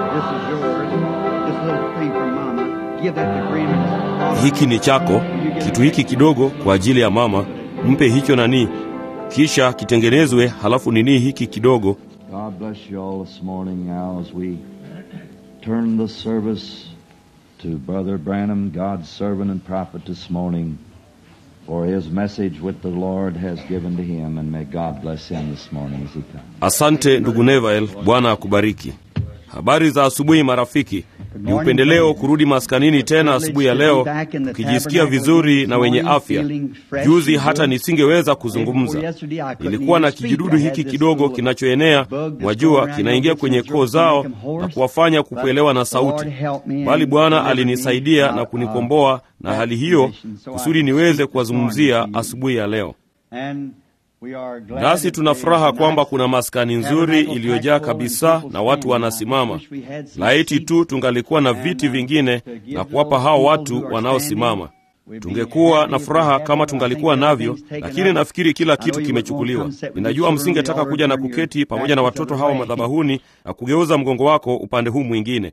This is yours. This little thing from Mama. Give that to Grandma. hiki ni chako kitu hiki kidogo kwa ajili ya mama mpe hicho nani kisha kitengenezwe halafu nini hiki kidogo God bless you all this morning now as we turn the service to Brother Branham, God's servant and prophet this morning, for his message which the Lord has given to him, and may God bless him this morning as he comes. asante ndugu nevael bwana akubariki habari za asubuhi marafiki ni upendeleo kurudi maskanini tena asubuhi ya leo tukijisikia vizuri na wenye afya juzi hata nisingeweza kuzungumza ilikuwa na kijidudu hiki kidogo kinachoenea mwajua kinaingia kwenye koo zao na kuwafanya kupelewa na sauti bali bwana alinisaidia na kunikomboa na hali hiyo kusudi niweze kuwazungumzia asubuhi ya leo nasi tuna furaha kwamba kuna maskani nzuri iliyojaa kabisa na watu wanasimama laiti tu tungalikuwa na viti vingine na kuwapa hao watu wanaosimama tungekuwa na furaha kama tungalikuwa navyo lakini nafikiri kila kitu kimechukuliwa ninajua msingetaka kuja na kuketi pamoja na watoto hawa madhabahuni na kugeuza mgongo wako upande huu mwingine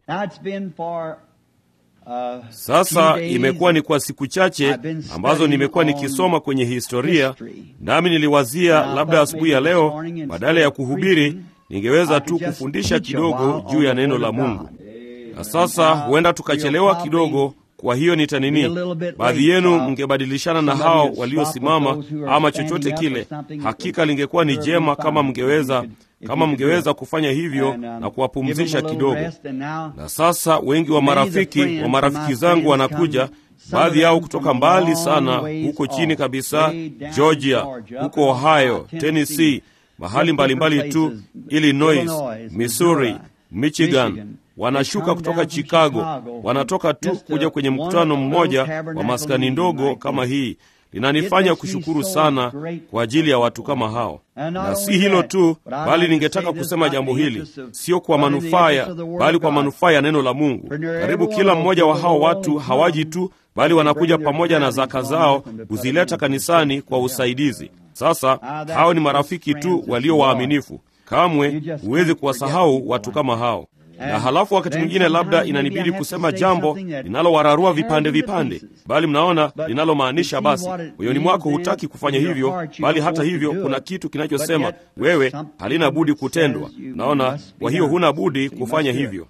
sasa imekuwa ni kwa siku chache ambazo nimekuwa nikisoma kwenye historia nami niliwazia labda asubuhi ya leo badala ya kuhubiri ningeweza tu kufundisha kidogo juu ya neno la mungu na sasa huenda tukachelewa kidogo kwa hiyo nitanini baadhi yenu mngebadilishana na hao waliosimama ama chochote kile hakika lingekuwa ni jema kama mngeweza kama mngeweza kufanya hivyo na kuwapumzisha kidogo na sasa wengi wa marafiki wa marafiki zangu wanakuja baadhi yao kutoka mbali sana huko chini kabisa georgia huko ohio tennessee mahali mbalimbali mbali tu illinois missouri michigan wanashuka kutoka chicago wanatoka tu kuja kwenye mkutano mmoja wa maskani ndogo kama hii linanifanya kushukuru sana kwa ajili ya watu kama hao na si hilo tu bali ningetaka kusema jambo hili sio kwa manufaa ya bali kwa manufaa ya neno la mungu karibu kila mmoja wa hao watu hawaji tu bali wanakuja pamoja na zaka zao kuzileta kanisani kwa usaidizi sasa hao ni marafiki tu walio waaminifu kamwe huwezi kuwasahau watu kama hao na halafu wakati mwingine labda inanibidi kusema jambo linalowararua vipande vipande bali mnaona linalomaanisha basi moyoni mwako hutaki kufanya hivyo bali hata hivyo kuna kitu kinachosema wewe halina budi kutendwa naona kwa hiyo huna budi kufanya hivyo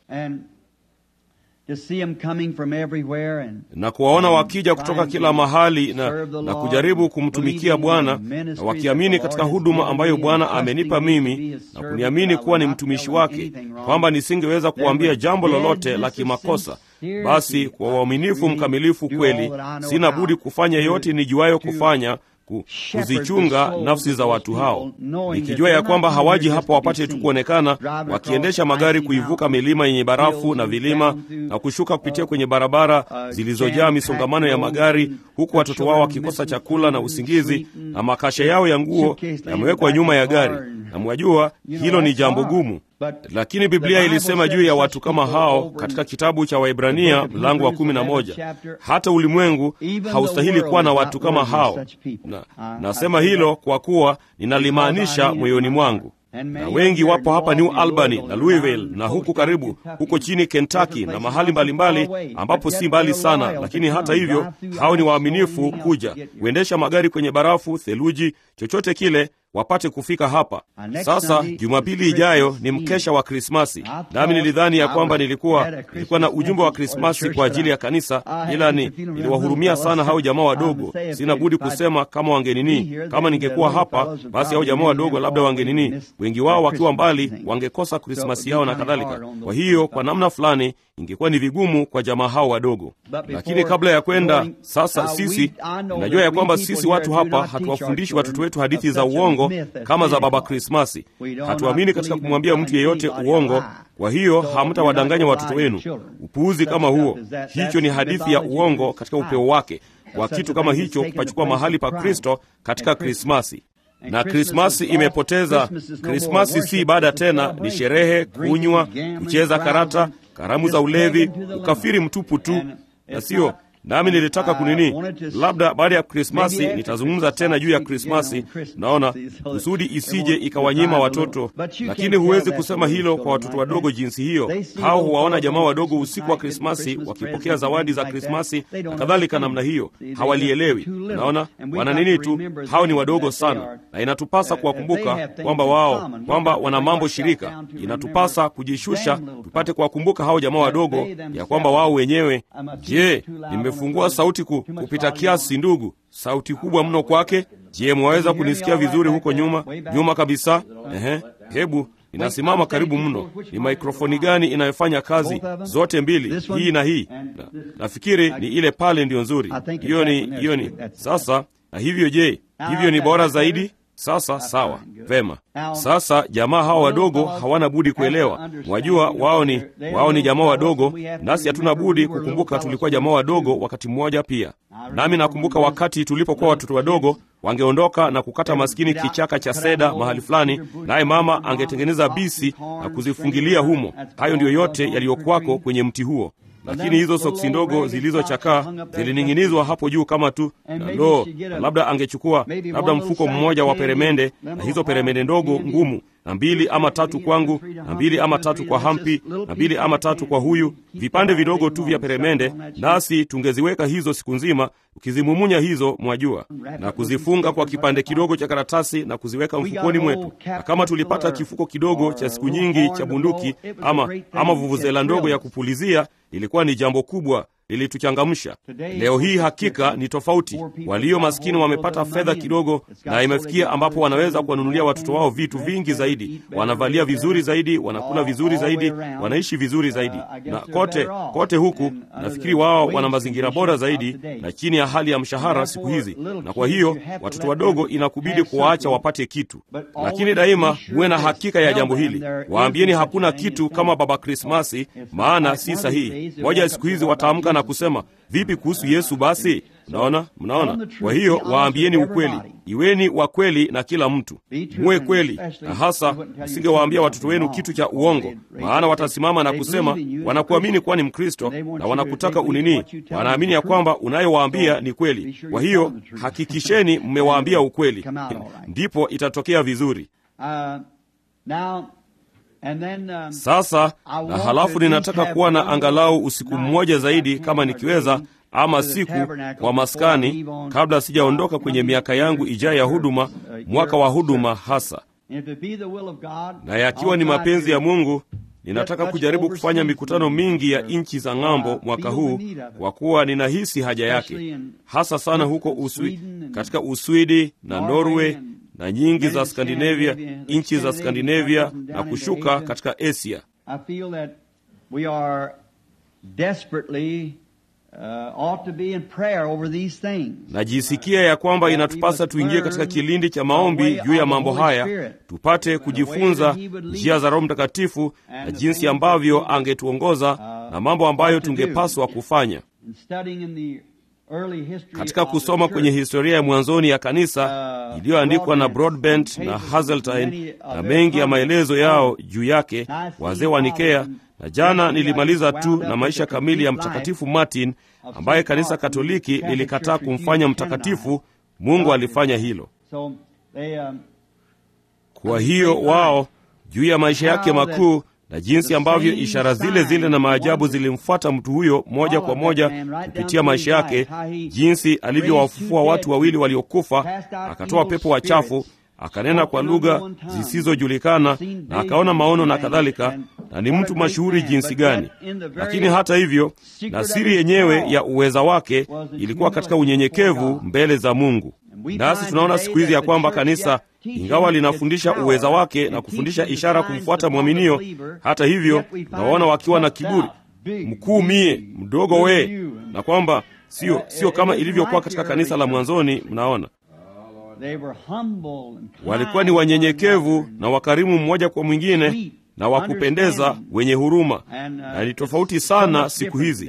na kuwaona wakija kutoka kila mahali na, na kujaribu kumtumikia bwana na wakiamini katika huduma ambayo bwana amenipa mimi na kuniamini kuwa ni mtumishi wake kwamba nisingeweza kuambia jambo lolote la kimakosa basi kwa uaminifu mkamilifu kweli sina budi kufanya yote nijuayo kufanya kuzichunga nafsi za watu hao nikijua ya kwamba hawaji hapo wapate tu kuonekana wakiendesha magari kuivuka milima yenye barafu na vilima na kushuka kupitia kwenye barabara zilizojaa misongamano ya magari huku watoto wao wakikosa chakula na usingizi na makasha yao ya nguo yamewekwa nyuma ya gari na mwajua hilo ni jambo gumu lakini biblia ilisema juu ya watu kama hao katika kitabu cha waibrania mlango wa kumi na moja hata ulimwengu haustahili kuwa na watu kama hao na, nasema hilo kwa kuwa ninalimaanisha moyoni mwangu na wengi wapo hapa new albany na louisville na huku karibu huko chini kentucky na mahali mbalimbali mbali, ambapo si mbali sana lakini hata hivyo hao ni waaminifu kuja kuendesha magari kwenye barafu theluji chochote kile wapate kufika hapa sasa jumapili ijayo ni mkesha wa krismasi nami nilidhani ya kwamba nilikuwa nilikuwa na ujumbe wa krismasi kwa ajili ya kanisa ila ni niliwahurumia sana hao jamaa wadogo sina budi kusema kama wangenini kama ningekuwa hapa basi hao jamaa wadogo labda wangenini wengi wao wakiwa mbali wangekosa krismasi yao na kadhalika kwa hiyo kwa namna fulani ingekuwa ni vigumu kwa jamaa hao wadogo lakini kabla ya kwenda sasa sisi najua ya kwamba sisi watu hapa hatuwafundishi watoto wetu hadithi za uongo kama za baba krismasi hatuamini katika kumwambia mtu yeyote uongo kwa hiyo hamtawadanganya watoto wenu upuuzi kama huo hicho ni hadithi ya uongo katika upeo wake kwa kitu kama hicho kupachukua mahali pa kristo katika krismasi na krismasi imepoteza krismasi si ibada tena ni sherehe kunywa kucheza karata karamu za ulevi ukafiri mtupu tu na sio nami nilitaka kunini, labda baada ya Krismasi nitazungumza tena juu ya Krismasi, naona kusudi isije ikawanyima watoto. Lakini huwezi kusema hilo kwa watoto wadogo jinsi hiyo. Hao huwaona jamaa wadogo usiku wa Krismasi wakipokea zawadi za Krismasi na kadhalika namna hiyo, hawalielewi. Naona wana nini tu, hao ni wadogo sana, na inatupasa kuwakumbuka kwamba wao kwamba wana mambo shirika. Inatupasa kujishusha tupate kuwakumbuka hao jamaa wadogo ya kwamba wao wenyewe. Je, nimefungua sauti ku, kupita kiasi ndugu? Sauti kubwa mno kwake. Je, mwaweza kunisikia vizuri huko nyuma nyuma kabisa? Ehe, hebu inasimama karibu mno. Ni maikrofoni gani inayofanya kazi? Zote mbili, hii na hii. Na, nafikiri ni ile pale ndiyo nzuri. Hiyo ni hiyo ni sasa. Na hivyo je, hivyo ni bora zaidi? Sasa sawa, vema. Sasa jamaa hawa wadogo hawana budi kuelewa. Mwajua, wao ni wao ni jamaa wadogo, nasi hatuna budi kukumbuka tulikuwa jamaa wadogo wakati mmoja pia. Nami nakumbuka wakati tulipokuwa watoto wadogo, wangeondoka na kukata maskini kichaka cha seda mahali fulani, naye mama angetengeneza bisi na kuzifungilia humo. Hayo ndiyo yote yaliyokuwako kwenye mti huo lakini hizo soksi ndogo zilizochakaa zilining'inizwa hapo juu kama tu na ndoo, na labda angechukua labda mfuko mmoja wa peremende na hizo peremende ndogo ngumu, na mbili ama tatu kwangu, na mbili ama tatu kwa Hampi, na mbili ama tatu kwa huyu, vipande vidogo tu vya peremende, nasi tungeziweka hizo siku nzima, ukizimumunya hizo, mwajua, na kuzifunga kwa kipande kidogo cha karatasi na kuziweka mfukoni mwetu. Na kama tulipata kifuko kidogo cha siku nyingi cha bunduki ama, ama vuvuzela ndogo ya kupulizia ilikuwa ni jambo kubwa, lilituchangamsha. Leo hii hakika ni tofauti. Walio maskini wamepata fedha kidogo, na imefikia ambapo wanaweza kuwanunulia watoto wao vitu vingi zaidi, wanavalia vizuri zaidi, wanakula vizuri zaidi, wanaishi vizuri zaidi, na kote kote huku nafikiri wao wana mazingira bora zaidi na chini ya hali ya mshahara siku hizi. Na kwa hiyo watoto wadogo inakubidi kuwaacha wapate kitu, lakini daima huwe na hakika ya jambo hili. Waambieni hakuna kitu kama Baba Krismasi, maana si sahihi. Moja ya siku hizi wataamka na kusema vipi kuhusu Yesu? Basi mnaona, mnaona. Kwa hiyo waambieni ukweli, iweni wa kweli na kila mtu, muwe kweli, na hasa msingewaambia watoto wenu kitu cha uongo, maana watasimama na kusema wanakuamini kuwa ni Mkristo na wanakutaka unini, wanaamini ya kwamba unayowaambia ni kweli. Kwa hiyo hakikisheni mmewaambia ukweli, ndipo itatokea vizuri. Sasa na halafu ninataka kuwa na angalau usiku mmoja zaidi kama nikiweza, ama siku kwa maskani, kabla sijaondoka kwenye miaka yangu ijayo ya huduma, mwaka wa huduma hasa. Na yakiwa ni mapenzi ya Mungu, ninataka kujaribu kufanya mikutano mingi ya nchi za ng'ambo mwaka huu, kwa kuwa ninahisi haja yake, hasa sana huko Uswi, katika Uswidi na Norway na nyingi za Skandinavia, nchi za Skandinavia na kushuka katika Asia. Najisikia ya kwamba inatupasa tuingie katika kilindi cha maombi juu ya mambo haya, tupate kujifunza njia za Roho Mtakatifu na jinsi ambavyo angetuongoza na mambo ambayo tungepaswa kufanya katika kusoma kwenye historia ya mwanzoni ya kanisa iliyoandikwa na Broadbent na Hazeltine na mengi ya maelezo yao juu yake, wazee wa Nikea. Na jana nilimaliza tu na maisha kamili ya Mtakatifu Martin ambaye kanisa Katoliki lilikataa kumfanya mtakatifu. Mungu alifanya hilo. Kwa hiyo wao juu ya maisha yake makuu na jinsi ambavyo ishara zile zile na maajabu zilimfuata mtu huyo moja kwa moja kupitia maisha yake, jinsi alivyowafufua watu wawili waliokufa, akatoa pepo wachafu, akanena kwa lugha zisizojulikana, na akaona maono na kadhalika, na ni mtu mashuhuri jinsi gani. Lakini hata hivyo, na siri yenyewe ya uweza wake ilikuwa katika unyenyekevu mbele za Mungu. Nasi tunaona siku hizi ya kwamba kanisa ingawa linafundisha uweza wake na kufundisha ishara kumfuata mwaminio, hata hivyo tunawaona wakiwa na kiburi, mkuu mie, mdogo we, na kwamba sio sio kama ilivyokuwa katika kanisa la mwanzoni. Mnaona, walikuwa ni wanyenyekevu na wakarimu mmoja kwa mwingine na wakupendeza, wenye huruma, na ni tofauti sana siku hizi.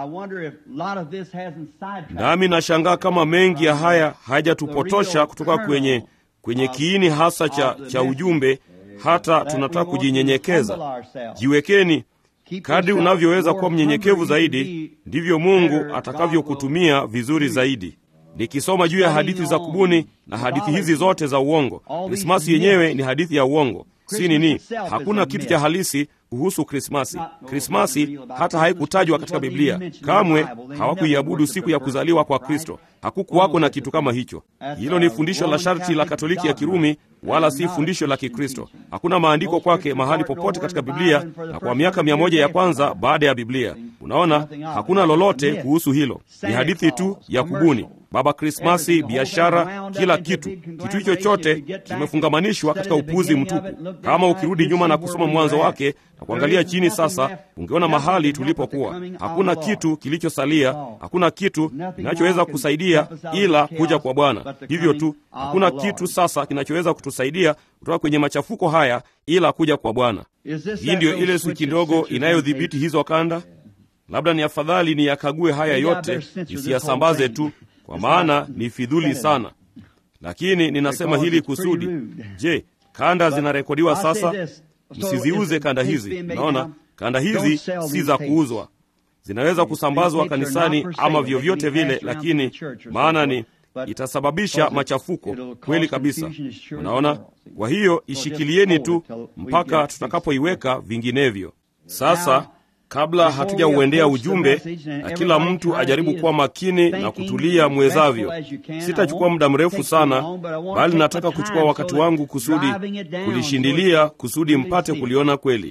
Nami nashangaa kama mengi ya haya hayajatupotosha kutoka kwenye kwenye kiini hasa cha, cha ujumbe, hata tunataka kujinyenyekeza. Jiwekeni, Kadri unavyoweza kuwa mnyenyekevu zaidi, ndivyo Mungu atakavyokutumia vizuri zaidi. Nikisoma juu ya hadithi za kubuni na hadithi hizi zote za uongo, Krismasi yenyewe ni hadithi ya uongo, si nini? Hakuna kitu cha halisi kuhusu Krismasi. Krismasi hata haikutajwa katika Biblia kamwe. Hawakuiabudu siku ya kuzaliwa kwa Kristo, hakukuwako na kitu kama hicho. Hilo ni fundisho la sharti la Katoliki ya Kirumi, wala si fundisho la Kikristo. Hakuna maandiko kwake mahali popote katika Biblia, na kwa miaka mia moja ya kwanza baada ya Biblia, unaona, hakuna lolote kuhusu hilo. Ni hadithi tu ya kubuni. Baba Krismasi, biashara, kila kitu, kitu hicho chote kimefungamanishwa katika upuzi mtupu. Kama ukirudi nyuma na kusoma mwanzo wake na kuangalia chini sasa, ungeona mahali tulipokuwa. Hakuna kitu kilichosalia, hakuna kitu kinachoweza kusaidia ila kuja kwa Bwana. Hivyo tu, hakuna kitu sasa kinachoweza kutusaidia kutoka kwenye machafuko haya ila kuja kwa Bwana. Hii ndiyo ile swiki ndogo inayodhibiti hizo kanda. Labda ni afadhali niyakague haya yote, nisiyasambaze tu kwa maana ni fidhuli sana, lakini ninasema hili kusudi. Je, kanda zinarekodiwa sasa? Msiziuze kanda hizi. Naona kanda hizi si za kuuzwa, zinaweza kusambazwa kanisani ama vyovyote vile, lakini maana ni itasababisha machafuko kweli kabisa. Unaona, kwa hiyo ishikilieni tu mpaka tutakapoiweka vinginevyo. Sasa kabla hatujauendea ujumbe na kila mtu ajaribu kuwa makini na kutulia mwezavyo. Sitachukua muda mrefu sana, bali nataka kuchukua wakati wangu kusudi kulishindilia, kusudi mpate kuliona kweli.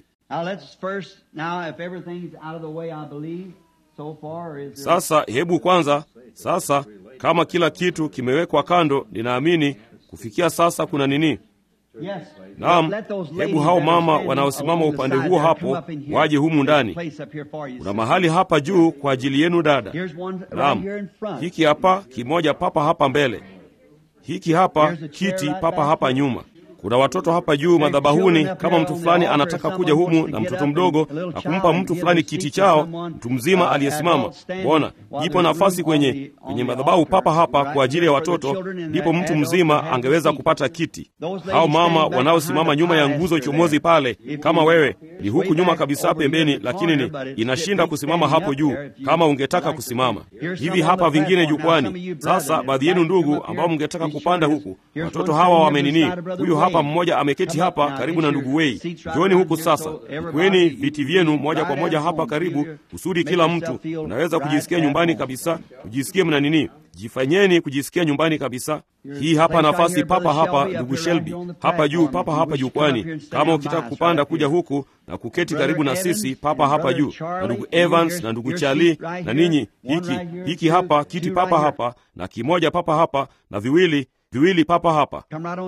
Sasa hebu kwanza, sasa kama kila kitu kimewekwa kando, ninaamini kufikia sasa kuna nini? Naam, hebu hao mama wanaosimama upande huo hapo waje humu ndani. Kuna mahali hapa juu kwa ajili yenu dada. Naam, hiki hapa kimoja papa hapa mbele, hiki hapa kiti papa hapa nyuma. Kuna watoto hapa juu madhabahuni. Kama mtu fulani anataka kuja humu na mtoto mdogo na kumpa mtu fulani kiti chao, mtu mzima aliyesimama, mbona ipo nafasi kwenye kwenye madhabahu papa hapa kwa ajili ya watoto, ndipo mtu mzima angeweza kupata kiti. Hao mama wanaosimama nyuma ya nguzo chomozi pale, kama wewe ni huku nyuma kabisa pembeni, lakini ni inashinda kusimama hapo juu, kama ungetaka kusimama hivi hapa, vingine jukwani. Sasa baadhi yenu ndugu ambao mngetaka kupanda huku, watoto hawa wamenini, huyu hapa mmoja ameketi hapa karibu na ndugu Wei. Njooni huku sasa, kweni viti vyenu moja kwa moja hapa karibu, kusudi kila mtu unaweza kujisikia nyumbani kabisa, kujisikia mna nini, jifanyeni kujisikia nyumbani kabisa. Hii hapa nafasi papa hapa, ndugu Shelby hapa juu, papa hapa jukwani. Kama ukitaka kupanda kuja huku na kuketi karibu na sisi papa hapa juu, na ndugu Evans na ndugu Charlie na ninyi, hiki hiki hapa kiti papa hapa na kimoja papa hapa na viwili viwili papa hapa.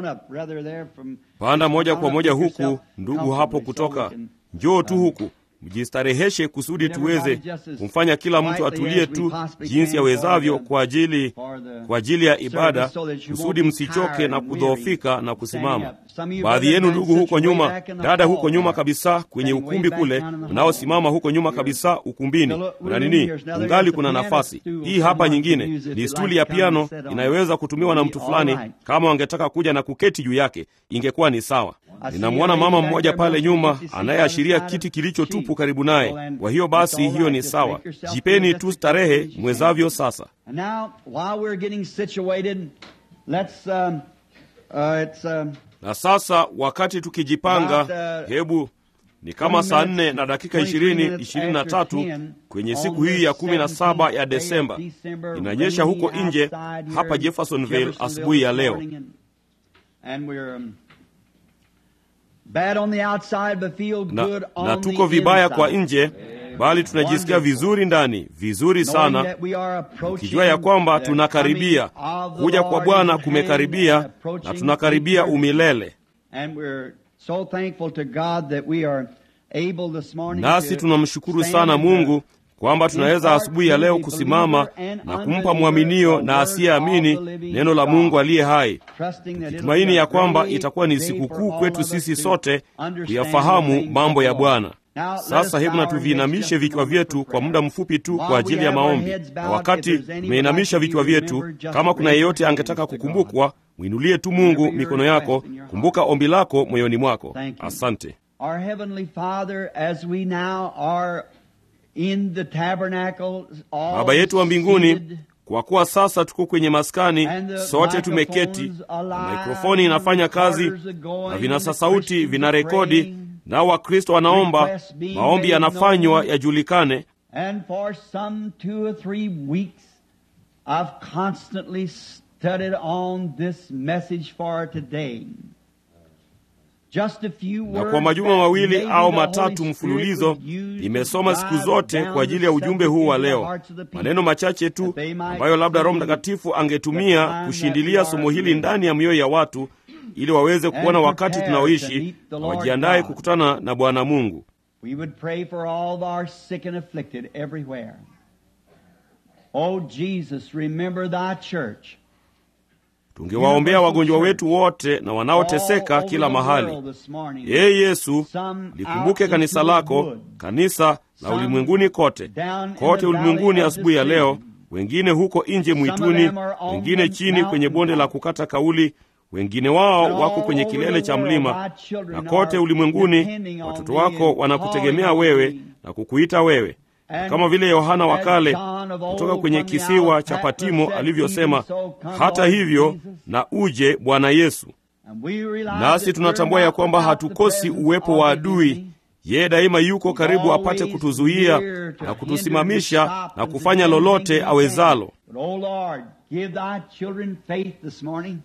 Panda moja kwa moja huku, ndugu hapo kutoka, njoo tu huku, mjistareheshe kusudi tuweze kumfanya kila mtu atulie tu jinsi awezavyo kwa ajili kwa ajili ya ibada, kusudi msichoke na kudhoofika na kusimama. Baadhi yenu ndugu huko nyuma, dada huko nyuma kabisa kwenye ukumbi kule, mnaosimama huko nyuma kabisa ukumbini, kuna nini? Ungali kuna nafasi hii hapa. Nyingine ni stuli ya piano inayoweza kutumiwa na mtu fulani, kama wangetaka kuja na kuketi juu yake, ingekuwa ni sawa. Ninamwona mama mmoja pale nyuma anayeashiria kiti kilicho tupu karibu naye. Kwa hiyo basi, hiyo ni sawa. Jipeni tu starehe mwezavyo. Sasa na sasa, wakati tukijipanga, hebu ni kama saa nne na dakika ishirini ishirini na tatu kwenye siku hii ya kumi na saba ya Desemba. Inanyesha huko nje hapa Jeffersonville asubuhi ya leo na, na tuko vibaya kwa nje, bali tunajisikia vizuri ndani, vizuri sana, ukijua ya kwamba tunakaribia kuja kwa Bwana, kumekaribia na tunakaribia umilele. Nasi tunamshukuru sana Mungu kwamba tunaweza asubuhi ya leo kusimama na kumpa mwaminio na asiyeamini neno la Mungu aliye hai, tukitumaini ya kwamba itakuwa ni sikukuu kwetu sisi sote kuyafahamu mambo ya Bwana. Sasa hebu na tuviinamishe vichwa vyetu kwa muda mfupi tu kwa ajili ya maombi, na wakati tumeinamisha vichwa vyetu, kama kuna yeyote angetaka kukumbukwa, mwinulie tu Mungu mikono yako. Kumbuka ombi lako moyoni mwako. Asante. Our Heavenly Father, as we now are in the tabernacle, all baba yetu wa mbinguni seated, kwa kuwa sasa tuko kwenye maskani and the sote tumeketi microphones na alive, mikrofoni inafanya kazi recorders are going, na vinasa and the sauti Christians vinarekodi praying, nao wakristo wanaomba requests being maombi made yanafanywa known. yajulikane And for some two or three weeks, I've constantly studied on this message for today. Just a few na words kwa majuma that mawili maybe au the matatu Holy Spirit mfululizo would use nimesoma to siku drive zote down kwa ajili the ya ujumbe huu wa subject into the leo hearts of the people, maneno machache tu that they might ambayo labda roho see mtakatifu the angetumia time kushindilia that we somo are hili in. ndani ya mioyo ya watu ili waweze kuona And wakati prepare to tunaoishi meet the na Lord wajiandae God. kukutana na bwana mungu We would pray for all of our sick and afflicted everywhere. Oh Jesus, remember thy church. tungewaombea wagonjwa wetu wote na wanaoteseka All over kila the mahali world this morning. ee yesu Some likumbuke out kanisa into the lako wood. kanisa na Some ulimwenguni kote down in kote the ulimwenguni valley of asubuhi ya leo decision. wengine huko nje of mwituni them are on wengine the chini kwenye bonde la mountain kukata kauli wengine wao And wako all kwenye over kilele the cha world, mlima thy children na kote are ulimwenguni depending on watoto thee wako and wanakutegemea calling on wewe thee. na kukuita wewe Na And kama vile yohana wa as kale John of old kutoka kwenye from the kisiwa Isle cha of Patmos patimo said, alivyosema "Even so come, hata Lord hivyo Jesus." na uje bwana yesu And we realize nasi that tunatambua we're ya not kwamba without the hatukosi presence uwepo of wa the adui enemy. yeye daima yuko karibu apate Always kutuzuia near to na hinder, kutusimamisha to stop, na and to kufanya do lolote anything we awezalo can. But, oh Lord, give thy children faith this morning.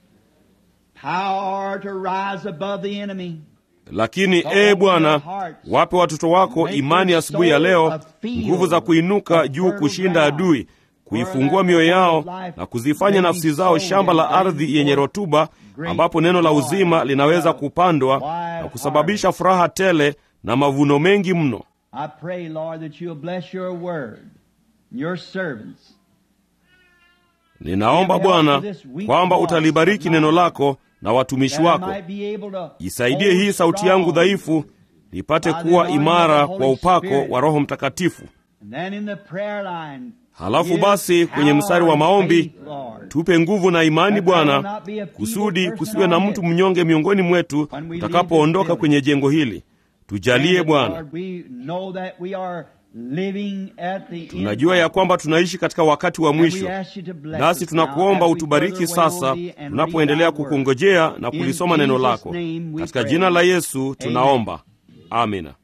Power to rise above the enemy. lakini ee bwana wape watoto wako imani asubuhi ya leo nguvu za kuinuka juu kushinda adui kuifungua mioyo yao na kuzifanya nafsi zao shamba la ardhi yenye rotuba ambapo neno la uzima linaweza kupandwa na kusababisha furaha tele na mavuno mengi mno I pray, Lord, that you'll bless your word, your servants. ninaomba bwana kwamba utalibariki neno lako na watumishi that I wako might be able to isaidie hold hii sauti yangu strong. dhaifu nipate kuwa imara kwa upako wa roho mtakatifu And then in the prayer line, halafu give basi kwenye power mstari wa and maombi faith, Lord. tupe nguvu na imani That there will bwana not be a feeble kusudi person kusiwe na on mtu it. mnyonge miongoni mwetu When we leave tutakapoondoka this kwenye jengo hili tujalie And, bwana Lord, we know that we are living at the end tunajua ya kwamba tunaishi katika wakati wa And we mwisho ask you to bless nasi us tunakuomba now as we utubariki further wait sasa on thee and tunapoendelea read thy word. kukungojea na In kulisoma neno Jesus' lako name we katika pray. jina la yesu Amen. tunaomba amina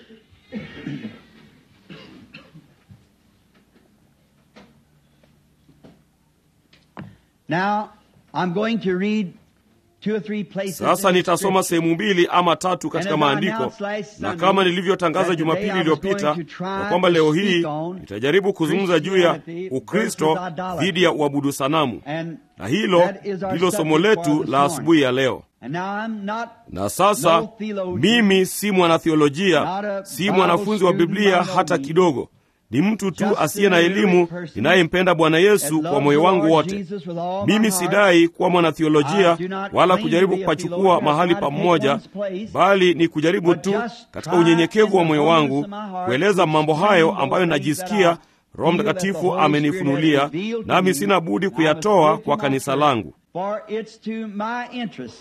Now, I'm going to read two or three places sasa in the nitasoma scripture. sehemu mbili ama tatu katika And as I maandiko announced last na Sunday, kama nilivyotangaza that jumapili today I was iliyopita going to try ya kwamba to leo speak hii on nitajaribu kuzungumza juu ya Christianity ukristo versus idolatry. dhidi ya uabudu sanamu And na hilo that is our ndilo somo subject for letu this la morning. asubuhi ya leo And now I'm not na sasa no theologian, mimi si mwanatheolojia not a si Bible mwanafunzi wa student biblia by no hata means. kidogo ni mtu tu Just asiye na an elimu illiterate person ninayempenda bwana that yesu loves kwa moyo the wangu Lord wote Jesus with all my mimi heart. sidai kuwa mwanatheolojia I do not wala claim kujaribu to be a kupachukua theologian, mahali try to take pamoja one's place, bali ni kujaribu but tu just katika try unyenyekevu wa in the moyo humbleness wangu of my heart kueleza to mambo explain hayo those ambayo things that najisikia I roho feel that the mtakatifu Holy Spirit amenifunulia has revealed to nami me, sina budi and I must kuyatoa give to kwa my kanisa church. langu For it's to my interest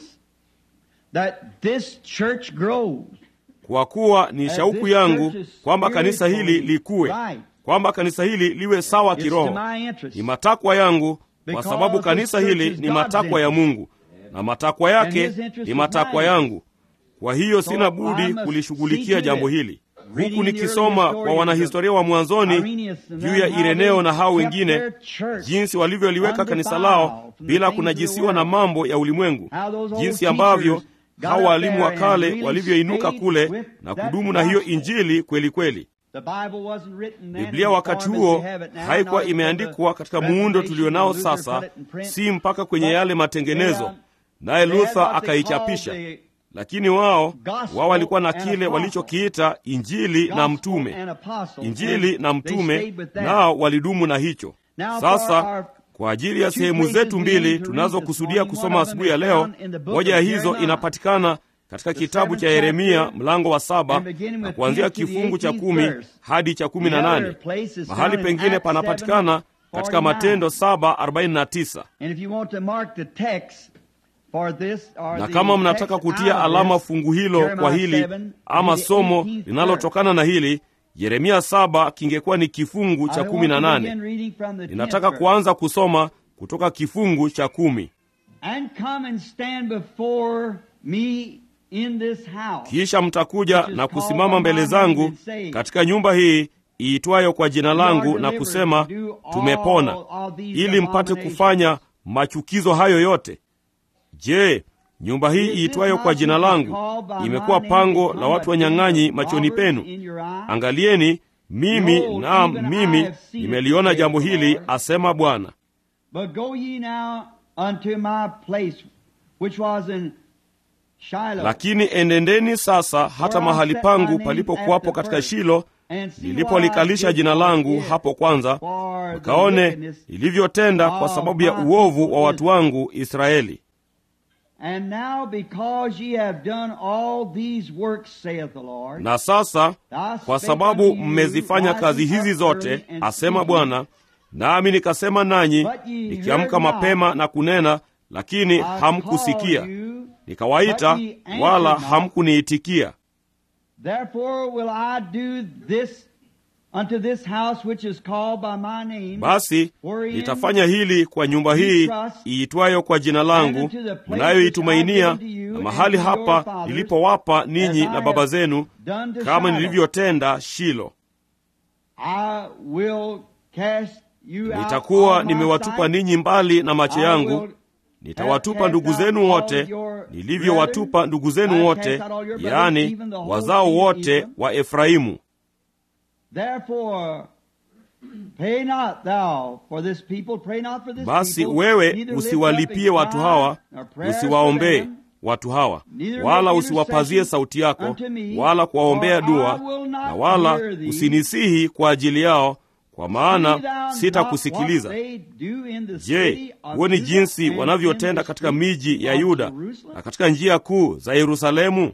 that this church grows. kwa kuwa ni As shauku this yangu church is kwamba kanisa hili spiritually likue right. kwamba kanisa hili liwe sawa It's kiroho to my interest. ni matakwa yangu kwa Because sababu this kanisa church hili is ni God's matakwa ya interest. mungu na matakwa yake his interest ni is matakwa mine. yangu kwa hiyo So sina I budi must see kulishughulikia to jambo it. hili Reading huku in the nikisoma early kwa historians wanahistoria wa mwanzoni Irenaeus and juu them, ya how ireneo they na hao kept wengine their church jinsi walivyoliweka kanisa undefiled lao from the bila things of the kunajisiwa na world. mambo ya ulimwengu How those old jinsi ambavyo teachers got hao up walimu wa there and kale really walivyoinuka stayed kule with na that kudumu na hiyo gospel. injili kweli kweli The Bible wasn't written then biblia in the wakati form as huo we have it now, haikuwa nor was imeandikwa the katika muundo Reformation tulionao when Luther sasa put it in print. si mpaka kwenye But yale matengenezo they, um, naye they had luther what they akaichapisha called the lakini wao gospel wao walikuwa na and kile apostle. walichokiita injili na gospel mtume and apostle. injili And na they mtume stayed with that. nao walidumu na hicho Now for sasa our kwa ajili ya two sehemu places zetu we mbili need to read tunazokusudia this morning, kusoma one of them asubuhi ya is leo found in the book moja ya of hizo Jeremiah. inapatikana katika The kitabu cha seventh yeremia chapter, mlango wa saba and beginning na with kuanzia 10 to the kifungu cha 18th kumi verse. hadi cha kumi na The other nane place is mahali found in pengine Acts panapatikana 7, katika 49. matendo saba arobaini na tisa And if you want to mark the text, na kama mnataka kutia alama fungu hilo kwa hili ama somo linalotokana na hili yeremia saba kingekuwa ni kifungu cha kumi na nane ninataka kuanza kusoma kutoka kifungu cha kumi kisha mtakuja na kusimama mbele zangu katika nyumba hii iitwayo kwa jina langu na kusema tumepona ili mpate kufanya machukizo hayo yote je nyumba hii iitwayo kwa jina langu imekuwa pango la watu wanyang'anyi machoni penu angalieni mimi naam mimi nimeliona jambo hili asema bwana lakini enendeni sasa hata mahali pangu palipokuwapo katika shilo nilipolikalisha jina langu hapo kwanza mkaone nilivyotenda kwa sababu ya uovu wa watu wangu israeli na sasa kwa sababu mmezifanya kazi hizi zote asema bwana nami nikasema nanyi nikiamka mapema na kunena lakini hamkusikia nikawaita wala hamkuniitikia basi nitafanya hili kwa nyumba hii iitwayo kwa jina langu mnayoitumainia na mahali hapa nilipowapa ninyi na baba zenu kama nilivyotenda shilo nitakuwa nimewatupa ninyi mbali na macho yangu nitawatupa ndugu zenu wote nilivyowatupa ndugu zenu wote yaani wazao wote wa efraimu basi wewe usiwalipie watu hawa usiwaombee watu hawa wala usiwapazie sauti yako wala kuwaombea dua na wala usinisihi kwa ajili yao kwa maana sitakusikiliza je huoni jinsi wanavyotenda katika miji ya yuda na katika njia kuu za yerusalemu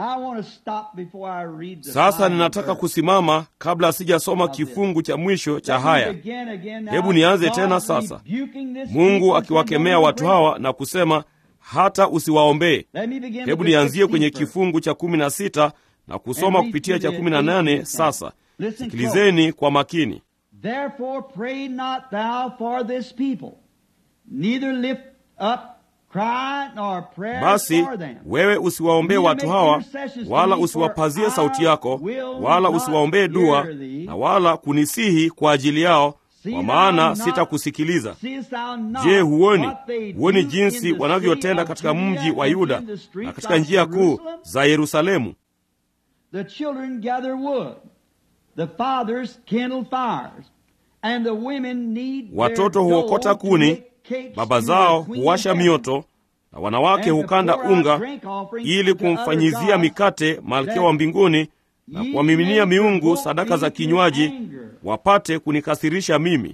sasa ninataka kusimama kabla sijasoma kifungu cha mwisho cha haya hebu nianze tena sasa mungu akiwakemea watu hawa na kusema hata usiwaombee hebu nianzie kwenye kifungu cha kumi na sita na kusoma kupitia cha kumi na nane sasa sikilizeni kwa makini Therefore pray not thou for this people, neither lift up cry nor prayer basi for them. wewe usiwaombee watu hawa wala usiwapazie sauti yako wala usiwaombee dua na wala kunisihi kwa ajili yao kwa maana sitakusikiliza je huoni huoni jinsi wanavyotenda katika mji wa yuda na katika njia kuu za yerusalemu The children gather wood, the fathers kindle fires, and the women need watoto huokota kuni baba zao huwasha mioto na wanawake hukanda unga ili kumfanyizia mikate malkia wa mbinguni na kuwamiminia miungu sadaka za kinywaji wapate kunikasirisha mimi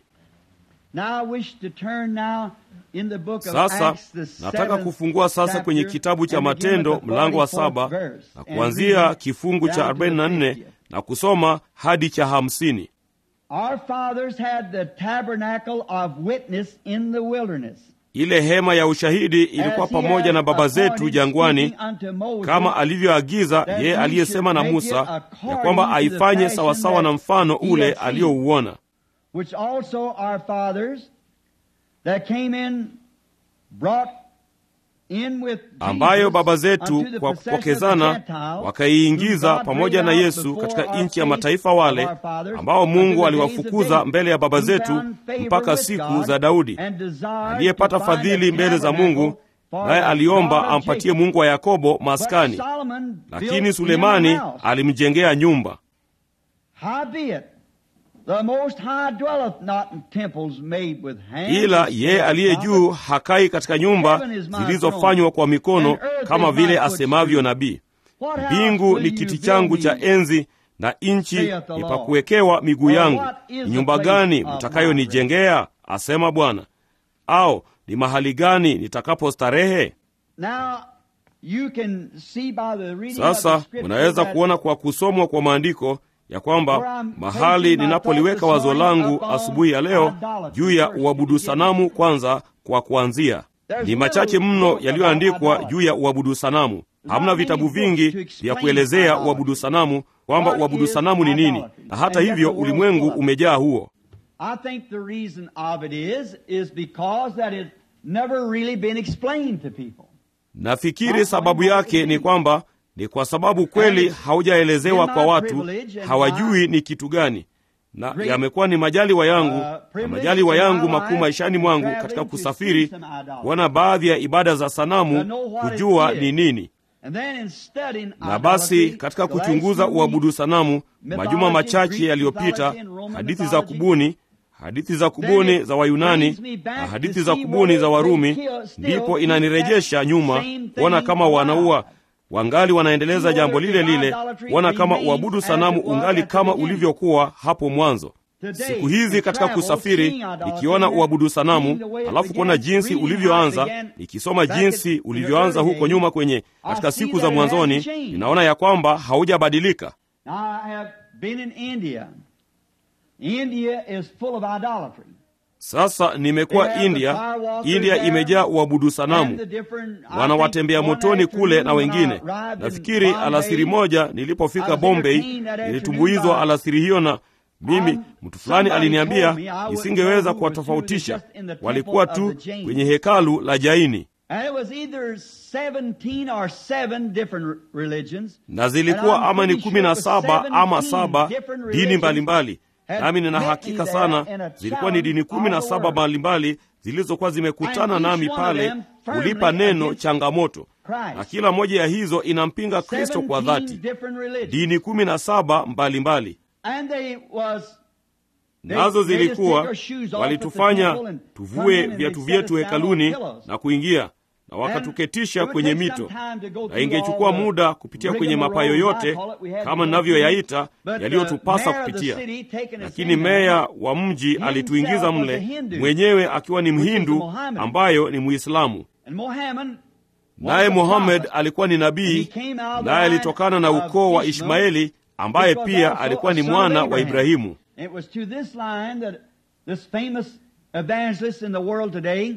sasa nataka kufungua sasa kwenye kitabu cha matendo mlango wa saba na kuanzia kifungu cha 44 na kusoma hadi cha hamsini Our fathers had the tabernacle of witness in the wilderness. ile hema ya ushahidi ilikuwa pamoja na baba zetu jangwani kama alivyoagiza yeye aliyesema na musa ya kwamba aifanye sawasawa na mfano ule aliyouona which also our fathers that came in brought in with ambayo baba Jesus zetu unto the kwa possession of the kupokezana Gentiles, wakaiingiza whom God pamoja na brought out yesu before katika our nchi ya face mataifa of wale our fathers, ambao unto mungu the days of aliwafukuza David, mbele ya baba who zetu found favor mpaka with siku God za daudi and desired aliyepata to find a fadhili mbele za mungu tabernacle for naye the aliomba God of ampatie Jacob. mungu wa yakobo But maskani Solomon built lakini him a sulemani house. alimjengea nyumba Howbeit, the Most High dwelleth not in temples made with hands. ila yeye aliye juu hakai katika nyumba zilizofanywa kwa mikono kama vile asemavyo nabii What house mbingu will ni you kiti build changu me? cha enzi na nchi saith the ni pa Lord. kuwekewa miguu Or yangu what is ni the nyumba place gani of mtakayonijengea asema bwana au ni mahali gani nitakapostarehe Now, you can see by the reading sasa of the scripture unaweza that kuona kwa kusomwa kwa maandiko ya kwamba Where I'm mahali placing my ninapoliweka thoughts wazo this langu morning upon asubuhi ya leo idolatry juu ya first to uabudu begin sanamu with. kwanza kwa kuanzia Ni machache mno yaliyoandikwa juu ya uabudu sanamu. Hamna vitabu vingi vya kuelezea uabudu sanamu, kwamba uabudu sanamu ni nini, na hata hivyo ulimwengu umejaa huo. I think the reason of it is, is because that it's never really been explained to people. Nafikiri sababu yake ni kwamba ni kwa sababu kweli haujaelezewa kwa watu, hawajui ni kitu gani, na yamekuwa ni majaliwa yangu na majaliwa yangu makuu maishani mwangu katika kusafiri, kuona baadhi ya ibada za sanamu, kujua ni nini. And then in studying Na basi idolatry, katika the last kuchunguza few uabudu weeks, sanamu, majuma machache yaliyopita, hadithi za kubuni, hadithi za kubuni za Wayunani na hadithi za kubuni za Warumi, ndipo inanirejesha nyuma kuona kama wanaua wangali wanaendeleza jambo lile lile, kuona kama uabudu sanamu ungali kama ulivyokuwa hapo mwanzo. Siku hizi katika kusafiri, nikiona uabudu sanamu, alafu kuona jinsi ulivyoanza, nikisoma jinsi ulivyoanza huko nyuma kwenye katika siku za mwanzoni, ninaona ya kwamba haujabadilika. Now I have been in India. India is full of idolatry. Sasa nimekuwa India. India imejaa uabudu sanamu, wana watembea motoni kule na wengine. Nafikiri alasiri moja nilipofika Bombay, nilitumbuizwa alasiri hiyo, na mimi mtu fulani aliniambia nisingeweza kuwatofautisha, walikuwa tu kwenye hekalu la Jaini And it was either 17 or 7 different religions. na zilikuwa ama ni kumi na saba ama saba dini mbalimbali, nami nina hakika sana zilikuwa ni dini kumi na saba mbalimbali zilizokuwa zimekutana nami pale kulipa neno changamoto, na kila moja ya hizo inampinga Kristo kwa 17 dhati. different religions. Dini kumi na saba mbalimbali And they was they- nazo they just take zilikuwa our shoes off at the walitufanya temple and come tuvue in and viatu they vyetu set us down on hekaluni pillows. na kuingia na wakatuketisha kwenye mito, na ingechukua muda kupitia kwenye mapayo yote kama ninavyoyaita yaliyotupasa kupitia. Lakini meya wa mji alituingiza mle mwenyewe akiwa ni Mhindu ambayo ni Muislamu, naye Muhammad alikuwa ni nabii, naye alitokana na ukoo wa Ishmaeli ambaye pia alikuwa ni mwana wa Ibrahimu. It was to this line that this famous evangelist in the world today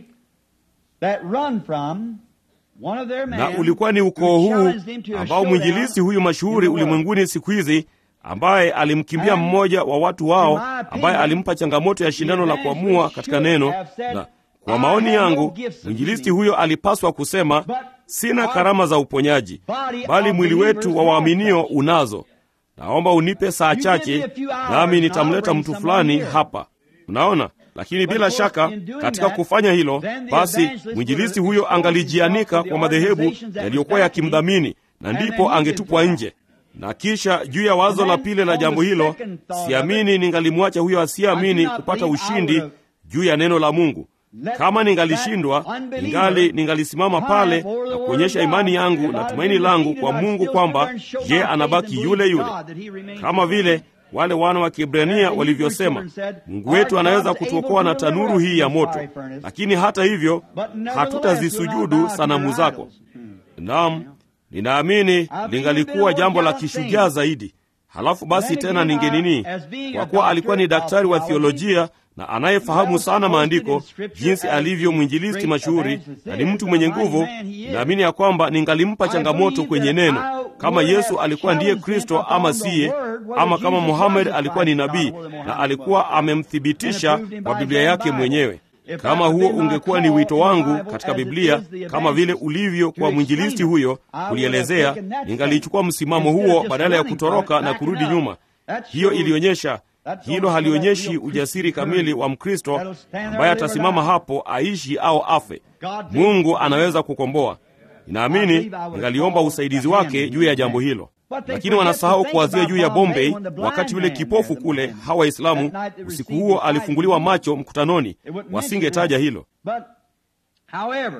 that run from one of their men na ulikuwa ni ukoo who huu challenged him to a ambao showdown mwinjilisti huyu mashuhuri in the world. ulimwenguni siku hizi ambaye alimkimbia And mmoja wa watu wao in my opinion, ambaye alimpa changamoto ya shindano la kuamua evangelist katika should neno have said, na kwa "I maoni have no yangu gifts of mwinjilisti healing, huyo alipaswa kusema but sina our karama za uponyaji body bali of mwili believers wetu wa has waaminio such." unazo naomba unipe saa give chache me a few hours nami and nitamleta I'll mtu bring fulani someone here. hapa unaona lakini But bila of course, shaka in doing katika that, kufanya hilo then the basi evangelist mwinjilisti would huyo expose angalijianika himself to kwa the madhehebu organizations that yaliyokuwa was backing him, yakimdhamini na and then ndipo he angetupwa could nje na kisha juu ya wazo And la then pili la on jambo the hilo second thought of siamini ningalimwacha huyo I asiyeamini do not kupata believe I ushindi would have juu ya neno la mungu let kama ningalishindwa that unbeliever ningali ningalisimama pale triumph over the na word kuonyesha of God. imani yangu If na I'd tumaini been langu defeated, kwa I'd mungu still kwamba stand there and show my je faith anabaki and yule believe yule God that he remains kama the same. vile wale wana wa Kiebrania And walivyosema Hebrew children said, mungu wetu "Our anaweza God's kutuokoa able na to deliver tanuru us hii ya from this moto fiery furnace. lakini hata hivyo But nevertheless, hatutazisujudu we'll not bow to sanamu your zako idols. Hmm. naam ninaamini lingalikuwa jambo la kishujaa zaidi halafu basi tena ningenini kwa kuwa alikuwa ni daktari wa thiolojia na anayefahamu sana maandiko jinsi alivyo mwinjilisti mashuhuri na ni mtu mwenye nguvu naamini ya kwamba ningalimpa changamoto kwenye neno kama yesu alikuwa ndiye kristo ama siye ama kama muhammad alikuwa ni nabii na alikuwa amemthibitisha kwa biblia yake mwenyewe kama huo ungekuwa ni wito wangu katika biblia kama vile ulivyo kwa mwinjilisti huyo kulielezea ningalichukua msimamo huo badala ya kutoroka na kurudi nyuma hiyo ilionyesha hilo halionyeshi ujasiri kamili wa mkristo ambaye atasimama hapo aishi au afe mungu anaweza kukomboa ninaamini ningaliomba usaidizi wake juu ya jambo hilo lakini wanasahau kuwazia juu ya bombay wakati yule kipofu kule hawa waislamu usiku huo alifunguliwa macho mkutanoni wasingetaja hilo But, however,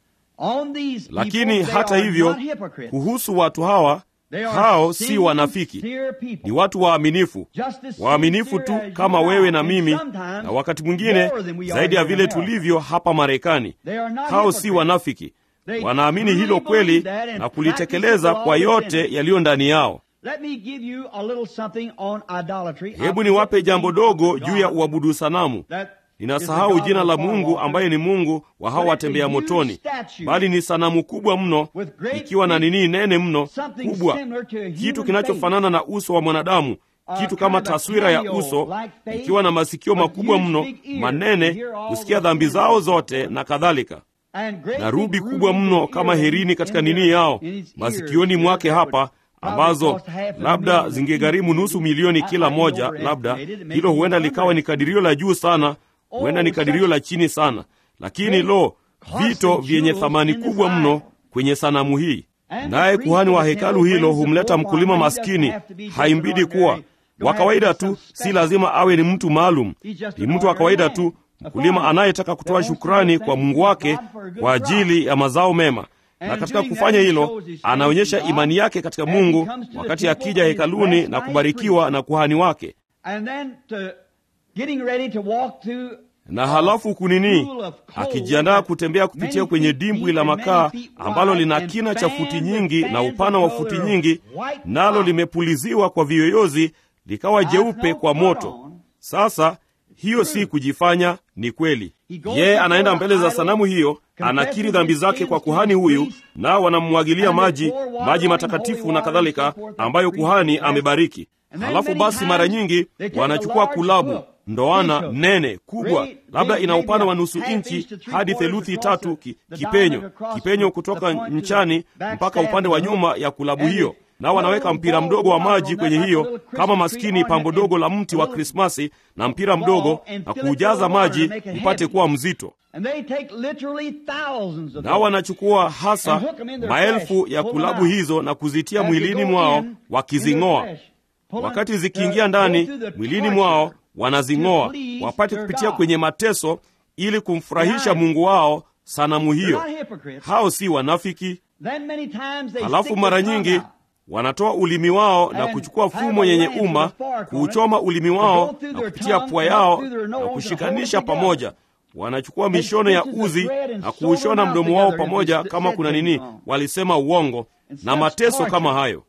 on these people, lakini they hata are hivyo not hypocrites. kuhusu watu hawa They are hao si wanafiki sincere people. ni watu waaminifu Just as waaminifu tu sincere as kama you wewe na are, and mimi sometimes na wakati mwingine more than we are zaidi ya here in vile America. tulivyo hapa marekani They are not hao si hypocrites. wanafiki They wanaamini truly hilo kweli believe that and na kulitekeleza practice it kwa all yote within. yaliyo ndani yao Let me give you a little something on idolatry. hebu niwape jambo dogo juu ya uabudu sanamu That ninasahau jina la Mungu ambaye ni Mungu wa hao watembea motoni, bali ni sanamu kubwa mno, ikiwa na nini nene mno kubwa, kitu kinachofanana na uso wa mwanadamu, kitu kama taswira ya uso, ikiwa na masikio makubwa mno manene, kusikia dhambi zao zote na kadhalika, na rubi kubwa mno kama herini katika nini yao masikioni mwake hapa ambazo labda zingegharimu nusu milioni kila moja. Labda hilo huenda likawa ni kadirio la juu sana, huenda ni kadirio la chini sana, lakini lo, vito vyenye thamani kubwa mno kwenye sanamu hii. Naye kuhani wa hekalu hilo humleta mkulima maskini. Haimbidi kuwa wa kawaida tu, si lazima awe ni mtu maalum, ni mtu wa kawaida tu, mkulima anayetaka kutoa shukrani kwa Mungu wake kwa ajili ya mazao mema na katika kufanya hilo anaonyesha imani yake katika Mungu wakati akija hekaluni na kubarikiwa na kuhani wake. Na halafu kunini, akijiandaa kutembea kupitia kwenye dimbwi la makaa ambalo lina kina cha futi nyingi na upana wa futi nyingi, nalo limepuliziwa kwa viyoyozi likawa jeupe kwa moto. Sasa hiyo si kujifanya, ni kweli. Yeye anaenda mbele za sanamu hiyo, anakiri dhambi zake kwa kuhani huyu, nao wanammwagilia maji, maji matakatifu na kadhalika, ambayo kuhani amebariki. Halafu basi, mara nyingi wanachukua kulabu ndoana nene kubwa, labda ina upana wa nusu inchi hadi theluthi tatu ki, kipenyo kipenyo kutoka nchani mpaka upande wa nyuma ya kulabu hiyo nao wanaweka mpira mdogo wa maji kwenye hiyo kama maskini pambo dogo la mti wa Krismasi na mpira mdogo na kuujaza maji upate kuwa mzito. Nao wanachukua hasa maelfu ya kulabu hizo na kuzitia mwilini mwao wakizing'oa. Wakati zikiingia ndani mwilini mwao wanazing'oa wapate kupitia kwenye mateso ili kumfurahisha Mungu wao sanamu hiyo. Hao si wanafiki. Halafu mara nyingi wanatoa ulimi wao na kuchukua fumo yenye uma, kuuchoma ulimi wao na kupitia pua yao na kushikanisha pamoja. Wanachukua mishono ya uzi na kuushona mdomo wao pamoja, kama kuna nini, walisema uongo na mateso kama hayo.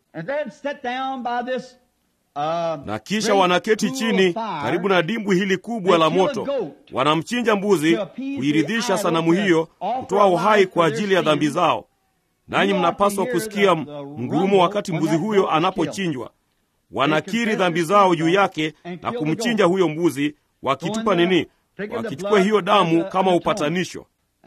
Na kisha wanaketi chini karibu na dimbwi hili kubwa la moto, wanamchinja mbuzi kuiridhisha sanamu hiyo, kutoa uhai kwa ajili ya dhambi zao. Nanyi mnapaswa kusikia mgurumo wakati mbuzi huyo anapochinjwa. Wanakiri dhambi zao juu yake na kumchinja huyo mbuzi, wakitupa nini? Wakichukua hiyo damu kama upatanisho.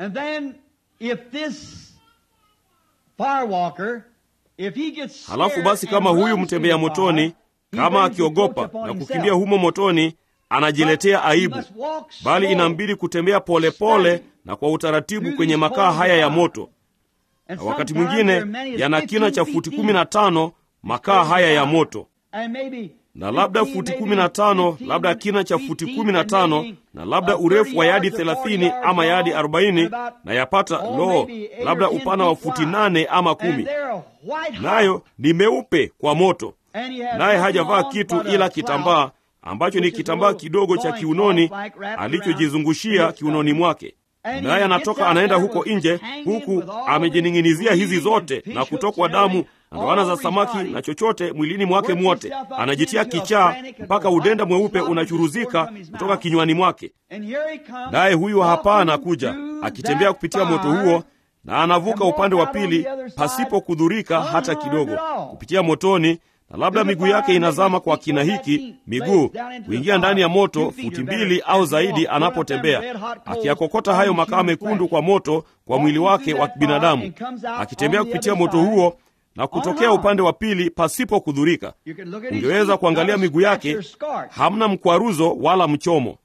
Halafu basi, kama huyu mtembea motoni, kama akiogopa na kukimbia humo motoni, anajiletea aibu, bali inambidi kutembea polepole pole na kwa utaratibu kwenye makaa haya ya moto na wakati mwingine yana kina cha futi kumi na tano makaa haya ya moto, na labda futi kumi na tano labda kina cha futi kumi na tano na labda urefu wa yadi thelathini ama yadi arobaini na yapata loo, labda upana wa futi nane ama kumi, nayo ni meupe kwa moto, naye hajavaa kitu ila kitambaa ambacho ni kitambaa kidogo cha kiunoni alichojizungushia kiunoni mwake naye anatoka anaenda huko nje, huku amejining'inizia hizi zote na kutokwa damu na ndoana za samaki na chochote mwilini mwake mwote, anajitia kichaa mpaka udenda mweupe unachuruzika kutoka kinywani mwake. Naye huyu hapa anakuja akitembea kupitia moto huo, na anavuka upande wa pili pasipo kudhurika hata kidogo, kupitia motoni na labda miguu yake inazama kwa kina hiki miguu kuingia ndani ya moto futi mbili au zaidi, anapotembea akiyakokota hayo makaa mekundu kwa moto kwa mwili wake wa kibinadamu, akitembea kupitia moto huo na kutokea upande wa pili pasipo kudhurika. Ungeweza kuangalia miguu yake, hamna mkwaruzo wala mchomo.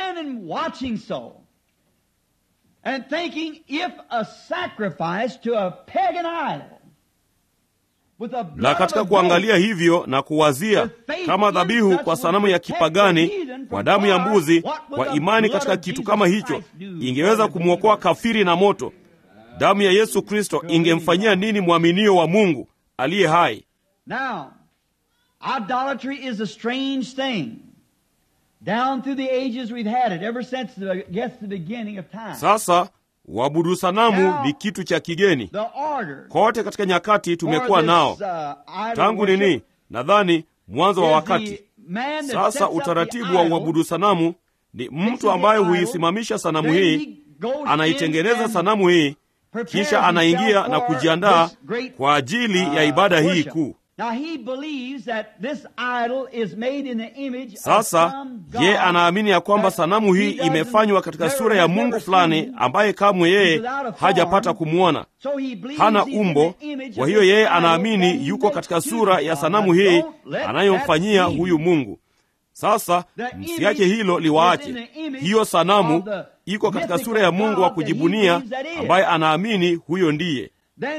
na katika kuangalia hivyo na kuwazia kama dhabihu kwa sanamu ya kipagani kwa damu ya mbuzi, kwa imani katika kitu kama hicho ingeweza kumwokoa kafiri na moto, damu ya Yesu Kristo ingemfanyia nini mwaminio wa Mungu aliye hai? Now, idolatry is a strange thing. Down through the ages we've had it, ever since the, I guess the beginning of time. Sasa uabudu sanamu ni kitu cha kigeni The order kote katika nyakati tumekuwa for nao this, uh, idol tangu worship nini, nadhani mwanzo wa is wakati. the man that Sasa sets up the utaratibu wa idol uabudu sanamu ni mtu ambaye huisimamisha sanamu hii, anaitengeneza sanamu hii, kisha anaingia na kujiandaa kwa ajili ya ibada hii kuu. Sasa ye anaamini ya kwamba sanamu hii imefanywa katika sura ya Mungu fulani ambaye kamwe yeye hajapata kumwona, hana umbo. Kwa hiyo yeye anaamini yuko katika sura ya sanamu hii anayomfanyia huyu Mungu. Sasa msiache hilo liwaache. Hiyo sanamu iko katika sura ya Mungu wa kujibunia ambaye anaamini huyo ndiye.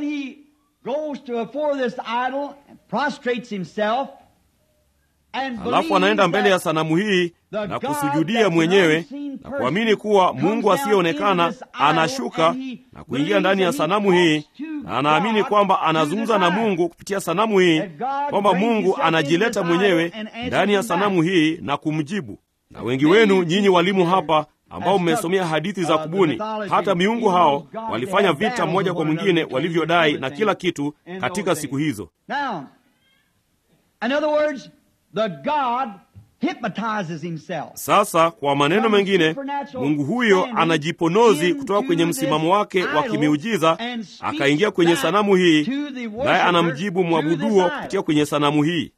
Halafu anaenda mbele ya sanamu hii na kusujudia mwenyewe na kuamini kuwa Mungu asiyeonekana anashuka na kuingia ndani ya sanamu hii, na anaamini kwamba anazungumza na Mungu kupitia sanamu hii, kwamba Mungu anajileta mwenyewe ndani ya sanamu hii na kumjibu. Na wengi wenu nyinyi walimu hapa ambao mmesomea hadithi za kubuni, hata miungu hao walifanya vita mmoja kwa mwingine walivyodai na kila kitu katika siku hizo. Sasa kwa maneno mengine, Mungu huyo anajiponozi kutoka kwenye msimamo wake wa kimiujiza akaingia kwenye sanamu hii, naye anamjibu mwabuduo kupitia kwenye sanamu hii,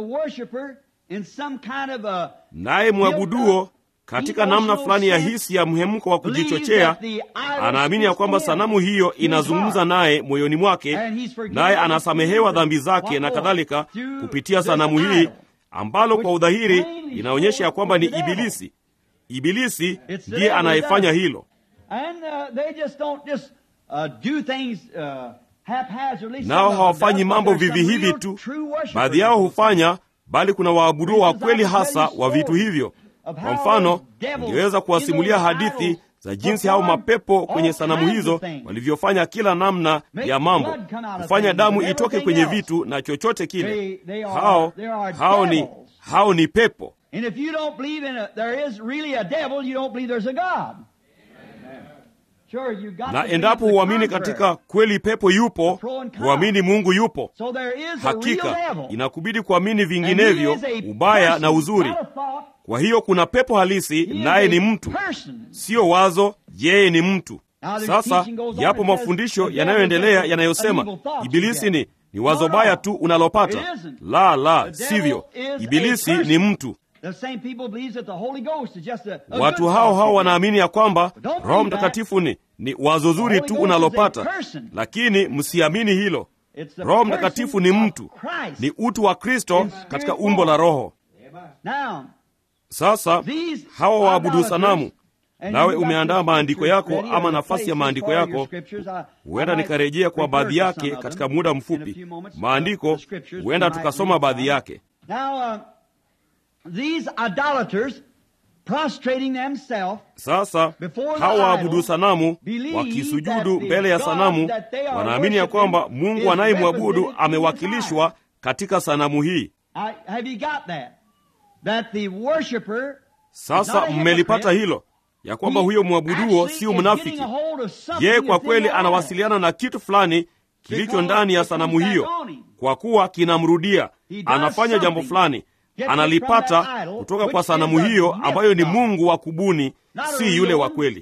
naye mwabuduo katika namna fulani ya hisi ya mhemko wa kujichochea anaamini ya kwamba sanamu hiyo inazungumza naye moyoni mwake, naye anasamehewa dhambi zake na kadhalika kupitia sanamu hii ambalo kwa udhahiri inaonyesha ya kwamba ni Ibilisi. Ibilisi ndiye anayefanya hilo, nao hawafanyi mambo vivi hivi tu. Baadhi yao hufanya, bali kuna waabuduo wa kweli hasa wa vitu hivyo. Kwa mfano, ningeweza kuwasimulia hadithi za jinsi hao mapepo kwenye sanamu hizo walivyofanya kila namna ya mambo, kufanya damu itoke kwenye vitu na chochote kile. Hao hao ni hao ni pepo. Na endapo huamini katika kweli pepo yupo, huamini Mungu yupo. Hakika inakubidi kuamini vinginevyo, ubaya na uzuri. Kwa hiyo kuna pepo halisi, naye ni mtu, siyo wazo. Yeye ni mtu. Sasa yapo mafundisho yanayoendelea yanayosema Ibilisi ni ni wazo baya tu unalopata. La, la, sivyo. Ibilisi ni mtu. Watu hao hao wanaamini ya kwamba Roho Mtakatifu ni ni wazo zuri tu unalopata, lakini msiamini hilo. Roho Mtakatifu ni mtu, ni utu wa Kristo katika umbo la Roho. Sasa hawa waabudu sanamu, nawe umeandaa maandiko yako ama nafasi ya maandiko yako. Huenda nikarejea kwa baadhi yake katika muda mfupi. Maandiko huenda tukasoma baadhi yake. Sasa hawa waabudu sanamu wakisujudu mbele ya sanamu, wanaamini ya kwamba Mungu anayemwabudu amewakilishwa katika sanamu hii. Sasa mmelipata hilo ya kwamba huyo mwabuduo sio mnafiki. Yeye kwa kweli anawasiliana na kitu fulani kilicho ndani ya sanamu hiyo, kwa kuwa kinamrudia. Anafanya jambo fulani, analipata kutoka kwa sanamu hiyo ambayo ni Mungu wa kubuni, si yule wa kweli.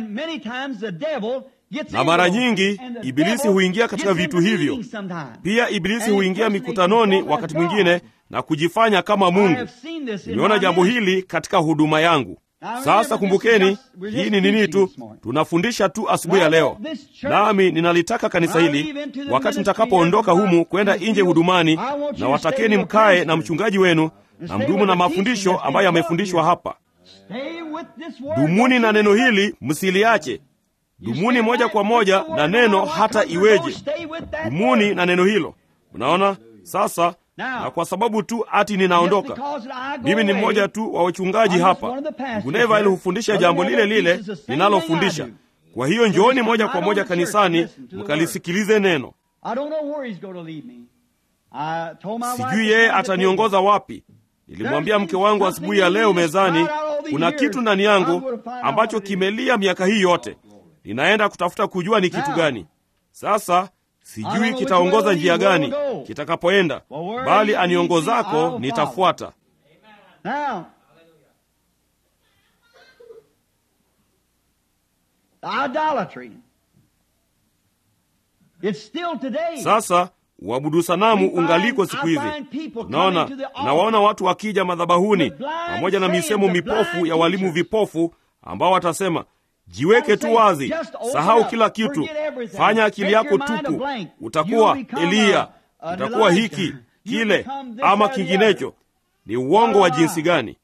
Na mara nyingi Ibilisi huingia katika vitu hivyo pia. Ibilisi huingia mikutanoni wakati mwingine na kujifanya kama Mungu. Nimeona jambo hili katika huduma yangu. Sasa kumbukeni, hii ni nini tu, tunafundisha tu asubuhi ya leo, nami ninalitaka kanisa hili, wakati mtakapoondoka humu kwenda nje hudumani, na watakeni mkae na mchungaji wenu na mdumu na mafundisho ambayo yamefundishwa hapa. Dumuni na neno hili, msiliache. Dumuni moja kwa moja na neno hata iweje. Dumuni na neno hilo. Unaona sasa na kwa sababu tu ati ninaondoka, mimi ni mmoja tu wa wachungaji hapa. Guneva ili hufundisha jambo lile lile ninalofundisha. Kwa hiyo njooni moja kwa moja kanisani mkalisikilize neno. Sijui yeye ataniongoza wapi. Nilimwambia mke wangu asubuhi ya leo mezani, kuna kitu ndani yangu ambacho kimelia miaka hii yote, ninaenda kutafuta kujua ni kitu gani. Sasa sijui kitaongoza njia gani kitakapoenda, bali aniongozako nitafuata. Idolatry. It's still today. Sasa uabudu sanamu ungaliko siku hizi. Naona nawaona watu wakija madhabahuni pamoja na misemo mipofu ya walimu vipofu ambao watasema jiweke tu wazi, sahau kila kitu, fanya akili yako tupu, utakuwa Eliya, utakuwa hiki kile ama kinginecho. Ni uongo wa jinsi gani!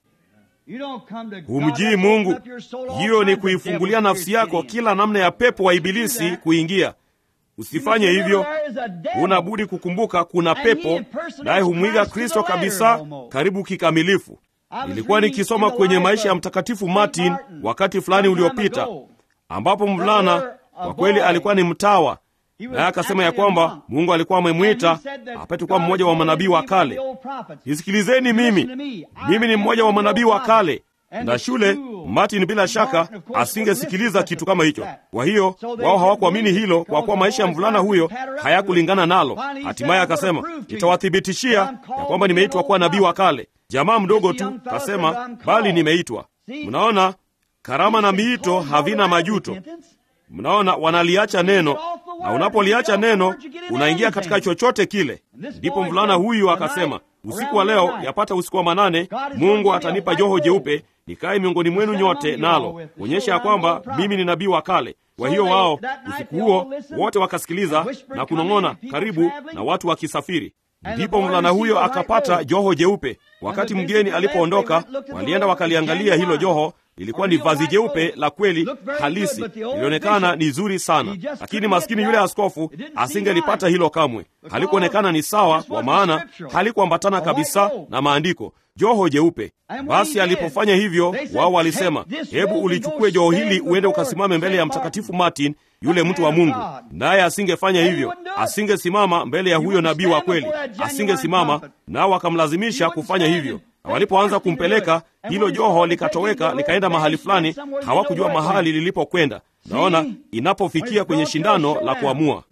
Humjii Mungu. Hiyo ni kuifungulia nafsi yako kila namna ya pepo wa Ibilisi kuingia. Usifanye hivyo. Huna budi kukumbuka kuna pepo, naye humwiga Kristo kabisa, karibu kikamilifu. Nilikuwa nikisoma kwenye maisha ya Mtakatifu Martin wakati fulani uliopita, ambapo mvulana kwa kweli alikuwa ni mtawa, naye akasema ya kwamba Mungu alikuwa amemwita apate kuwa mmoja wa manabii wa kale. Nisikilizeni mimi, mimi ni mmoja wa manabii wa kale na shule Martin bila shaka asingesikiliza kitu kama hicho. Kwa hiyo wao hawakuamini hilo, kwa kuwa maisha ya mvulana huyo hayakulingana nalo. Hatimaye akasema, nitawathibitishia ya kwamba nimeitwa kuwa nabii wa kale. Jamaa mdogo tu kasema, bali nimeitwa. Mnaona, karama na miito havina majuto. Mnaona, wanaliacha neno, na unapoliacha neno unaingia katika chochote kile. Ndipo mvulana huyu akasema, usiku wa leo, yapata usiku wa manane, Mungu atanipa joho jeupe nikaye miongoni mwenu nyote nalo kuonyesha ya kwamba mimi ni nabii wa kale. Kwa hiyo wao usiku huo wote wakasikiliza na kunong'ona karibu na watu wakisafiri. Ndipo mvulana huyo akapata joho jeupe. Wakati mgeni alipoondoka, walienda wakaliangalia hilo joho. Lilikuwa ni vazi jeupe la kweli halisi, lilionekana ni zuri sana, lakini maskini yule askofu asingelipata hilo kamwe. Halikuonekana ni sawa, kwa maana halikuambatana kabisa na maandiko, joho jeupe. Basi alipofanya hivyo, wao walisema, hebu ulichukue joho hili uende ukasimame mbele ya Mtakatifu Martin, yule mtu wa Mungu. Naye asingefanya hivyo, asingesimama mbele ya huyo nabii wa kweli, asingesimama. Nao wakamlazimisha kufanya hivyo na walipoanza kumpeleka hilo joho likatoweka likaenda mahali fulani, hawakujua mahali lilipokwenda. Naona inapofikia kwenye shindano la kuamua,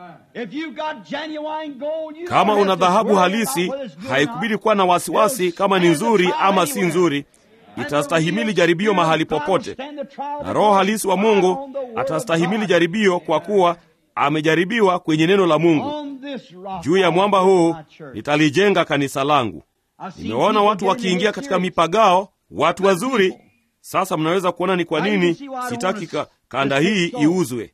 kama una dhahabu halisi, haikubidi kuwa na wasiwasi kama ni nzuri ama si nzuri. Itastahimili jaribio mahali popote, na Roho halisi wa Mungu atastahimili jaribio, kwa kuwa amejaribiwa kwenye neno la Mungu. Juu ya mwamba huu nitalijenga kanisa langu. Nimewaona watu wakiingia katika mipagao, watu wazuri. Sasa mnaweza kuona ni kwa nini sitaki ka, kanda hii iuzwe.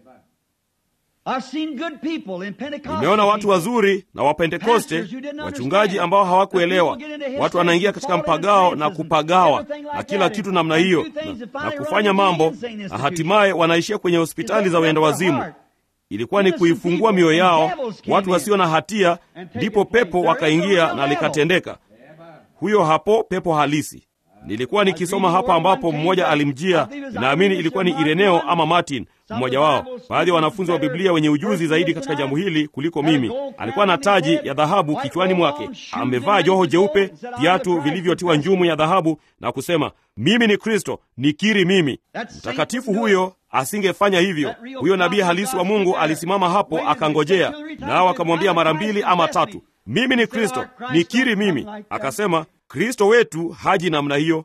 Nimeona watu wazuri na Wapentekoste, wachungaji ambao hawakuelewa. Watu wanaingia katika mpagao na kupagawa na kila kitu namna hiyo na, na kufanya mambo na hatimaye wanaishia kwenye hospitali za wenda wazimu. Ilikuwa ni kuifungua mioyo yao watu wasio na hatia, ndipo pepo wakaingia na likatendeka. Huyo hapo pepo halisi. Nilikuwa nikisoma hapa ambapo mmoja alimjia, naamini ilikuwa ni Ireneo ama Martin, mmoja wao, baadhi ya wanafunzi wa Biblia wenye ujuzi zaidi katika jambo hili kuliko mimi. Alikuwa na taji ya dhahabu kichwani mwake, amevaa joho jeupe, viatu vilivyotiwa njumu ya dhahabu, na kusema mimi ni Kristo, nikiri mimi. Mtakatifu huyo asingefanya hivyo. Huyo nabii halisi wa Mungu alisimama hapo akangojea, nao akamwambia mara mbili ama tatu, mimi ni Kristo, nikiri mimi. Akasema Kristo wetu haji namna hiyo.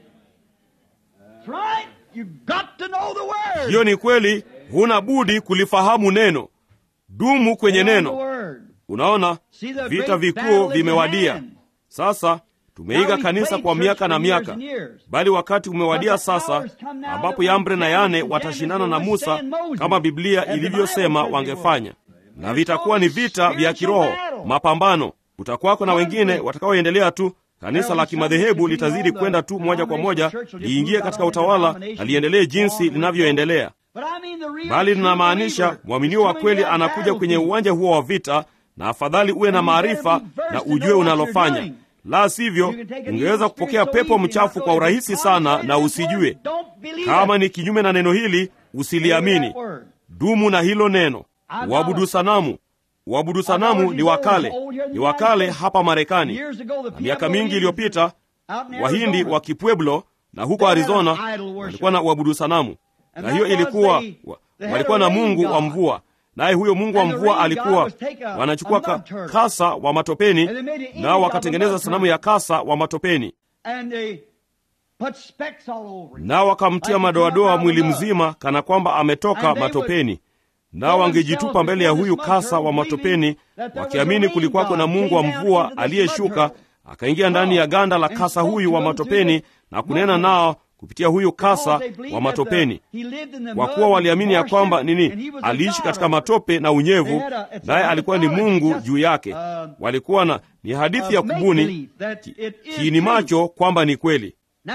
Hiyo ni kweli, huna budi kulifahamu neno. Dumu kwenye neno. Unaona, vita vikuu vimewadia sasa. Tumeiga kanisa kwa miaka na miaka, bali wakati umewadia sasa ambapo Yambre na Yane watashindana na Musa kama Biblia ilivyosema wangefanya, na vitakuwa ni vita vya kiroho, mapambano. Kutakuwako na wengine watakaoendelea tu. Kanisa la kimadhehebu litazidi kwenda tu moja kwa moja liingie katika utawala na liendelee jinsi linavyoendelea, bali linamaanisha mwaminio wa kweli anakuja kwenye uwanja huo wa vita, na afadhali uwe na maarifa na ujue unalofanya la sivyo ungeweza kupokea pepo mchafu kwa urahisi sana na usijue. Kama ni kinyume na neno hili, usiliamini. Dumu na hilo neno. Uabudu sanamu, uabudu sanamu ni wakale, ni wakale hapa Marekani. Na miaka mingi iliyopita, Wahindi wa Kipueblo na huko Arizona walikuwa na uabudu sanamu, na hiyo ilikuwa walikuwa na mungu wa mvua naye huyo mungu wa mvua alikuwa wanachukua ka, kasa wa matopeni, nao wakatengeneza sanamu ya kasa wa matopeni. nao wakamtia madoadoa mwili mzima, kana kwamba ametoka matopeni. Nao wangejitupa mbele ya huyu kasa wa matopeni, wakiamini kulikuwako na Mungu wa mvua aliyeshuka akaingia ndani ya ganda la kasa huyu wa matopeni na kunena nao kupitia huyu kasa wa matopeni, kwa kuwa waliamini ya kwamba nini, aliishi katika matope na unyevu, naye alikuwa ni Mungu juu yake. Walikuwa na ni hadithi ya kubuni kiini macho kwamba ni kweli.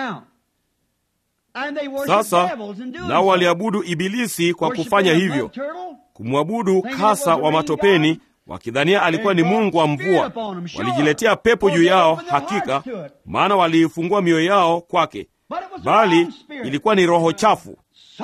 Sasa nao waliabudu Ibilisi kwa kufanya hivyo, kumwabudu kasa wa matopeni wakidhania alikuwa ni Mungu wa mvua. Walijiletea pepo juu yao, hakika, maana waliifungua mioyo yao kwake, bali ilikuwa ni roho chafu.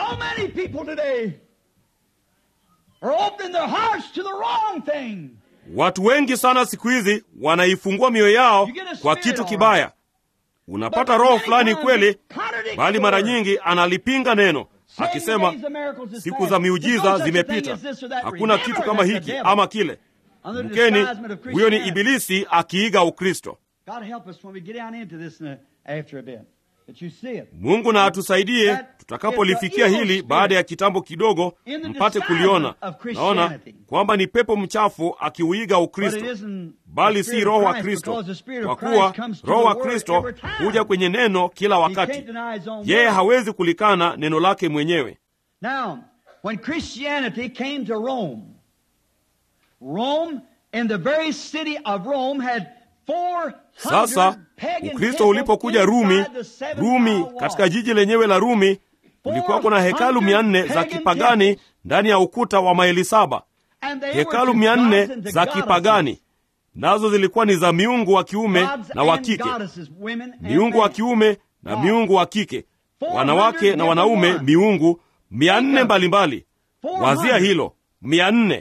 Watu wengi sana siku hizi wanaifungua mioyo yao kwa kitu kibaya. Unapata roho fulani kweli, bali mara nyingi analipinga neno akisema siku za miujiza zimepita, hakuna kitu kama hiki ama kile. Mkeni, huyo ni Ibilisi akiiga Ukristo. Mungu na atusaidie tutakapolifikia hili baada ya kitambo kidogo, mpate kuliona. Naona kwamba ni pepo mchafu akiuiga Ukristo, bali si Roho wa Kristo, kwa kuwa Roho wa Kristo huja kwenye neno kila wakati. Yeye hawezi kulikana neno lake mwenyewe. Now, when Christianity came to Rome, Rome in the very city of Rome had sasa Ukristo ulipokuja Rumi, Rumi katika jiji lenyewe la Rumi kulikuwako na hekalu mia nne za kipagani ndani ya ukuta wa maili saba. Hekalu mia nne za kipagani nazo zilikuwa ni za miungu wa kiume na wa kike, miungu wa kiume na miungu wa kike, wanawake na wanaume, miungu mia nne mbalimbali. Wazia hilo, mia nne.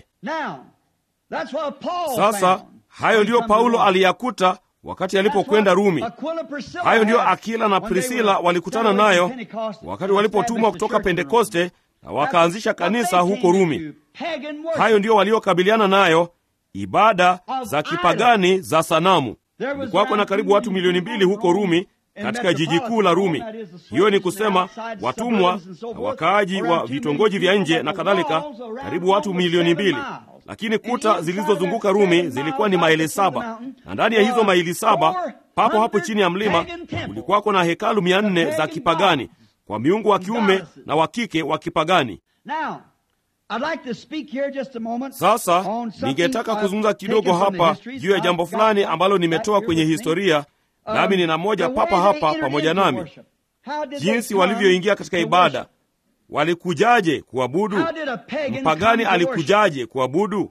Sasa hayo ndiyo Paulo aliyakuta wakati alipokwenda Rumi. Hayo ndiyo Akila na Prisila walikutana nayo wakati walipotumwa kutoka Pentekoste na wakaanzisha kanisa huko Rumi. Hayo ndiyo waliokabiliana nayo, ibada za kipagani za sanamu. Kulikuwako na karibu watu milioni mbili huko Rumi, katika jiji kuu la Rumi. Hiyo ni kusema watumwa na wakaaji wa vitongoji vya nje na kadhalika, karibu watu milioni mbili lakini kuta zilizozunguka Rumi zilikuwa ni maili saba, na ndani ya hizo maili saba, papo hapo chini ya mlima, kulikuwako na hekalu mia nne za kipagani kwa miungu wa kiume na wa kike wa kipagani. Sasa ningetaka kuzungumza kidogo hapa juu ya jambo fulani ambalo nimetoa kwenye historia, nami nina moja papa hapa pamoja nami, jinsi walivyoingia katika ibada Walikujaje kuabudu? Mpagani alikujaje kuabudu?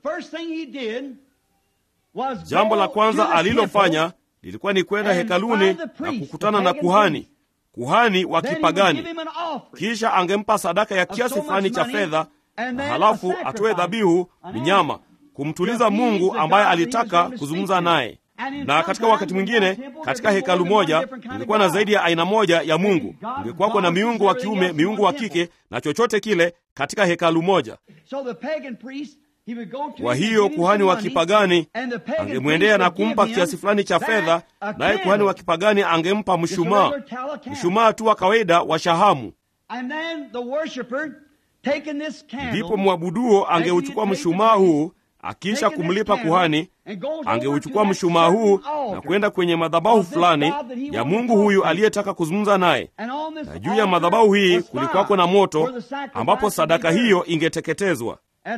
Jambo la kwanza alilofanya lilikuwa ni kwenda hekaluni na kukutana na kuhani, kuhani wa kipagani. Kisha angempa sadaka ya kiasi fulani cha fedha, na halafu atoe dhabihu mnyama, kumtuliza Mungu ambaye alitaka kuzungumza naye na katika wakati mwingine katika hekalu moja kulikuwa na zaidi ya aina moja ya Mungu. Ungekuwako na miungu wa kiume, miungu wa kike na chochote kile katika hekalu moja. Kwa hiyo kuhani wa kipagani angemwendea na kumpa kiasi fulani cha fedha, naye kuhani wa kipagani angempa mshumaa, mshumaa tu wa kawaida wa shahamu. Ndipo mwabuduo angeuchukua mshumaa huu Akisha kumlipa kuhani, angeuchukua mshumaa huu na kwenda kwenye madhabahu fulani ya Mungu huyu aliyetaka kuzungumza naye, na juu ya madhabahu hii kulikuwako na moto ambapo sadaka hiyo ingeteketezwa.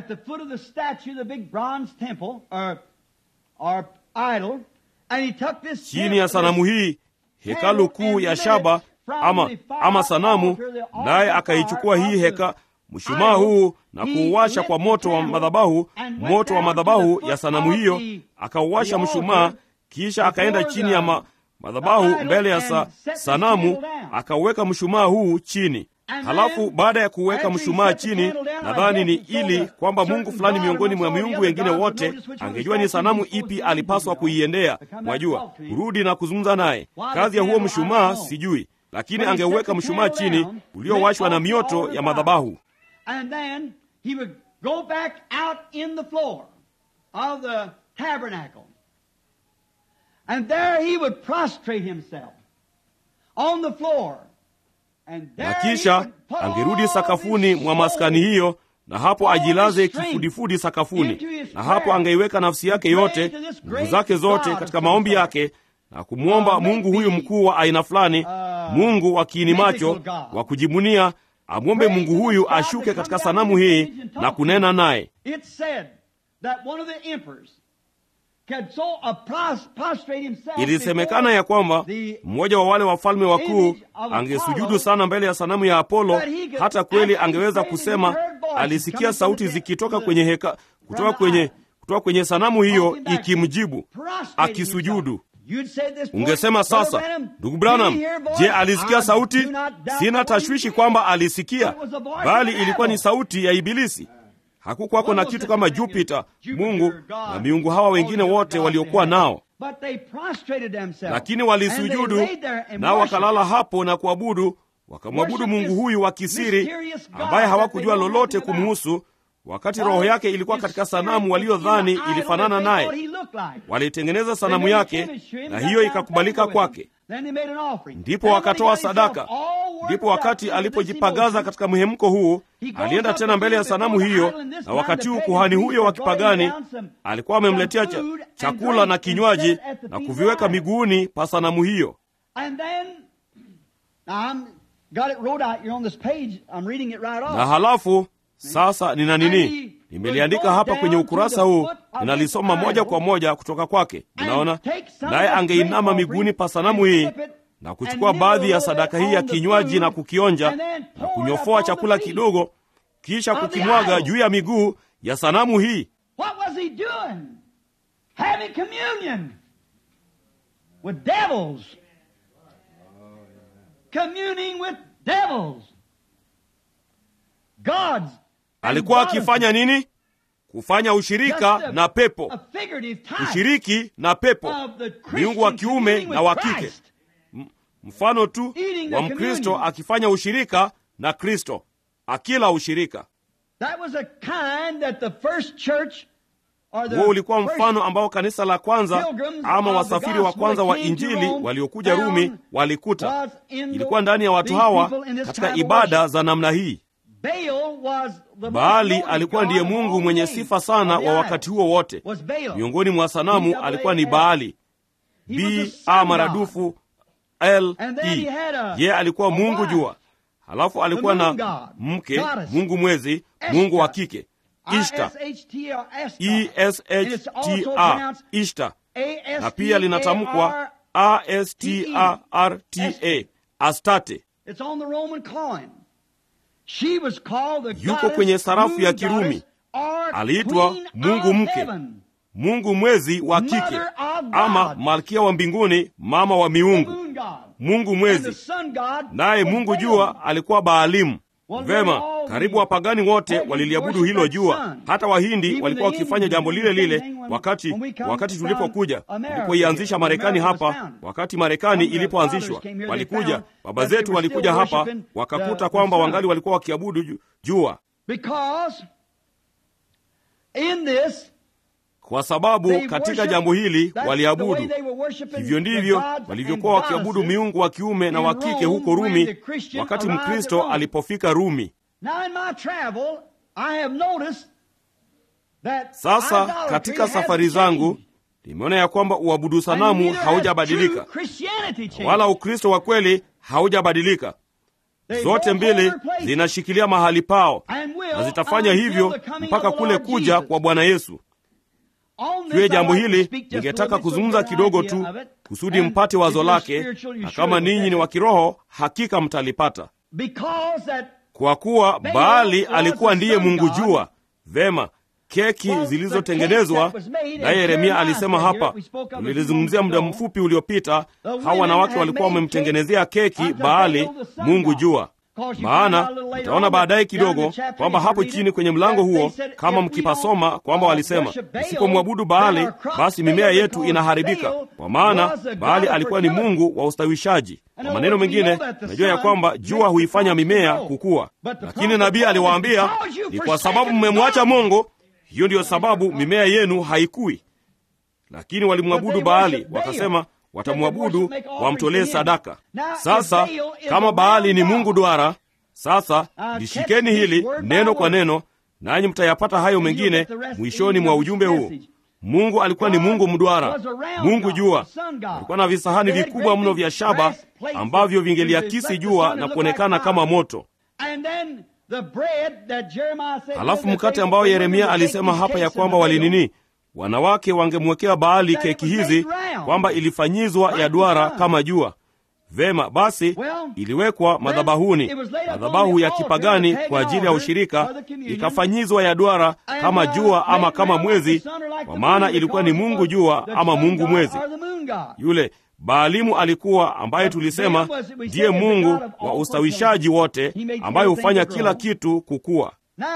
Chini ya sanamu hii, hekalu kuu ya shaba ama, ama sanamu, naye akaichukua hii heka mshumaa huu na kuuwasha kwa moto wa madhabahu, moto wa madhabahu ya sanamu hiyo, akauwasha mshumaa. Kisha akaenda chini ya ma, madhabahu mbele ya sa, sanamu, akauweka mshumaa huu chini. Halafu baada ya kuweka mshumaa chini, nadhani ni ili kwamba mungu fulani miongoni mwa miungu wengine wote angejua ni sanamu ipi alipaswa kuiendea, mwajua, kurudi na kuzungumza naye. Kazi ya huo mshumaa sijui, lakini angeuweka mshumaa chini uliowashwa na mioto ya madhabahu and then he would go back out in the floor of the tabernacle. And there he would prostrate himself on the floor. And na there he kisha would put angerudi all sakafuni his mwa maskani soul hiyo na hapo ajilaze kifudifudi sakafuni na hapo angeiweka nafsi yake yote nguvu zake zote katika maombi yake na kumwomba mungu huyu mkuu wa aina fulani mungu wa kiini macho wa kujibunia amwombe mungu huyu ashuke katika sanamu hii na kunena naye It said that one of the emperors could so uh, pros- prostrate himself ilisemekana before ya kwamba the mmoja wa wale wafalme wakuu angesujudu sana mbele ya sanamu ya apolo hata kweli angeweza kusema alisikia sauti zikitoka kwenye heka kutoka kwenye kutoka kwenye sanamu hiyo ikimjibu prostrate akisujudu himself. You'd say at this point, ungesema Brother sasa Branham, ndugu branham did he hear a voice? je alisikia I sauti do not doubt sina what he tashwishi did. kwamba alisikia It was the voice of bali the ilikuwa ni devil. sauti ya ibilisi hakukwako na kitu kama jupiter mungu na miungu hawa wengine wote waliokuwa nao But they prostrated themselves. lakini And walisujudu they laid there and nao worshiped. wakalala hapo na kuabudu wakamwabudu mungu huyu wa kisiri ambaye hawakujua lolote kumhusu wakati roho yake ilikuwa katika sanamu waliodhani ilifanana naye walitengeneza sanamu yake na hiyo ikakubalika kwake ndipo wakatoa sadaka ndipo wakati alipojipagaza katika mhemko huu alienda tena mbele ya sanamu hiyo na wakati huu kuhani huyo wa kipagani alikuwa amemletea cha, chakula na kinywaji na kuviweka miguuni pa sanamu hiyo And then, now I'm got it wrote out here on this page. I'm reading it right off. na halafu sasa nina nini nimeliandika hapa kwenye ukurasa huu ninalisoma moja kwa moja kutoka kwake unaona naye angeinama miguuni pa sanamu hii na kuchukua baadhi ya sadaka hii ya kinywaji na kukionja na kunyofoa chakula kidogo kisha kukimwaga juu ya miguu ya sanamu hii What was he doing? Having communion with devils. Communing with devils. God's. alikuwa akifanya nini kufanya ushirika Just a- na pepo a figurative type ushiriki na pepo of the miungu wa Christian kiume communing na with wa kike Christ. mfano tu Eating the wa mkristo communion. akifanya ushirika na kristo akila ushirika That was a kind that the first church or the huo ulikuwa first mfano ambao kanisa la kwanza pilgrims ama of the wasafiri wa gospel kwanza wa that came to injili Rome waliokuja found rumi walikuta was in the- ilikuwa ndani ya watu these hawa people in this katika kind of ibada worship. za namna hii Baal was the most baali known alikuwa god ndiye of mungu all mwenye names sifa sana of the wa isles. wakati huo wote Was Baal. miongoni mwa sanamu alikuwa ni baali He was the b sun a god. maradufu l And then e he had a- ye alikuwa a mungu wife. jua halafu alikuwa The na moon god, mke goddess, mungu mwezi Esther. mungu wa kike ishta I-S-H-T-R, Esther. e s And h it's t also a pronounced ishta A-S-T-A-R, na pia linatamkwa a s t a r t a astate It's on the Roman coin. She was called the Yuko goddess, kwenye sarafu ya moon Kirumi. goddess, or Aliitwa queen Mungu of mke. heaven. mungu mwezi wa kike Mother of God. ama malkia wa mbinguni mama wa The miungu moon god. mungu And the mwezi sun god naye was mungu Baal. jua alikuwa baalimu Well, vema all karibu the wapagani wote pagans waliliabudu worship hilo that jua sun. hata wahindi Even walikuwa the wakifanya Indians jambo did lile the same lile thing when- wakati when we come wakati from tulipokuja America tulipoianzisha here, marekani when America hapa was founded. wakati marekani When the ilipoanzishwa fathers came here, they walikuja found baba that they zetu were walikuja still hapa worshiping wakakuta the- the kwamba sun. wangali walikuwa wakiabudu ju- jua Because in this kwa sababu they katika worship- jambo hili that's the way waliabudu they were worshiping hivyo the ndivyo gods walivyokuwa and wakiabudu goddesses miungu wa kiume na in wa kike Rome huko when rumi the Christian wakati arrived at mkristo Rome. alipofika rumi Now in my travel, I have noticed that sasa idolatry katika hasn't safari zangu changed. nimeona ya kwamba uabudu And sanamu neither has haujabadilika true Christianity changed. wala ukristo wa kweli haujabadilika They zote both mbili hold their place zinashikilia mahali pao and will na zitafanya until hivyo the coming mpaka of the kule Lord kuja Jesus. kwa bwana yesu On this, juu ya I'd jambo like to hili speak just a ningetaka little bit so kuzungumza you get an kidogo idea tu of it. kusudi And mpate if wazo you're lake spiritual, you na surely kama will ninyi get ni it. wa kiroho hakika mtalipata Because that kwa kuwa Baal baali was alikuwa the ndiye sun mungu god. jua vema keki Well, the zilizotengenezwa cake that was made, naye and yeremia Jeremiah alisema said here, hapa we spoke of it tulilizungumzia a few muda moments ago. mfupi uliopita The hawa women wanawake had walikuwa made wamemtengenezea keki unto baali Baal the sun mungu god. jua Because you maana find out a little later utaona on baadaye that down in kidogo the chapter, kwamba if you hapo read chini it, kwenye mlango that they huo said, kama if we mkipasoma don't, kwamba uh, walisema worship Baal, msipomwabudu then baali our crops basi fail mimea yetu because inaharibika Baal kwa maana was the god baali of alikuwa ni fertility. mungu wa ustawishaji In kwa other maneno words, we mengine know that the najua ya sun kwamba makes jua the huifanya crops mimea grow. kukua But the lakini prophet nabii told us, aliwaambia because you ni kwa forsaken sababu mmemwacha God. mungu hiyo ndiyo sababu mimea yenu haikui lakini walimwabudu But they baali worship Baal. wakasema watamwabudu, wamtolee sadaka. Sasa kama Baali ni mungu duara, sasa lishikeni hili neno kwa neno, nanyi mtayapata hayo mengine mwishoni mwa ujumbe huu. Mungu alikuwa ni Mungu mduara, Mungu jua. Alikuwa na visahani vikubwa mno vya shaba ambavyo vingeliakisi jua na kuonekana kama moto. Halafu mkate ambao Yeremia alisema hapa ya kwamba walinini, wanawake wangemwekea Baali keki hizi, kwamba ilifanyizwa ya duara kama jua. Vema basi, iliwekwa madhabahuni, madhabahu ya kipagani kwa ajili ya ushirika, ikafanyizwa ya duara kama jua ama kama mwezi, kwa maana ilikuwa ni Mungu jua ama Mungu mwezi. Yule Baalimu alikuwa ambaye tulisema ndiye mungu wa ustawishaji wote, ambaye hufanya kila kitu kukua.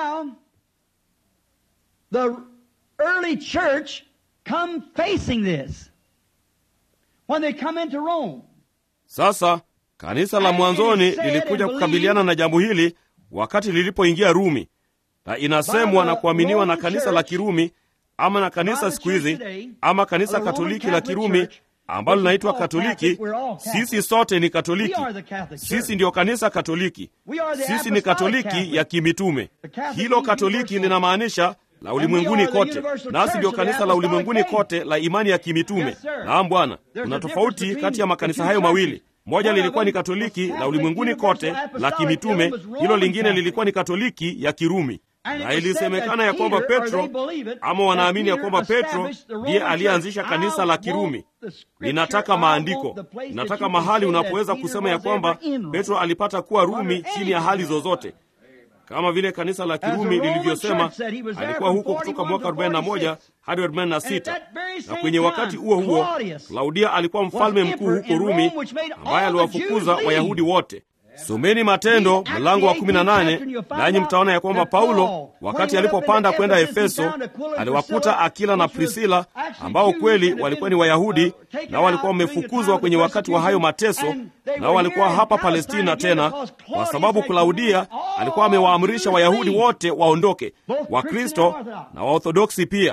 Sasa kanisa la mwanzoni lilikuja kukabiliana na jambo hili wakati lilipoingia Rumi, na inasemwa na kuaminiwa na kanisa la Kirumi ama na kanisa siku hizi ama kanisa Katoliki la Kirumi ambalo linaitwa Katoliki. Sisi sote ni Katoliki, sisi ndiyo kanisa Katoliki, sisi ni Katoliki ya kimitume. Hilo Katoliki linamaanisha la ulimwenguni kote, nasi ndiyo kanisa la ulimwenguni kote la imani ya kimitume. Naam Bwana, kuna tofauti kati ya makanisa hayo mawili. Moja lilikuwa ni Katoliki la ulimwenguni kote la kimitume, hilo lingine lilikuwa ni Katoliki ya Kirumi na ilisemekana ya kwamba Petro ama wanaamini ya kwamba Petro ndiye aliyeanzisha kanisa la Kirumi. Ninataka maandiko, ninataka mahali unapoweza kusema ya kwamba Petro alipata kuwa Rumi chini ya hali zozote, kama vile kanisa la Kirumi lilivyosema alikuwa huko kutoka mwaka 41 hadi 46. Na kwenye wakati huo huo Klaudia alikuwa mfalme mkuu huko Rumi ambaye aliwafukuza Wayahudi wote. Someni Matendo mlango wa 18 nanyi mtaona ya kwamba Paulo wakati alipopanda kwenda Efeso aliwakuta Akila na Prisila ambao kweli walikuwa ni Wayahudi, nao walikuwa wamefukuzwa kwenye wakati wa hayo mateso, nao walikuwa hapa Palestina tena, kwa sababu Klaudia alikuwa amewaamrisha Wayahudi wote waondoke, Wakristo na Waorthodoksi pia.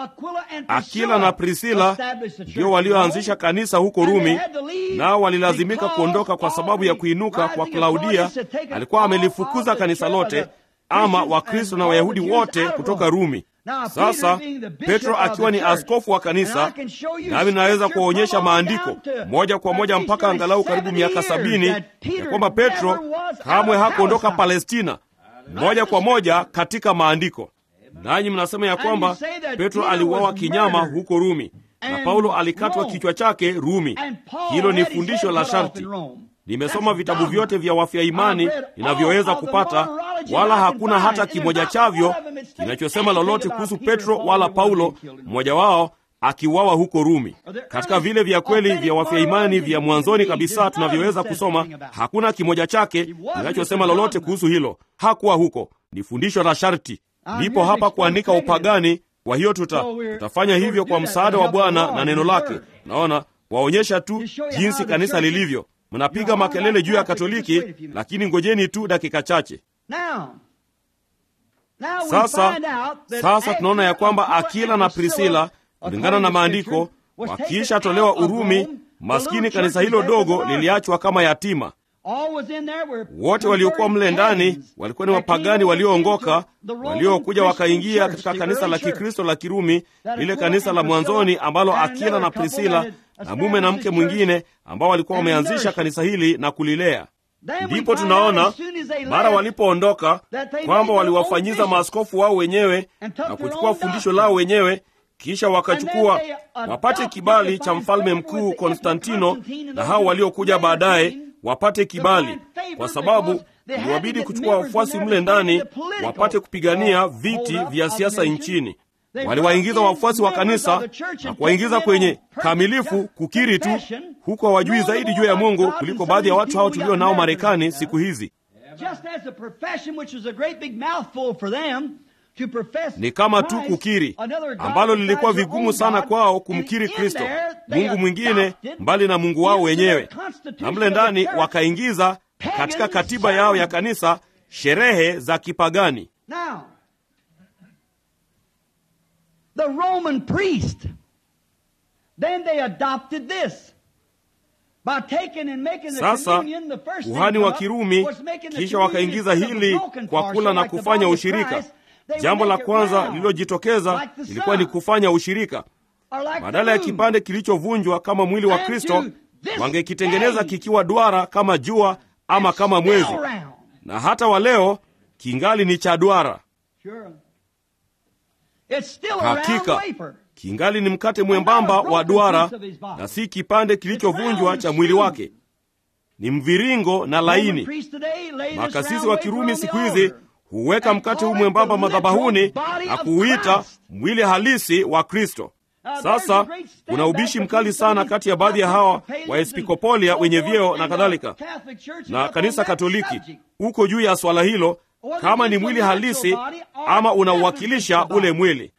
Akila na Prisila ndio walioanzisha kanisa huko Rumi, nao walilazimika kuondoka kwa sababu ya kuinuka kwa Klaudia. Alikuwa amelifukuza kanisa lote, ama Wakristo na Wayahudi wote kutoka Rumi. Sasa Petro akiwa ni askofu wa kanisa, nami naweza kuwaonyesha maandiko moja kwa moja mpaka angalau karibu miaka sabini ya kwamba Petro kamwe hakuondoka Palestina, moja kwa moja katika maandiko nanyi mnasema ya kwamba Petro aliuawa kinyama huko Rumi na Paulo alikatwa kichwa chake Rumi. Hilo ni fundisho la sharti. Nimesoma vitabu vyote vya wafya imani ninavyoweza kupata, wala hakuna hata kimoja chavyo kinachosema lolote kuhusu Petro wala Paulo, mmoja wao akiuawa huko Rumi. Katika vile vya kweli vya wafya imani vya mwanzoni kabisa tunavyoweza kusoma, hakuna kimoja chake kinachosema lolote kuhusu hilo. Hakuwa huko, ni fundisho la sharti. Nipo hapa kuandika upagani. Kwa hiyo tuta, tutafanya hivyo kwa msaada wa Bwana na neno lake. Naona waonyesha tu jinsi kanisa lilivyo. Mnapiga makelele juu ya Katoliki, lakini ngojeni tu dakika chache. Sasa sasa tunaona ya kwamba Akila na Prisila, kulingana na maandiko, wakiisha tolewa Urumi, maskini kanisa hilo dogo liliachwa kama yatima. Wote waliokuwa mle ndani walikuwa ni wapagani walioongoka, waliokuja wakaingia katika kanisa la Kikristo la Kirumi, lile kanisa la mwanzoni ambalo Akila na Prisila na mume na mke mwingine ambao walikuwa wameanzisha kanisa hili na kulilea. Ndipo tunaona mara walipoondoka kwamba waliwafanyiza maaskofu wao wenyewe na kuchukua fundisho lao wenyewe kisha wakachukua wapate kibali cha mfalme mkuu Konstantino na hao waliokuja baadaye wapate kibali, kwa sababu iliwabidi kuchukua wafuasi mle ndani wapate kupigania viti vya siasa nchini. Waliwaingiza wafuasi wa kanisa na kuwaingiza kwenye kamilifu kukiri tu, huku hawajui zaidi juu ya Mungu kuliko baadhi ya watu hao tulio nao Marekani siku hizi. Ni kama tu kukiri ambalo lilikuwa vigumu sana kwao kumkiri Kristo, Mungu mwingine mbali na Mungu wao wenyewe, na mle ndani wakaingiza katika katiba yao ya kanisa sherehe za kipagani. Sasa kuhani wa Kirumi kisha wakaingiza hili kwa kula na kufanya ushirika. Jambo la kwanza lililojitokeza ilikuwa ni kufanya ushirika. Badala ya kipande kilichovunjwa kama mwili wa Kristo, wangekitengeneza kikiwa duara kama jua ama kama mwezi, na hata wa leo kingali ni cha duara. Hakika kingali ni mkate mwembamba wa duara na si kipande kilichovunjwa cha mwili wake, ni mviringo na laini. Makasisi wa Kirumi siku hizi huweka mkate huu mwembamba madhabahuni na kuuita mwili halisi wa Kristo. Sasa kuna ubishi mkali sana kati ya baadhi ya hawa waepiskopolia wenye vyeo na kadhalika na kanisa Katoliki uko juu ya swala hilo, kama ni mwili halisi ama unauwakilisha ule mwili.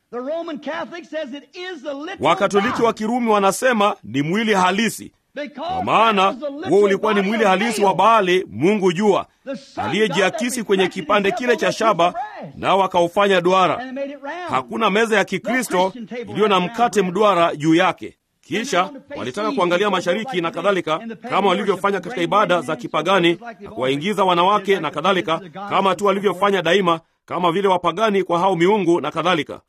Wakatoliki wa Kirumi wanasema ni mwili halisi, kwa maana huo ulikuwa ni mwili halisi wa Baali, mungu jua, aliyejiakisi kwenye kipande kile cha shaba, nao wakaufanya duara. Hakuna meza ya Kikristo iliyo na mkate mduara juu yake. Kisha walitaka kuangalia mashariki na kadhalika, kama walivyofanya katika ibada za kipagani na kuwaingiza wanawake na kadhalika, kama tu walivyofanya daima, kama vile wapagani kwa hao miungu na kadhalika.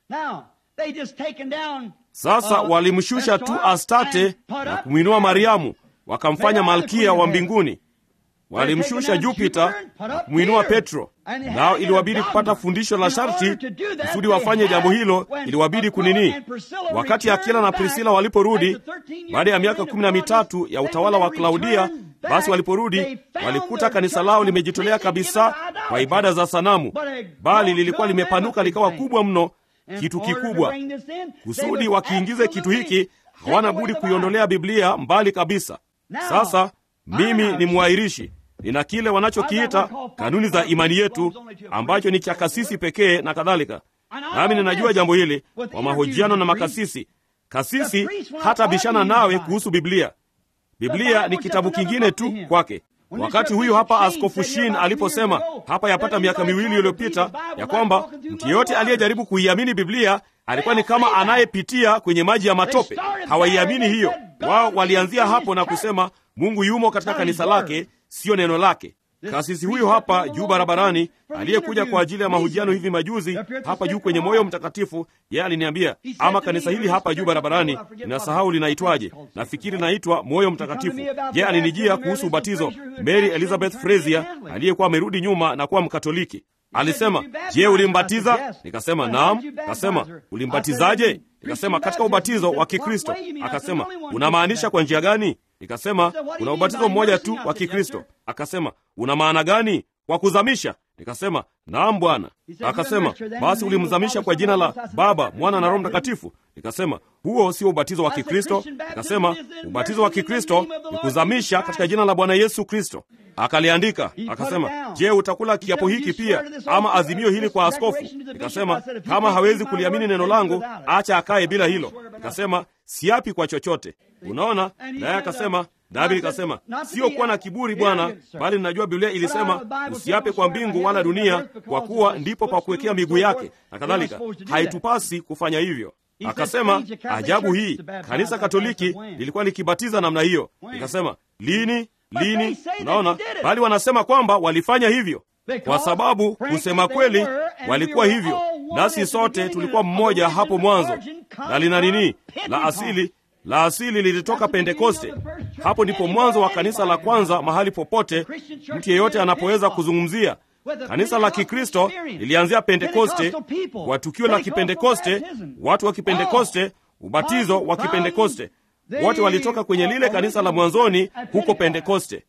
Sasa walimshusha tu Astate na kumwinua Mariamu, wakamfanya malkia wa mbinguni. Walimshusha Jupita na kumwinua Petro, nao iliwabidi kupata fundisho la sharti kusudi wafanye jambo hilo. Iliwabidi kunini? Wakati Akila na Prisila waliporudi baada ya miaka kumi na mitatu ya utawala wa Klaudia, basi waliporudi walikuta kanisa lao limejitolea kabisa kwa ibada za sanamu, bali lilikuwa limepanuka likawa kubwa mno kitu kikubwa. Kusudi wakiingize kitu hiki, hawana budi kuiondolea Biblia mbali kabisa. Sasa mimi ni mwairishi, nina kile wanachokiita kanuni za imani yetu, ambacho ni cha kasisi pekee na kadhalika. Nami ninajua jambo hili kwa mahojiano na makasisi. Kasisi hata bishana nawe kuhusu Biblia. Biblia ni kitabu kingine tu kwake. Wakati huyu hapa Askofu Shin aliposema hapa yapata miaka miwili iliyopita ya kwamba mtu yeyote aliyejaribu kuiamini Biblia alikuwa ni kama anayepitia kwenye maji ya matope. Hawaiamini hiyo. Wao walianzia hapo na kusema Mungu yumo katika kanisa lake, siyo neno lake. Kasisi huyu hapa juu barabarani aliyekuja kwa ajili ya mahojiano hivi majuzi hapa juu kwenye Moyo Mtakatifu, yeye aliniambia, ama kanisa hili hapa juu barabarani, ninasahau linaitwaje, nafikiri linaitwa Moyo Mtakatifu. Yeye alinijia kuhusu ubatizo. Mary Elizabeth Frazier aliyekuwa amerudi nyuma na kuwa Mkatoliki alisema, je, ulimbatiza? Nikasema naam. Akasema, ulimbatizaje? Nikasema, katika ubatizo wa Kikristo. Akasema, unamaanisha kwa njia gani? Nikasema, kuna ubatizo mmoja tu wa Kikristo. Akasema, una maana gani? Kwa kuzamisha? Nikasema, naam Bwana. Akasema, basi ulimzamisha kwa jina la Baba, Mwana na Roho Mtakatifu? Nikasema, huo sio ubatizo wa Kikristo. Nikasema, ubatizo wa Kikristo ni kuzamisha katika jina la Bwana Yesu Kristo. Akaliandika akasema, je, utakula kiapo hiki pia ama azimio hili kwa askofu? Nikasema, kama hawezi kuliamini neno langu, acha akaye bila hilo. Nikasema, siapi kwa chochote. Unaona? Naye akasema nami nikasema, sio kuwa na kiburi Bwana, bali ninajua Biblia ilisema usiape kwa mbingu wala dunia, kwa kuwa ndipo pa kuwekea miguu yake na kadhalika. Haitupasi kufanya hivyo. Akasema, ajabu hii, kanisa Katoliki lilikuwa likibatiza namna hiyo. Nikasema, lini lini? Unaona, bali wanasema kwamba walifanya hivyo kwa sababu kusema kweli walikuwa hivyo, nasi sote tulikuwa mmoja hapo mwanzo. Na lina nini la asili la asili lilitoka Pentekoste. Hapo ndipo mwanzo wa kanisa la kwanza mahali popote mtu yeyote anapoweza kuzungumzia. Kanisa la Kikristo lilianzia Pentekoste, kwa tukio la Kipentekoste, watu wa Kipentekoste, ubatizo wa Kipentekoste, wote walitoka kwenye lile kanisa la mwanzoni huko Pentekoste.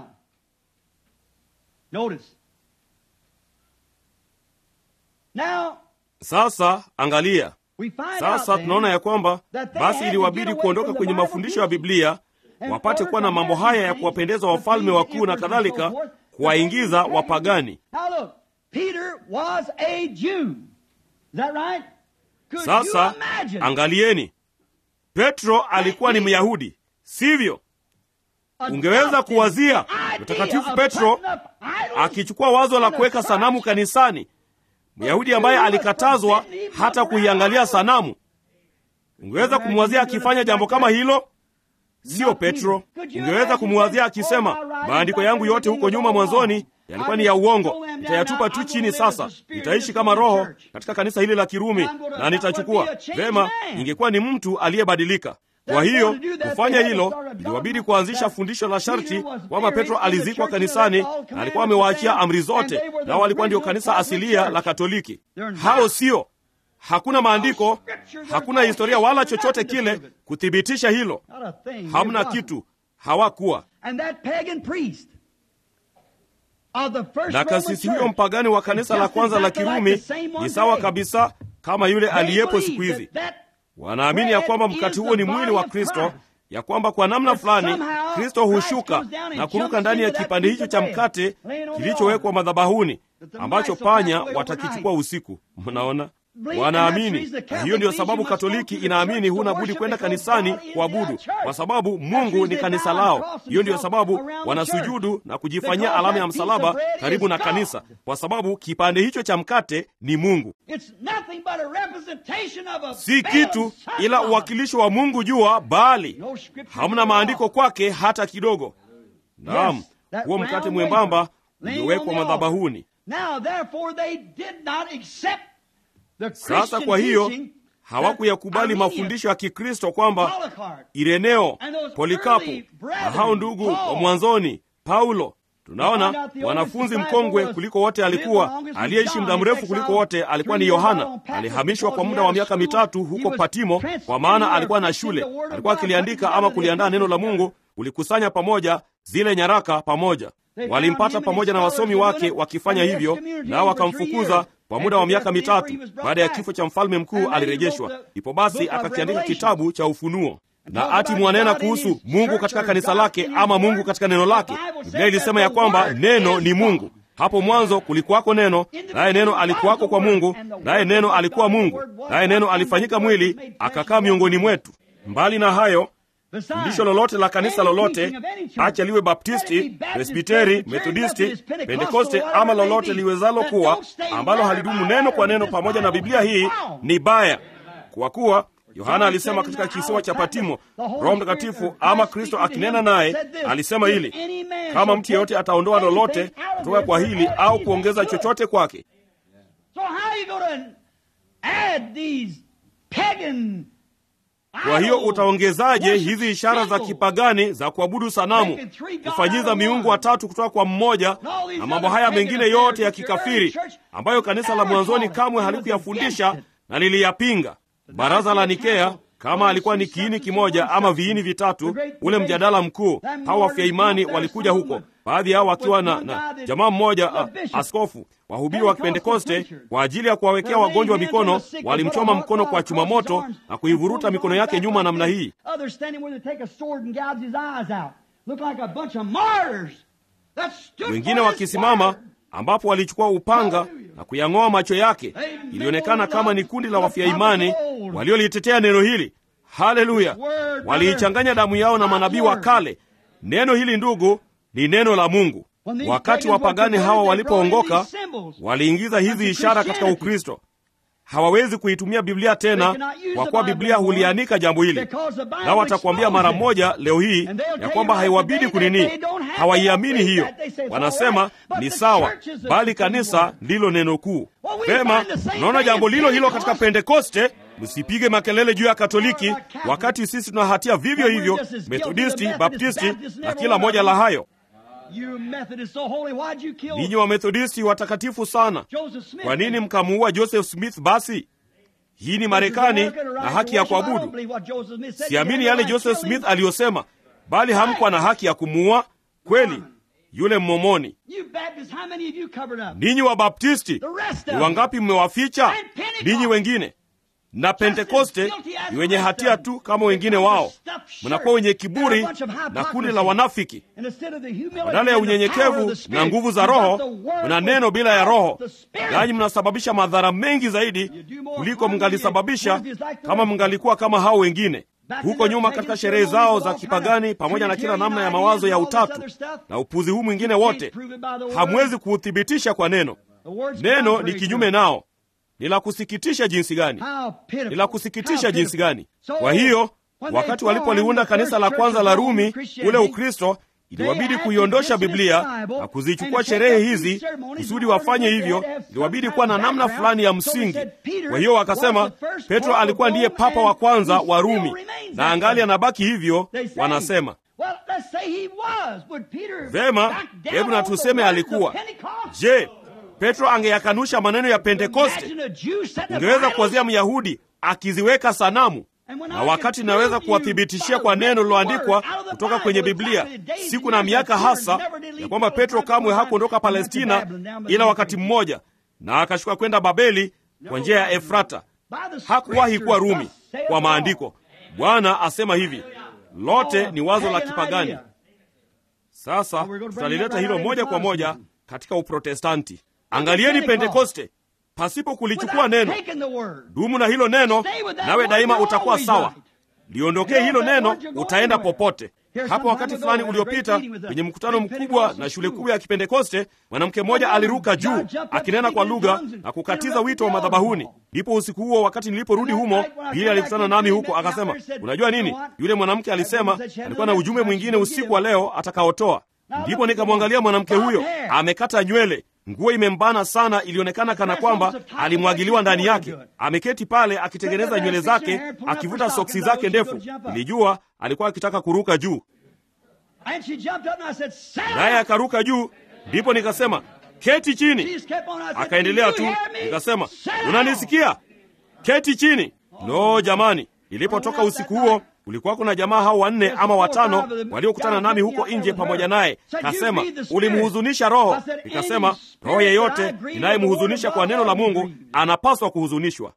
Sasa angalia sasa tunaona ya kwamba basi iliwabidi kuondoka kwenye mafundisho ya Biblia wapate kuwa na mambo haya ya kuwapendeza wafalme wakuu na kadhalika, kuwaingiza wapagani. Sasa angalieni, Petro alikuwa ni Myahudi, sivyo? Ungeweza kuwazia Mtakatifu Petro akichukua wazo la kuweka sanamu kanisani Myahudi ambaye alikatazwa hata kuiangalia sanamu. Ungeweza kumwazia akifanya jambo kama hilo? siyo Petro. Ungeweza kumwazia akisema, maandiko yangu yote huko nyuma mwanzoni yalikuwa ni ya uongo, nitayatupa tu chini. Sasa nitaishi kama Roho katika kanisa hili la Kirumi na nitachukua vema. Ingekuwa ni mtu aliyebadilika. Kwa hiyo kufanya hilo, iliwabidi kuanzisha fundisho la sharti kwamba Petro alizikwa kanisani na alikuwa amewaachia amri zote, nao walikuwa ndio kanisa asilia la Katoliki. Hao sio Hakuna maandiko, hakuna historia wala chochote kile kuthibitisha hilo. Hamna kitu, hawakuwa na kasisi huyo mpagani wa kanisa la kwanza la Kirumi ni sawa kabisa kama yule aliyepo siku hizi. Wanaamini ya kwamba mkate huo ni mwili wa Kristo, ya kwamba kwa namna fulani Kristo hushuka na kuruka ndani ya kipande hicho cha mkate kilichowekwa madhabahuni, ambacho panya watakichukua usiku. Mnaona? Wanaamini na hiyo ndiyo sababu Katoliki inaamini huna budi kwenda kanisani kuabudu, kwa sababu Mungu ni kanisa lao. Hiyo ndiyo sababu wanasujudu na kujifanyia alama ya msalaba karibu na kanisa, kwa sababu kipande hicho cha mkate ni Mungu, si kitu ila uwakilisho wa Mungu jua, bali hamna maandiko kwake hata kidogo. Naam, huo mkate mwembamba uliowekwa madhabahuni. Sasa kwa hiyo hawakuyakubali mafundisho ya Kikristo kwamba Ireneo, Polikapo na hao ndugu wa mwanzoni, Paulo. Tunaona wanafunzi mkongwe kuliko wote alikuwa, aliyeishi muda mrefu kuliko wote alikuwa ni Yohana. Alihamishwa kwa muda wa miaka mitatu huko Patimo, kwa maana alikuwa na shule, alikuwa akiliandika ama kuliandaa neno la Mungu, kulikusanya pamoja zile nyaraka pamoja. Walimpata pamoja na wasomi wake wakifanya hivyo, nao wakamfukuza kwa muda wa miaka mitatu. Baada ya kifo cha mfalme mkuu alirejeshwa. Ndipo basi akakiandika kitabu cha Ufunuo, na ati mwanena kuhusu Mungu katika kanisa lake ama Mungu katika neno lake. Biblia ilisema ya kwamba neno ni Mungu. Hapo mwanzo kulikuwako neno, naye neno alikuwako kwa Mungu, naye neno alikuwa Mungu, naye neno alifanyika mwili akakaa miongoni mwetu. Mbali na hayo fundisho lolote la kanisa lolote, acha liwe Baptisti, Presbiteri, Methodisti, Pentekoste ama lolote liwezalo kuwa, ambalo halidumu neno kwa neno pamoja na Biblia hii ni baya, kwa kuwa Yohana alisema katika kisiwa cha Patimo, Roho Mtakatifu ama Kristo akinena naye alisema hili, kama mtu yeyote ataondoa lolote kutoka kwa hili au kuongeza chochote kwake kwa hiyo utaongezaje hizi ishara za kipagani za kuabudu sanamu, kufanyiza miungu watatu kutoka kwa mmoja, na mambo haya mengine yote ya kikafiri ambayo kanisa la mwanzoni kamwe halikuyafundisha na liliyapinga? Baraza la Nikea kama alikuwa ni kiini kimoja ama viini vitatu, ule mjadala mkuu, hawa wafya imani walikuja huko, baadhi yao wakiwa na, na jamaa mmoja a, askofu. Wahubiri wa Kipentekoste kwa ajili ya kuwawekea wagonjwa mikono walimchoma mkono kwa chuma moto na kuivuruta mikono yake nyuma namna hii. Wengine wakisimama ambapo walichukua upanga na kuyang'oa macho yake. Ilionekana kama ni kundi la wafia imani waliolitetea neno hili. Haleluya! Waliichanganya damu yao na manabii wa kale. Neno hili ndugu, ni neno la Mungu. Wakati wapagani hawa walipoongoka, waliingiza hizi ishara katika Ukristo. Hawawezi kuitumia Biblia tena, kwa kuwa Biblia hulianika jambo hili, na watakuambia mara moja leo hii ya kwamba haiwabidi kunini. Hawaiamini hiyo, wanasema ni sawa, bali kanisa ndilo neno kuu. Pema, unaona jambo lilo hilo katika Pentekoste. Msipige makelele juu ya Katoliki wakati sisi tuna hatia vivyo hivyo, Methodisti, Baptisti na kila moja la hayo. Ninyi Wamethodisti watakatifu sana, kwa nini mkamuua Joseph Smith? Basi hii ni Marekani na haki ya kuabudu. Siamini yale Joseph Smith aliyosema, bali hamkuwa na haki ya kumuua. Kweli yule Mmomoni. Ninyi Wabaptisti ni wangapi mmewaficha? Ninyi wengine na Pentekoste ni wenye hatia tu kama wengine wao. Mnakuwa wenye kiburi na kundi la wanafiki. Badala ya unyenyekevu na nguvu za Roho, mna neno bila ya Roho, nanyi mnasababisha madhara mengi zaidi kuliko mngalisababisha kama mngalikuwa kama hao wengine. Huko nyuma katika sherehe zao za kipagani, pamoja na kila namna ya mawazo ya utatu na upuzi huu mwingine wote, hamwezi kuuthibitisha kwa neno. Neno ni kinyume nao. Ni la kusikitisha jinsi gani! Ni la kusikitisha jinsi gani! Kwa hiyo wakati walipoliunda kanisa la kwanza la Rumi, ule Ukristo iliwabidi kuiondosha Biblia na kuzichukua sherehe hizi. Kusudi wafanye hivyo, iliwabidi kuwa na namna fulani ya msingi. Kwa hiyo wakasema Petro alikuwa ndiye papa wa kwanza wa Rumi, na angali anabaki hivyo. Wanasema vema, hebu na tuseme alikuwa. Je, Petro angeyakanusha maneno ya Pentekoste? Ungeweza kuwazia Myahudi akiziweka sanamu na wakati naweza kuwathibitishia kwa neno liloandikwa kutoka kwenye Biblia siku na miaka hasa ya kwamba Petro kamwe hakuondoka Palestina ila wakati mmoja, na akashuka kwenda Babeli kwa njia ya Efrata. Hakuwahi kuwa Rumi kwa maandiko. Bwana asema hivi, lote ni wazo la kipagani. Sasa tutalileta hilo moja kwa moja katika Uprotestanti. Angalieni Pentekoste pasipo kulichukua neno. Dumu na hilo neno, nawe daima utakuwa sawa. Liondokee hilo neno, utaenda popote. Hapo wakati fulani uliopita, kwenye mkutano mkubwa na shule kubwa ya Kipentekoste, mwanamke mmoja aliruka juu akinena kwa lugha na kukatiza wito wa madhabahuni. Ndipo usiku huo, wakati niliporudi humo, Bili alikutana nami huko, akasema, unajua nini, yule mwanamke alisema alikuwa na ujumbe mwingine usiku wa leo atakaotoa. Ndipo nikamwangalia mwanamke huyo, amekata nywele nguo imembana sana, ilionekana kana kwamba alimwagiliwa ndani yake. Ameketi pale akitengeneza nywele zake, akivuta soksi zake ndefu. Nilijua alikuwa akitaka kuruka juu, naye akaruka juu. Ndipo nikasema keti chini, akaendelea tu. Nikasema unanisikia? Keti chini. Lo, jamani! Nilipotoka usiku huo kulikuwa kuna jamaa hao wanne ama watano waliokutana nami huko nje pamoja naye. Kasema, ulimhuzunisha Roho. Nikasema, roho yeyote inayemhuzunisha kwa neno la Mungu anapaswa kuhuzunishwa.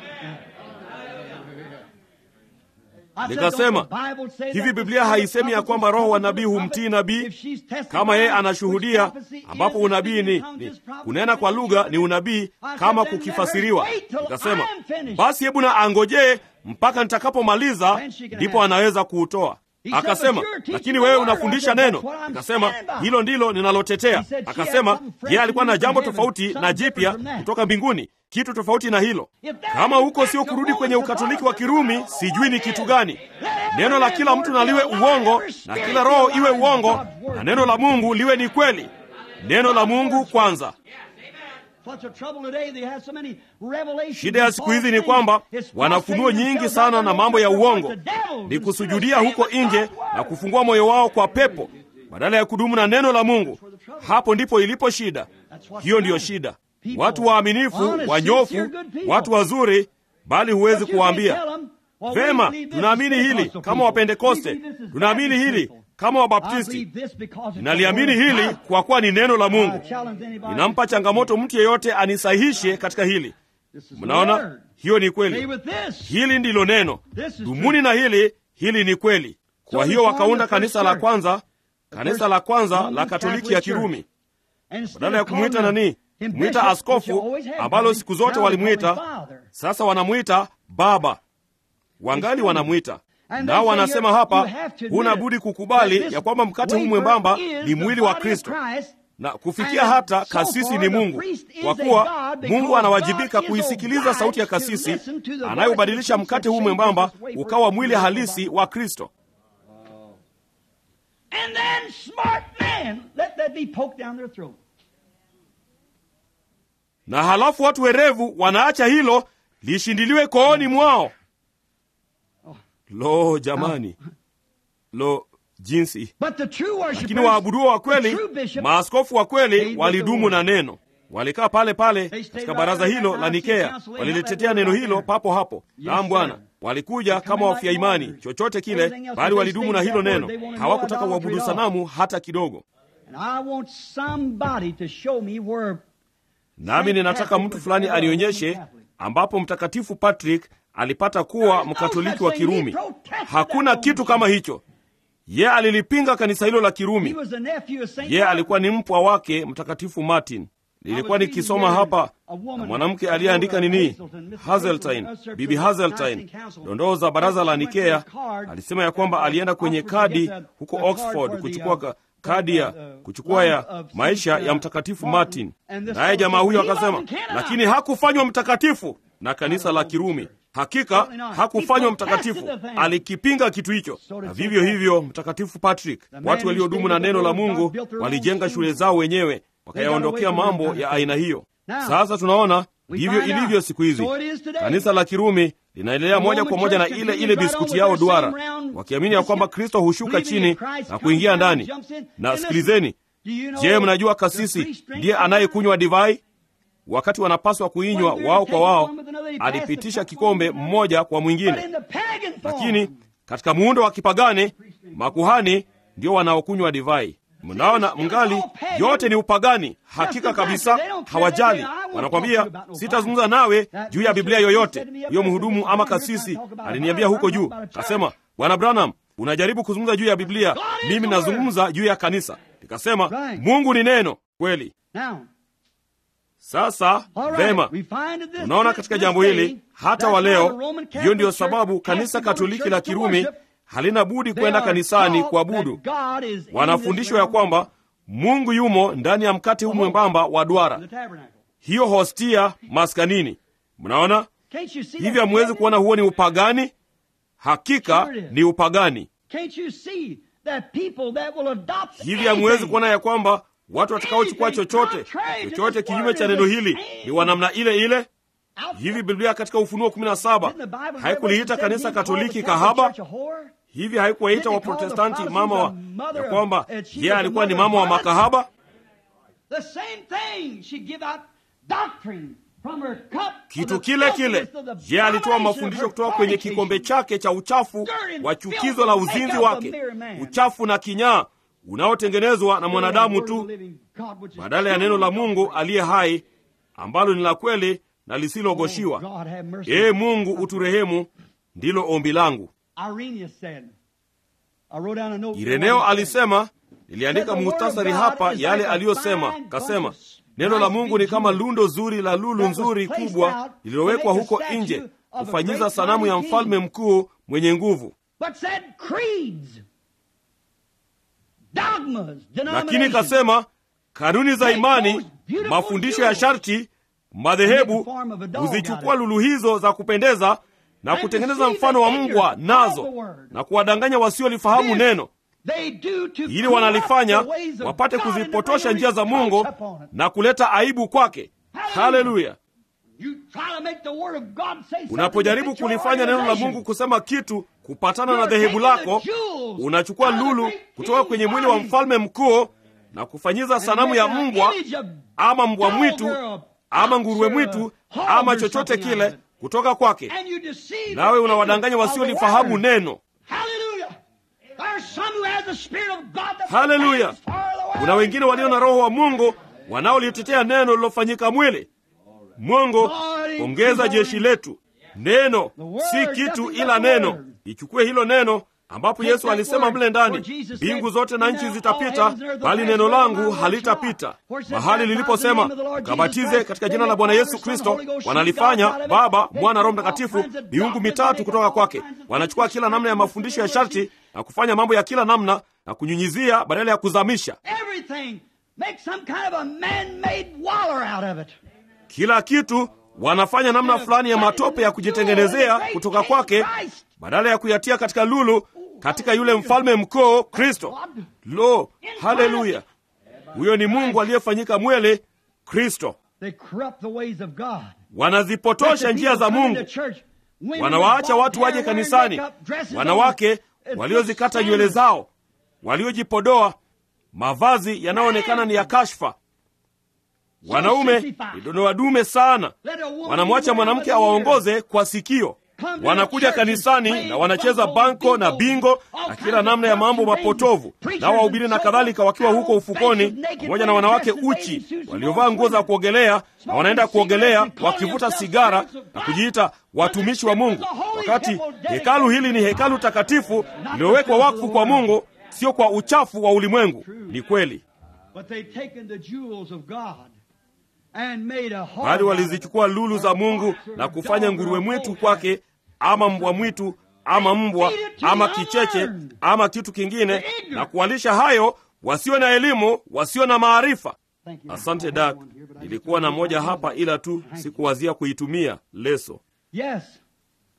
Nikasema, hivi Biblia haisemi ya kwamba roho wa nabii humtii nabii kama yeye anashuhudia, ambapo unabii ni, ni kunena kwa lugha ni unabii kama kukifasiriwa. Nikasema, basi hebu na angojee mpaka nitakapomaliza, ndipo anaweza kuutoa. Akasema, lakini wewe unafundisha neno. Nikasema, hilo ndilo ninalotetea. Akasema, yeye alikuwa na jambo tofauti na jipya kutoka mbinguni, kitu tofauti na hilo. Kama huko sio kurudi kwenye ukatoliki wa Kirumi, sijui ni kitu gani. Neno la kila mtu na liwe uongo, na kila roho iwe uongo, na neno la Mungu liwe ni kweli. Neno la Mungu kwanza. Shida ya siku hizi ni kwamba wanafunuo nyingi sana na mambo ya uongo, ni kusujudia huko nje na kufungua moyo wao kwa pepo badala ya kudumu na neno la Mungu. Hapo ndipo ilipo shida. Hiyo ndiyo shida. Watu waaminifu, wanyofu, watu wazuri, bali huwezi kuwaambia vema, tunaamini hili kama Wapentekoste, tunaamini hili kama Wabaptisti. Ninaliamini hili kwa kuwa ni neno la Mungu. Ninampa changamoto mtu yeyote anisahihishe katika hili. Mnaona, hiyo ni kweli. Hili ndilo neno, dumuni na hili. Hili ni kweli. Kwa hiyo wakaunda kanisa la kwanza, kanisa la kwanza la Katoliki ya Kirumi, badala ya kumwita nani, kumwita askofu, ambalo siku zote walimwita, sasa wanamwita baba. Wangali wanamwita nao wanasema hapa, huna budi kukubali ya kwamba mkate huu mwembamba ni mwili wa Kristo, na kufikia hata kasisi ni Mungu, kwa kuwa Mungu anawajibika kuisikiliza sauti ya kasisi anayobadilisha mkate huu mwembamba ukawa mwili halisi wa Kristo. Na halafu watu werevu wanaacha hilo lishindiliwe kooni mwao. Lo, jamani, lo jinsi! Lakini waabuduo wa kweli, maaskofu wa kweli walidumu na neno, walikaa pale pale katika baraza hilo la Nikea, walilitetea neno hilo papo hapo. Naam Bwana, walikuja kama wafia imani, chochote kile, bali walidumu na hilo neno. Hawakutaka uabudu sanamu hata kidogo. Nami ninataka mtu fulani anionyeshe ambapo Mtakatifu Patrick alipata kuwa mkatoliki wa Kirumi. Hakuna kitu kama hicho. Ye alilipinga kanisa hilo la Kirumi. Ye alikuwa ni mpwa wake Mtakatifu Martin. Nilikuwa nikisoma hapa na mwanamke aliyeandika nini, Hazeltine, Bibi Hazeltine, dondoo za baraza la Nikea. Alisema ya kwamba alienda kwenye kadi huko Oxford kuchukua kadi ya kuchukua ya maisha ya Mtakatifu Martin, naye jamaa huyo akasema, lakini hakufanywa mtakatifu na kanisa la Kirumi. hakika hakufanywa mtakatifu alikipinga kitu hicho na vivyo hivyo mtakatifu patrick watu waliodumu na neno la mungu walijenga shule zao wenyewe wakayaondokea mambo ya aina hiyo sasa tunaona ndivyo ilivyo siku hizi kanisa la kirumi linaendelea moja kwa moja na ile ile biskuti yao duara wakiamini ya kwamba kristo hushuka chini na kuingia ndani na sikilizeni je mnajua kasisi ndiye anayekunywa divai wakati wanapaswa kuinywa wao kwa wao alipitisha kikombe mmoja kwa mwingine lakini katika muundo wa kipagani makuhani ndio wanaokunywa divai mnaona mngali yote ni upagani hakika kabisa hawajali wanakwambia sitazungumza nawe juu ya biblia yoyote huyo mhudumu ama kasisi aliniambia huko juu kasema bwana branham unajaribu kuzungumza juu ya biblia mimi nazungumza juu ya kanisa nikasema mungu ni neno kweli sasa vema unaona katika jambo hili hata wa leo hiyo ndiyo sababu kanisa katoliki la kirumi halina budi kwenda kanisani kuabudu wanafundishwa ya kwamba mungu yumo ndani ya mkate huu mwembamba wa duara hiyo hostia maskanini mnaona hivi hamwezi kuona huo ni upagani hakika ni upagani hivi hamwezi kuona ya kwamba watu watakaochukua chochote chochote kinyume cha neno hili ni wa namna ile ile hivi biblia katika ufunuo 17 haikuliita kanisa katoliki kahaba hivi haikuwaita waprotestanti mama wa ya kwamba yeye alikuwa ni mama wa makahaba kitu kile kile je alitoa mafundisho kutoka kwenye kikombe chake cha uchafu wa chukizo la uzinzi wake uchafu na kinyaa unaotengenezwa na mwanadamu tu badala ya neno la mungu aliye hai ambalo ni la kweli na lisilogoshiwa ee mungu uturehemu ndilo ombi langu ireneo alisema niliandika muhtasari hapa yale aliyosema kasema neno la mungu ni kama lundo zuri la lulu nzuri kubwa lililowekwa huko nje kufanyiza sanamu ya mfalme mkuu mwenye nguvu lakini kasema kanuni za imani mafundisho ya sharti madhehebu huzichukua lulu hizo za kupendeza na kutengeneza mfano wa mbwa nazo na kuwadanganya wasiolifahamu neno ili wanalifanya wapate kuzipotosha njia za mungu na kuleta aibu kwake haleluya unapojaribu kulifanya neno la mungu kusema kitu kupatana na dhehebu lako unachukua lulu kutoka kwenye mwili wa mfalme mkuu na kufanyiza sanamu ya mbwa ama mbwa mwitu ama nguruwe mwitu ama chochote kile kutoka kwake nawe unawadanganya wasiolifahamu neno haleluya kuna wengine walio na roho wa mungu wanaolitetea neno lilofanyika mwili mungu ongeza jeshi letu neno si kitu ila neno ichukue hilo neno ambapo yesu alisema mle ndani mbingu zote na nchi zitapita bali neno langu halitapita mahali liliposema ukabatize katika jina la bwana yesu kristo wanalifanya baba mwana roho mtakatifu miungu mitatu kutoka kwake wanachukua kila namna ya mafundisho ya sharti na kufanya mambo ya kila namna na kunyunyizia badala ya kuzamisha kila kitu wanafanya namna fulani ya matope ya kujitengenezea kutoka kwake badala ya kuyatia katika lulu katika yule mfalme mkuu kristo lo haleluya huyo ni mungu aliyefanyika mwele kristo wanazipotosha njia za mungu wanawaacha watu waje kanisani wanawake waliozikata nywele zao waliojipodoa mavazi yanayoonekana ni ya kashfa wanaume ni dodoa dume sana wanamwacha mwanamke awaongoze kwa sikio wanakuja kanisani na wanacheza banko na bingo na kila namna ya mambo mapotovu nao wahubiri na kadhalika wakiwa huko ufukoni pamoja na wanawake uchi waliovaa nguo za kuogelea na wanaenda kuogelea wakivuta sigara na kujiita watumishi wa mungu wakati hekalu hili ni hekalu takatifu lililowekwa wakfu kwa mungu sio kwa uchafu wa ulimwengu ni kweli bali walizichukua lulu za mungu na kufanya nguruwe mwitu kwake ama mbwa mwitu ama mbwa ama kicheche ama kitu kingine na kuwalisha hayo wasio na elimu wasio na maarifa asante dak nilikuwa na moja hapa ila tu sikuwazia kuitumia leso Yes.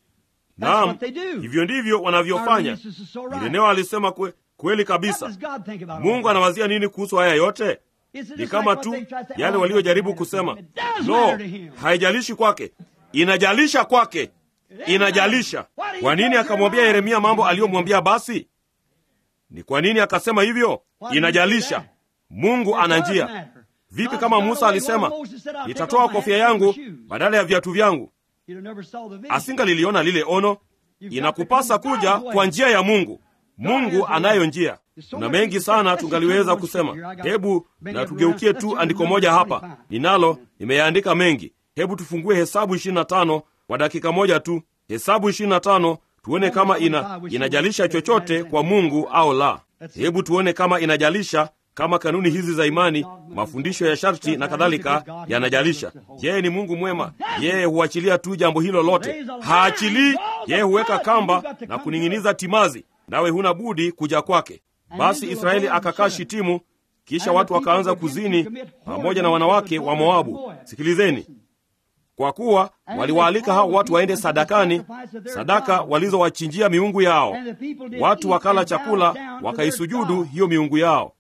naam hivyo ndivyo wanavyofanya ireneo alisema kwe, kweli kabisa mungu anawazia nini kuhusu haya yote ni kama tu yale waliojaribu kusema no haijalishi kwake inajalisha kwake inajalisha kwa nini akamwambia yeremia mambo aliyomwambia basi ni kwa nini akasema hivyo inajalisha mungu ana njia vipi kama musa alisema nitatoa kofia yangu badala ya viatu vyangu asingaliliona lile ono inakupasa kuja kwa njia ya mungu mungu anayo njia na mengi sana tungaliweza kusema hebu na tugeukie tu andiko moja hapa ninalo nimeyaandika mengi hebu tufungue hesabu 25 kwa dakika moja tu hesabu 25 tuone kama ina inajalisha chochote kwa mungu au la hebu tuone kama inajalisha kama kanuni hizi za imani mafundisho ya sharti na kadhalika yanajalisha yeye ni mungu mwema yeye huachilia tu jambo hilo lote haachilii yeye huweka kamba na kuning'iniza timazi nawe huna budi kuja kwake basi israeli akakaa shitimu kisha watu wakaanza kuzini pamoja na wanawake wa moabu sikilizeni kwa kuwa waliwaalika hao watu waende sadakani sadaka walizowachinjia miungu yao watu wakala chakula wakaisujudu hiyo miungu yao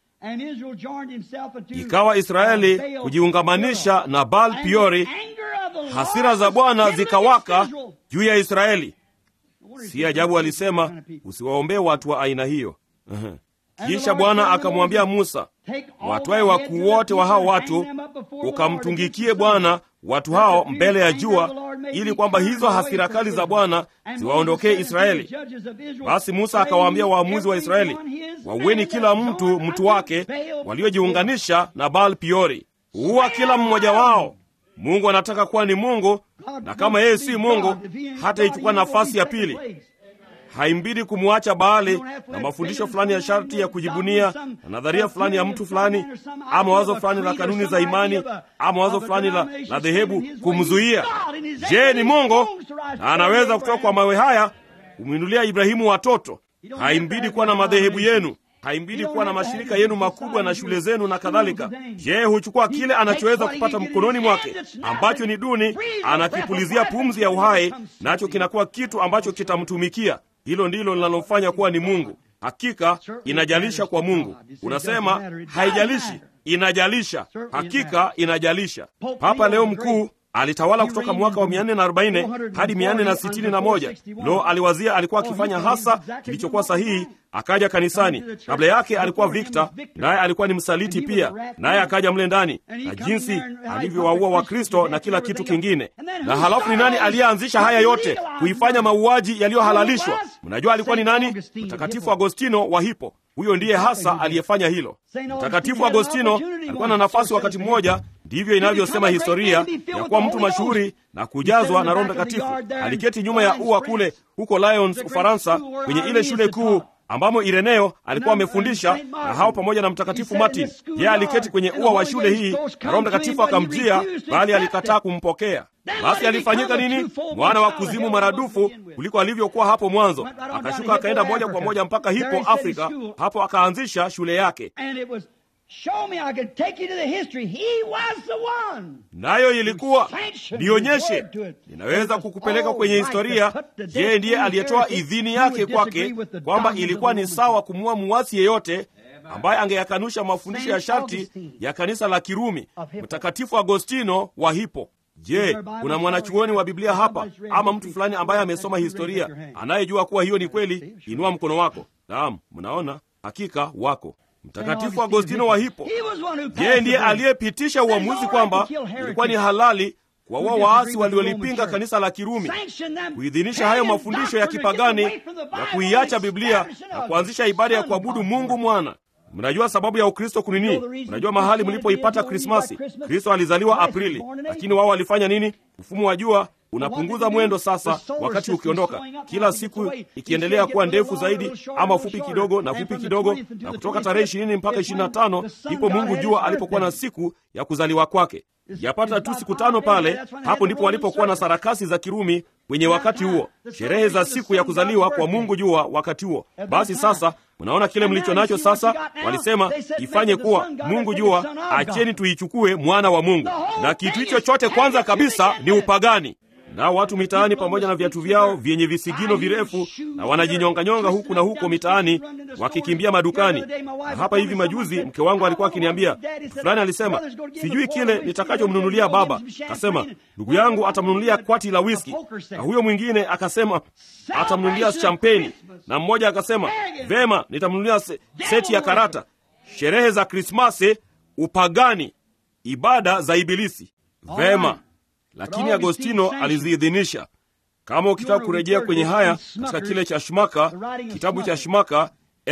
ikawa israeli kujiungamanisha na baal piori hasira za bwana zikawaka juu ya israeli si ajabu alisema usiwaombee watu wa aina hiyo kisha bwana akamwambia musa watwae wakuu wote wa hao watu ukamtungikie bwana watu hao mbele ya jua ili kwamba hizo hasira kali za bwana ziwaondokee israeli basi musa akawaambia waamuzi wa israeli waueni kila mtu mtu wake waliojiunganisha na baal piori uwa kila mmoja wao mungu anataka kuwa ni mungu na kama yeye si mungu hata ichukua nafasi ya pili haimbidi kumwacha baali na mafundisho fulani ya sharti ya kujibunia na nadharia fulani ya mtu fulani ama wazo fulani la kanuni za imani ama wazo fulani la, la dhehebu kumzuia je ni mungu na anaweza kutoka kwa mawe haya kumwinulia ibrahimu watoto haimbidi kuwa na madhehebu yenu haimbidi kuwa na mashirika yenu makubwa na shule zenu na kadhalika yeye huchukua kile anachoweza kupata mkononi mwake ambacho ni duni anakipulizia pumzi ya uhai nacho kinakuwa kitu ambacho kitamtumikia hilo ndilo linalomfanya kuwa ni mungu hakika inajalisha kwa mungu unasema haijalishi inajalisha hakika inajalisha papa leo mkuu alitawala kutoka mwaka wa 440 hadi 461 lo aliwazia alikuwa akifanya hasa kilichokuwa sahihi akaja kanisani kabla yake alikuwa vikta naye alikuwa ni msaliti pia naye akaja mle ndani na jinsi alivyowaua wakristo na kila kitu kingine na halafu ni nani aliyeanzisha haya yote kuifanya mauaji yaliyohalalishwa mnajua alikuwa ni nani mtakatifu agostino wa hipo huyo ndiye hasa aliyefanya hilo mtakatifu agostino alikuwa na nafasi wakati mmoja ndivyo inavyosema historia ya kuwa mtu mashuhuri na kujazwa na roho mtakatifu aliketi nyuma ya ua kule huko lyons ufaransa kwenye ile shule kuu ambamo ireneo alikuwa amefundisha na hao pamoja na mtakatifu martin yeye aliketi kwenye ua wa shule hii na roho mtakatifu akamjia bali alikataa kumpokea basi alifanyika nini mwana wa kuzimu maradufu kuliko alivyokuwa hapo mwanzo akashuka akaenda moja kwa moja mpaka hipo afrika hapo akaanzisha shule yake nayo ilikuwa nionyeshe ninaweza kukupeleka kwenye historia yeye ndiye aliyetoa idhini yake kwake kwamba ilikuwa ni sawa kumua muwasi yeyote ambaye angeyakanusha mafundisho ya sharti ya kanisa la kirumi mtakatifu agostino wa hipo je kuna mwanachuoni wa biblia hapa ama mtu fulani ambaye amesoma historia anayejua kuwa hiyo ni kweli inua mkono wako naam mnaona hakika wako mtakatifu agostino wa hipo yeye ndiye aliyepitisha uamuzi kwamba ilikuwa ni halali kuwaua waasi waliolipinga kanisa la kirumi kuidhinisha hayo mafundisho ya kipagani na kuiacha biblia na kuanzisha ibada ya kuabudu mungu mwana mnajua sababu ya ukristo kunini mnajua mahali mlipoipata krismasi kristo alizaliwa aprili lakini wao walifanya nini mfumo wa jua unapunguza mwendo sasa wakati ukiondoka kila siku ikiendelea kuwa ndefu zaidi ama fupi kidogo na fupi kidogo na kutoka tarehe ishirini mpaka ishiri na tano ndipo mungu jua alipokuwa na siku ya kuzaliwa kwake yapata tu siku tano pale hapo ndipo walipokuwa na sarakasi za kirumi kwenye wakati huo sherehe za siku ya kuzaliwa kwa mungu jua wakati huo basi sasa mnaona kile mlicho nacho sasa walisema ifanye kuwa mungu jua acheni tuichukue mwana wa mungu na kitu hicho chote kwanza kabisa ni upagani nao watu mitaani pamoja na viatu vyao vyenye visigino virefu, na wanajinyonganyonga huku na huko mitaani wakikimbia madukani. Na hapa hivi majuzi mke wangu alikuwa akiniambia, fulani alisema, sijui kile nitakachomnunulia baba. Kasema ndugu yangu atamnunulia kwati la wiski, na huyo mwingine akasema atamnunulia champeni, na mmoja akasema vema, nitamnunulia se, seti ya karata. Sherehe za Krismasi, upagani, ibada za Ibilisi. Vema, lakini Agostino aliziidhinisha. Kama ukitaka kurejea kwenye haya katika kile cha Shmaka, kitabu cha Shmaka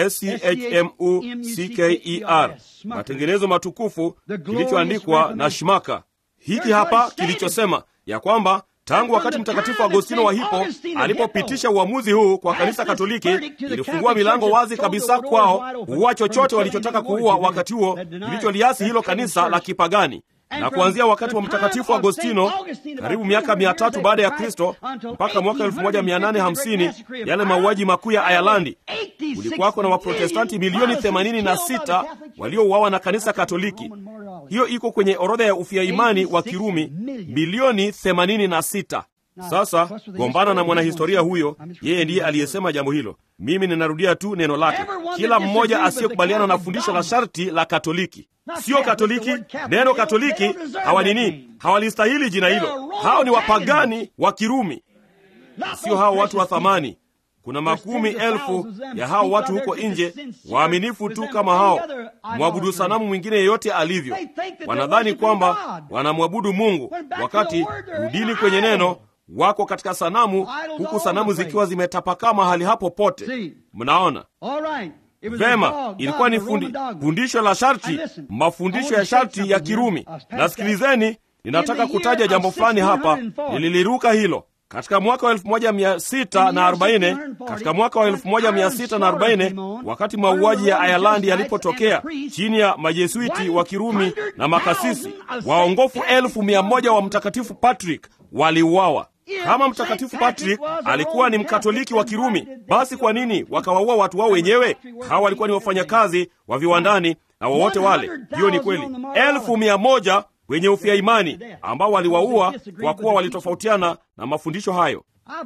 Schmucker, matengenezo matukufu, kilichoandikwa na Shmaka, hiki hapa kilichosema ya kwamba tangu wakati Mtakatifu Agostino wa Hippo alipopitisha uamuzi huu kwa kanisa Katoliki, ilifungua milango wazi kabisa kwao kuua chochote walichotaka kuua wakati huo, kilicholiasi hilo kanisa la kipagani na kuanzia wakati wa Mtakatifu Agostino karibu miaka mia tatu baada ya Kristo mpaka mwaka 1850 yale mauaji makuu ya Ayalandi, kulikuwako na Waprotestanti milioni 86 waliouawa na kanisa Katoliki. Hiyo iko kwenye orodha ya ufia imani wa Kirumi, milioni 86. Sasa gombana na mwanahistoria huyo, yeye ndiye aliyesema jambo hilo. Mimi ninarudia tu neno lake, kila mmoja asiyekubaliana na fundisho la sharti la Katoliki Sio Katoliki. Neno Katoliki hawa nini, hawalistahili jina hilo. Hao ni wapagani wa Kirumi, sio hao watu wa thamani. Kuna makumi elfu ya hao watu huko nje waaminifu tu kama hao, mwabudu sanamu mwingine yeyote alivyo. Wanadhani kwamba wanamwabudu Mungu, wakati rudini kwenye neno, wako katika sanamu, huku sanamu zikiwa zimetapakaa mahali hapo pote. Mnaona Vema, ilikuwa ni fundi, fundisho la sharti, mafundisho ya sharti ya Kirumi. Na sikilizeni, ninataka kutaja jambo fulani hapa, nililiruka hilo katika mwaka wa 1640 katika mwaka wa 1640 wakati mauaji ya Ayalandi yalipotokea chini ya majesuiti wa Kirumi na makasisi waongofu elfu mia moja wa Mtakatifu Patrick waliuawa. Kama Mtakatifu Patrick alikuwa ni Mkatoliki wa Kirumi, basi kwa nini wakawaua watu wao wenyewe? Hawa walikuwa ni wafanyakazi wa viwandani na wowote wale. Hiyo ni kweli, elfu mia moja wenye ufia imani ambao waliwaua kwa kuwa walitofautiana na mafundisho hayo.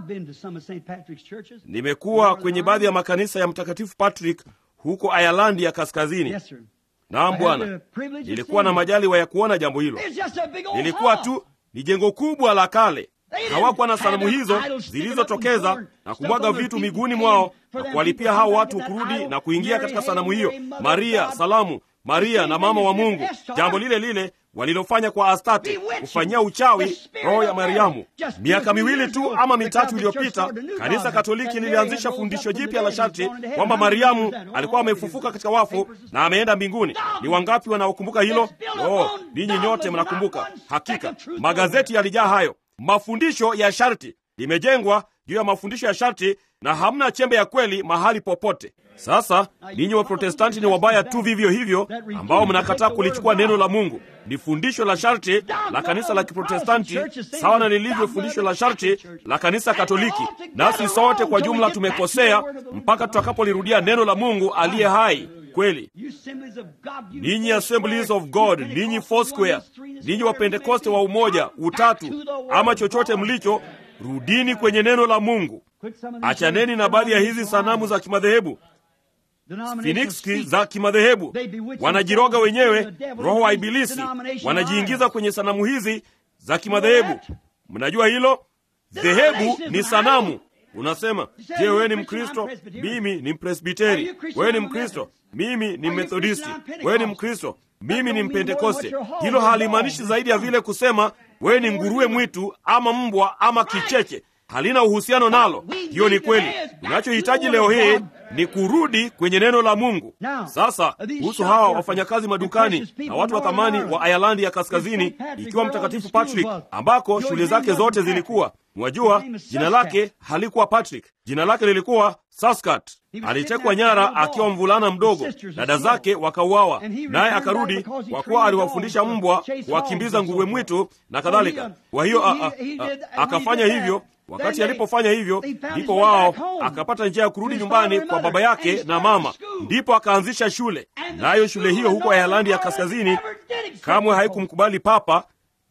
Nimekuwa kwenye baadhi ya makanisa ya Mtakatifu Patrick huko Ayalandi ya Kaskazini. Naam Bwana, nilikuwa na majaliwa ya kuona jambo hilo. Lilikuwa tu ni jengo kubwa la kale hawakuwa na sanamu hizo zilizotokeza na kumwaga vitu miguuni mwao na kuwalipia hao watu kurudi na kuingia katika sanamu hiyo. Maria, salamu Maria na mama wa Mungu, jambo lile lile walilofanya kwa Astarte, kufanyia uchawi roho ya Mariamu. Miaka miwili tu ama mitatu iliyopita, kanisa Katoliki lilianzisha fundisho jipya la sharti kwamba Mariamu alikuwa amefufuka katika wafu na ameenda mbinguni. Ni wangapi wanaokumbuka hilo? Oh, ninyi nyote mnakumbuka. Hakika magazeti yalijaa hayo. Mafundisho ya sharti limejengwa juu ya mafundisho ya sharti, na hamna chembe ya kweli mahali popote. Sasa ninyi Waprotestanti ni wabaya tu vivyo hivyo, ambao mnakataa kulichukua neno la Mungu. Ni fundisho la sharti la kanisa la Kiprotestanti sawa na lilivyo fundisho la sharti la kanisa Katoliki, nasi sote kwa jumla tumekosea mpaka tutakapolirudia neno la Mungu aliye hai kweli. Ninyi Assemblies of God, ninyi Foursquare, ninyi Wapentekoste wa umoja, utatu ama chochote mlicho, rudini kwenye neno la Mungu. Achaneni na baadhi ya hizi sanamu za kimadhehebu finiksi za kimadhehebu. Wanajiroga wenyewe, roho wa Ibilisi wanajiingiza kwenye sanamu hizi za kimadhehebu. Mnajua hilo? Dhehebu ni sanamu. Unasema, je, wewe ni Mkristo? Mimi ni Mpresbiteri. Wewe ni Mkristo? Mimi ni Methodisti. Wewe ni Mkristo? Mimi ni Mpentekoste. Hilo halimaanishi zaidi ya vile kusema wewe ni nguruwe mwitu ama mbwa ama kicheche. Halina uhusiano nalo. Hiyo ni kweli. Unachohitaji leo hii ni kurudi kwenye neno la Mungu. Sasa kuhusu hawa wafanyakazi madukani na watu wa thamani wa Ayalandi ya Kaskazini, ikiwa Mtakatifu Patrick ambako shule zake zote zilikuwa Mwajua, jina lake halikuwa Patrick, jina lake lilikuwa Saskat. Alitekwa nyara akiwa mvulana mdogo, dada zake wakauawa, naye akarudi kwa kuwa aliwafundisha mbwa kuwakimbiza nguruwe mwitu na kadhalika. Kwa hiyo akafanya hivyo. Wakati alipofanya hivyo, ndipo wao akapata njia ya kurudi nyumbani kwa baba yake na mama, ndipo akaanzisha shule. Nayo shule hiyo huko Ayalandi ya Kaskazini kamwe haikumkubali Papa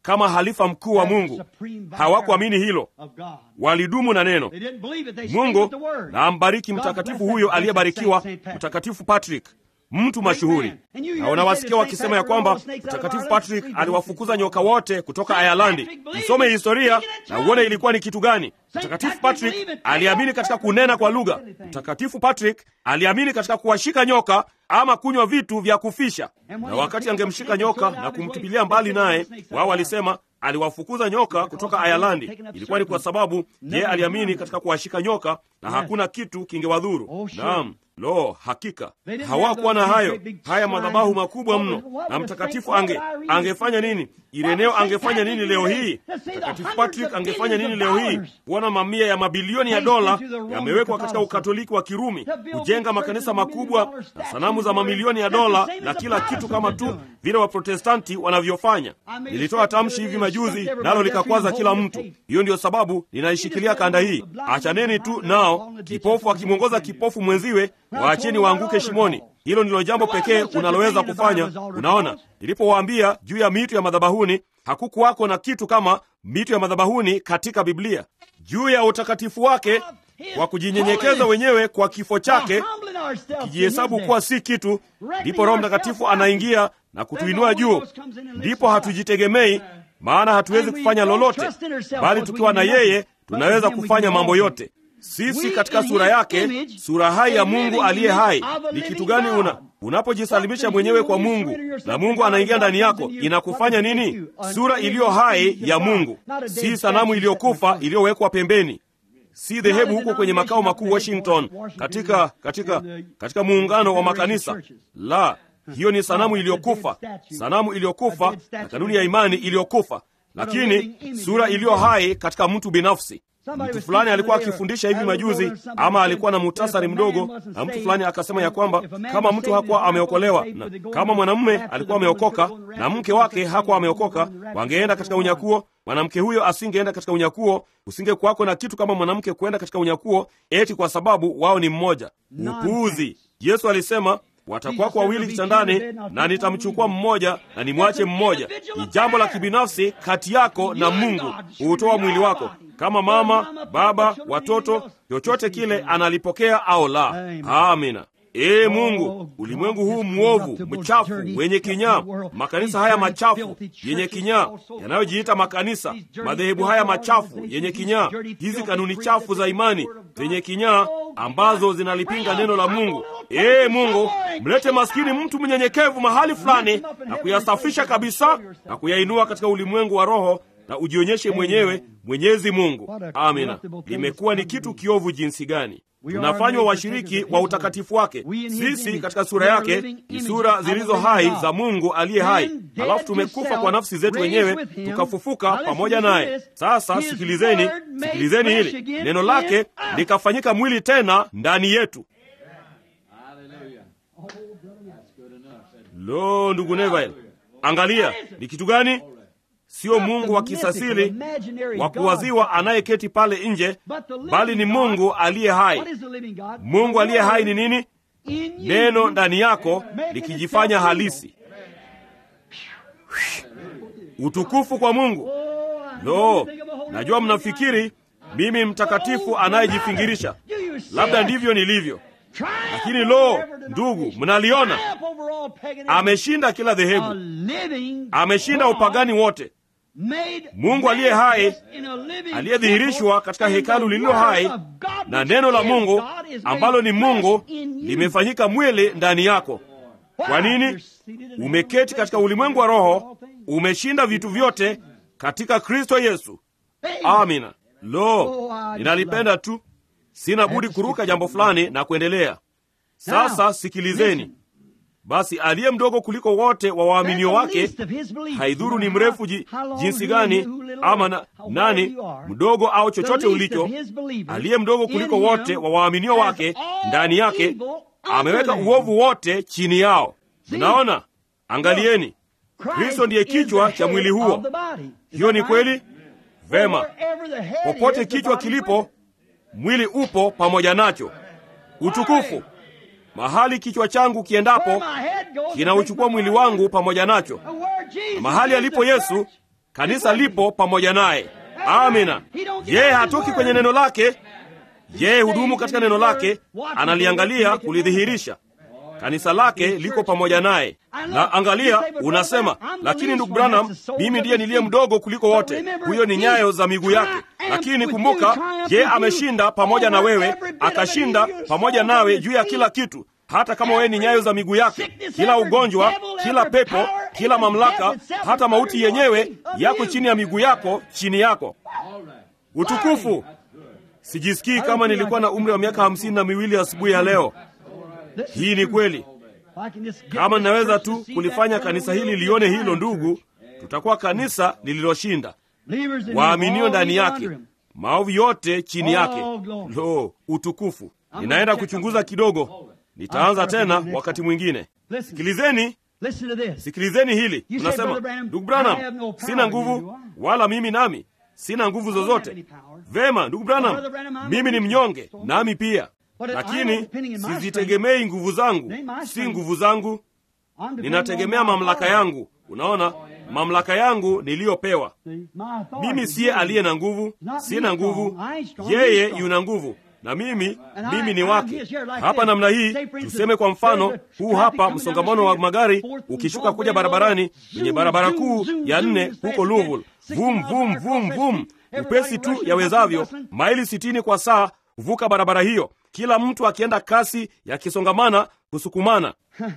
kama halifa mkuu wa Mungu. Hawakuamini hilo, walidumu na neno. Mungu na ambariki mtakatifu huyo aliyebarikiwa, Mtakatifu Patrick, mtu mashuhuri. Na unawasikia wakisema ya kwamba Mtakatifu Patrick aliwafukuza nyoka wote kutoka Ayalandi. Msome historia na uone ilikuwa ni kitu gani. Mtakatifu Patrick aliamini katika kunena kwa lugha. Mtakatifu Patrick aliamini katika kuwashika nyoka ama kunywa vitu vya kufisha. Na wakati angemshika nyoka na kumtupilia mbali, naye wao walisema aliwafukuza nyoka kutoka Ayalandi. Ilikuwa ni kwa sababu yeye aliamini katika kuwashika nyoka na hakuna kitu kingewadhuru. Naam. Lo, hakika hawakuwa na hayo haya madhabahu makubwa mno. Na mtakatifu ange angefanya nini? Ireneo angefanya nini leo hii? Mtakatifu Patrick angefanya nini leo hii? Kuona mamia ya mabilioni ya dola yamewekwa katika ukatoliki wa Kirumi, kujenga makanisa makubwa na sanamu za mamilioni ya dola na kila kitu, kama tu vile Waprotestanti wanavyofanya. Nilitoa tamshi hivi majuzi, nalo likakwaza kila mtu. Hiyo ndiyo sababu ninaishikilia kanda hii. Achaneni tu nao, kipofu akimwongoza kipofu mwenziwe waacheni waanguke shimoni. Hilo ndilo jambo pekee unaloweza kufanya. Unaona, nilipowaambia juu ya mito ya madhabahuni, hakukuwako na kitu kama mito ya madhabahuni katika Biblia. Juu ya utakatifu wake kwa kujinyenyekeza wenyewe kwa kifo chake, kijihesabu kuwa si kitu, ndipo Roho Mtakatifu anaingia na kutuinua juu. Ndipo hatujitegemei, maana hatuwezi kufanya lolote, bali tukiwa na yeye tunaweza kufanya mambo yote. Sisi katika sura yake, sura hai ya Mungu aliye hai. Ni kitu gani una unapojisalimisha mwenyewe kwa Mungu na Mungu anaingia ndani yako, inakufanya nini? Sura iliyo hai ya Mungu, si sanamu iliyokufa iliyowekwa pembeni, si dhehebu huko kwenye makao makuu Washington, katika katika katika muungano wa makanisa. La, hiyo ni sanamu iliyokufa, sanamu iliyokufa na kanuni ya imani iliyokufa, lakini sura iliyo hai katika mtu binafsi. Mtu fulani alikuwa akifundisha hivi majuzi, ama alikuwa na muhtasari mdogo, na mtu fulani akasema ya kwamba kama mtu hakuwa ameokolewa na kama mwanamume alikuwa ameokoka na mke wake hakuwa ameokoka, wangeenda katika unyakuo. Mwanamke huyo asingeenda katika unyakuo, usingekuwako na kitu kama mwanamke kwenda katika unyakuo, eti kwa sababu wao ni mmoja. Upuuzi! Yesu alisema watakuwako wawili kitandani, na nitamchukua mmoja na nimwache mmoja. Ni jambo la kibinafsi kati yako na Mungu huutoa mwili wako, kama mama, baba, watoto, chochote kile analipokea au la. Amina. Ee Mungu, ulimwengu huu mwovu, mchafu, wenye kinyaa, makanisa haya machafu yenye kinyaa yanayojiita makanisa, madhehebu haya machafu yenye kinyaa, hizi kanuni chafu za imani zenye kinyaa ambazo zinalipinga neno la Mungu. Ee Mungu, mlete maskini mtu mnyenyekevu mahali fulani na kuyasafisha kabisa na kuyainua katika ulimwengu wa roho na ujionyeshe mwenyewe Mwenyezi Mungu. Amina. Limekuwa ni kitu kiovu jinsi gani! Tunafanywa washiriki wa utakatifu wake. Sisi katika sura yake ni sura zilizo hai za Mungu aliye hai, halafu tumekufa kwa nafsi zetu wenyewe, tukafufuka pamoja naye. Sasa sikilizeni, sikilizeni hili neno lake likafanyika mwili tena ndani yetu. Lo, ndugu Neville, angalia ni kitu gani? Sio Mungu wa kisasili wa kuwaziwa anayeketi pale nje, bali ni Mungu aliye hai. Mungu aliye hai ni nini? Neno ndani yako likijifanya halisi. Utukufu kwa Mungu. Lo, najua mnafikiri mimi mtakatifu anayejifingirisha. Labda ndivyo nilivyo, lakini lo, ndugu, mnaliona, ameshinda kila dhehebu, ameshinda upagani wote. Mungu aliye hai aliyedhihirishwa katika hekalu lililo hai na neno la Mungu ambalo ni Mungu limefanyika mwili ndani yako. Kwa nini? Umeketi katika ulimwengu wa roho, umeshinda vitu vyote katika Kristo Yesu. Amina. Lo, ninalipenda tu, sina budi kuruka jambo fulani na kuendelea. Sasa sikilizeni. Basi aliye mdogo kuliko wote wa waaminio wake, haidhuru ni mrefu ji, jinsi gani ama na, nani mdogo au chochote ulicho, aliye mdogo kuliko wote wa waaminio wake, ndani yake ameweka uovu wote chini yao. Mnaona? Angalieni, Kristo ndiye kichwa cha mwili huo. Hiyo ni kweli? Vema, popote kichwa kilipo, mwili upo pamoja nacho. Utukufu mahali kichwa changu kiendapo kinauchukua mwili wangu pamoja nacho, na mahali alipo Yesu, kanisa lipo pamoja naye. Amina. Yeye hatoki kwenye neno lake, yeye hudumu katika neno lake, analiangalia kulidhihirisha. Kanisa lake liko pamoja naye. Na angalia, unasema lakini ndugu Branham, mimi ndiye niliye mdogo kuliko wote. Huyo ni nyayo za miguu yake. Lakini kumbuka, je, ameshinda pamoja na wewe, akashinda pamoja nawe juu ya kila kitu, hata kama wewe ni nyayo za miguu yake. Kila ugonjwa, kila pepo, kila mamlaka, hata mauti yenyewe yako chini ya miguu yako, chini yako. Utukufu! Sijisikii kama nilikuwa na umri wa miaka hamsini na miwili asubuhi ya leo. Hii ni kweli. Kama ninaweza tu kulifanya kanisa hili lione hilo, ndugu, tutakuwa kanisa lililoshinda, waaminio ndani yake, maovu yote chini yake. Lo, utukufu! Ninaenda kuchunguza kidogo, nitaanza tena wakati mwingine. Sikilizeni, sikilizeni hili. Unasema, ndugu Branham, sina nguvu, wala mimi nami sina nguvu zozote. Vema, ndugu Branham, mimi ni mnyonge, nami pia lakini sizitegemei nguvu zangu, si nguvu zangu, ninategemea mamlaka yangu. Unaona, mamlaka yangu niliyopewa mimi. Siye aliye na nguvu, sina nguvu, yeye yuna nguvu na mimi mimi ni wake. Hapa namna hii, tuseme kwa mfano huu hapa, msongamano wa magari ukishuka kuja barabarani, kwenye barabara kuu ya nne huko Louisville, vum vum vum vum, upesi tu yawezavyo, maili sitini kwa saa kuvuka barabara hiyo, kila mtu akienda kasi yakisongamana, kusukumana.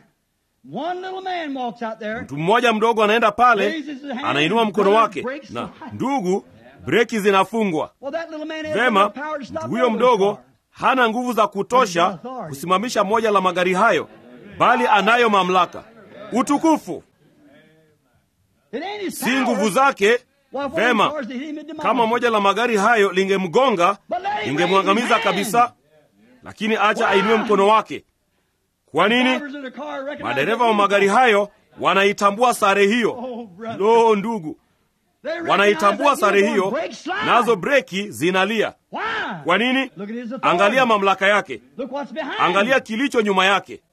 Mtu mmoja mdogo anaenda pale, anainua mkono wake, na ndugu, breki zinafungwa. Vema, mtu huyo mdogo hana nguvu za kutosha kusimamisha moja la magari hayo, bali anayo mamlaka. Utukufu si nguvu zake. Vema, kama moja la magari hayo lingemgonga, lingemwangamiza kabisa, lakini acha ainue mkono wake. Kwa nini? Madereva wa magari hayo wanaitambua sare hiyo. Lo, ndugu, wanaitambua sare hiyo, nazo breki zinalia. Kwa nini? Angalia mamlaka yake, angalia kilicho nyuma yake.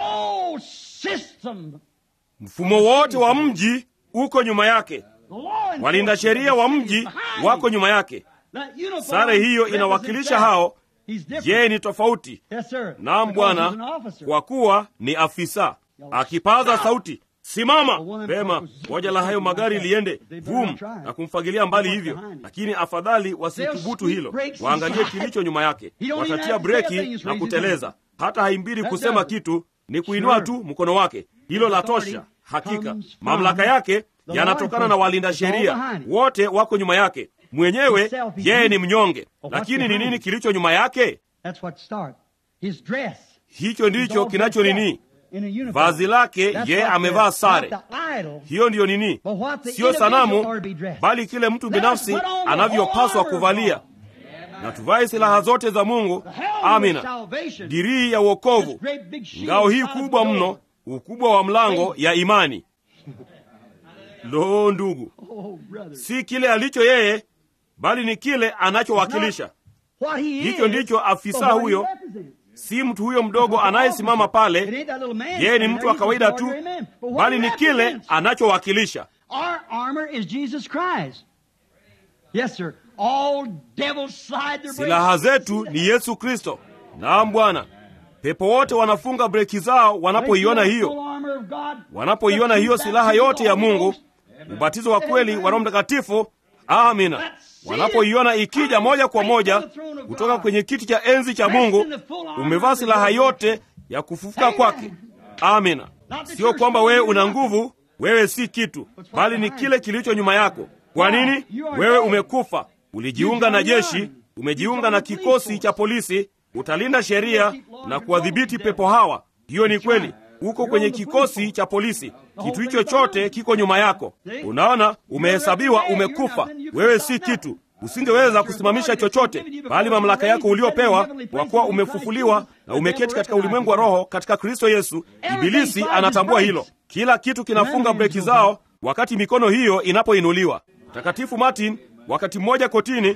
Mfumo wote wa mji uko nyuma yake. Walinda sheria wa mji wako nyuma yake. Sare hiyo inawakilisha hao. Yeye ni tofauti. Naam, Bwana, kwa kuwa ni afisa. Akipaza sauti, simama! Pema, moja la hayo magari liende vum na kumfagilia mbali hivyo, lakini afadhali wasithubutu hilo. Waangalie kilicho nyuma yake, watatia breki na kuteleza. Hata haimbidi kusema kitu, ni kuinua tu mkono wake. Hilo la tosha. Hakika mamlaka yake yanatokana na walinda sheria, wote wako nyuma yake. Mwenyewe yeye ni mnyonge, lakini ni nini kilicho nyuma yake? Hicho ndicho kinacho nini, vazi lake. Yeye amevaa sare, hiyo ndiyo nini, siyo sanamu, bali kile mtu binafsi anavyopaswa kuvalia. Na tuvae silaha zote za Mungu. Amina, dirii ya uokovu, ngao hii kubwa mno, ukubwa wa mlango ya imani. Lo, ndugu, si kile alicho yeye, bali ni kile anachowakilisha. Hicho ndicho afisa huyo, si mtu huyo mdogo anayesimama pale. Yeye ni mtu wa kawaida tu, bali ni kile anachowakilisha. Silaha zetu ni Yesu Kristo. Naam, Bwana. Pepo wote wanafunga breki zao wanapoiona hiyo, wanapoiona hiyo silaha yote ya Mungu, ubatizo wa kweli wa Roho Mtakatifu. Amina. Wanapoiona ikija moja kwa moja kutoka kwenye kiti cha enzi cha Mungu, umevaa silaha yote ya kufufuka kwake. Amina. Sio kwamba wewe una nguvu, wewe si kitu, bali ni kile kilicho nyuma yako. Kwa nini? Wewe umekufa, ulijiunga na jeshi, umejiunga na kikosi cha polisi, utalinda sheria na kuwadhibiti pepo hawa. Hiyo ni kweli, uko kwenye kikosi cha polisi. Kitu hicho chote kiko nyuma yako. Unaona, umehesabiwa, umekufa, wewe si kitu, usingeweza kusimamisha chochote, bali mamlaka yako uliopewa, kwa kuwa umefufuliwa na umeketi katika ulimwengu wa roho katika Kristo Yesu. Ibilisi anatambua hilo. Kila kitu kinafunga breki zao wakati mikono hiyo inapoinuliwa. Mtakatifu Martin wakati mmoja kotini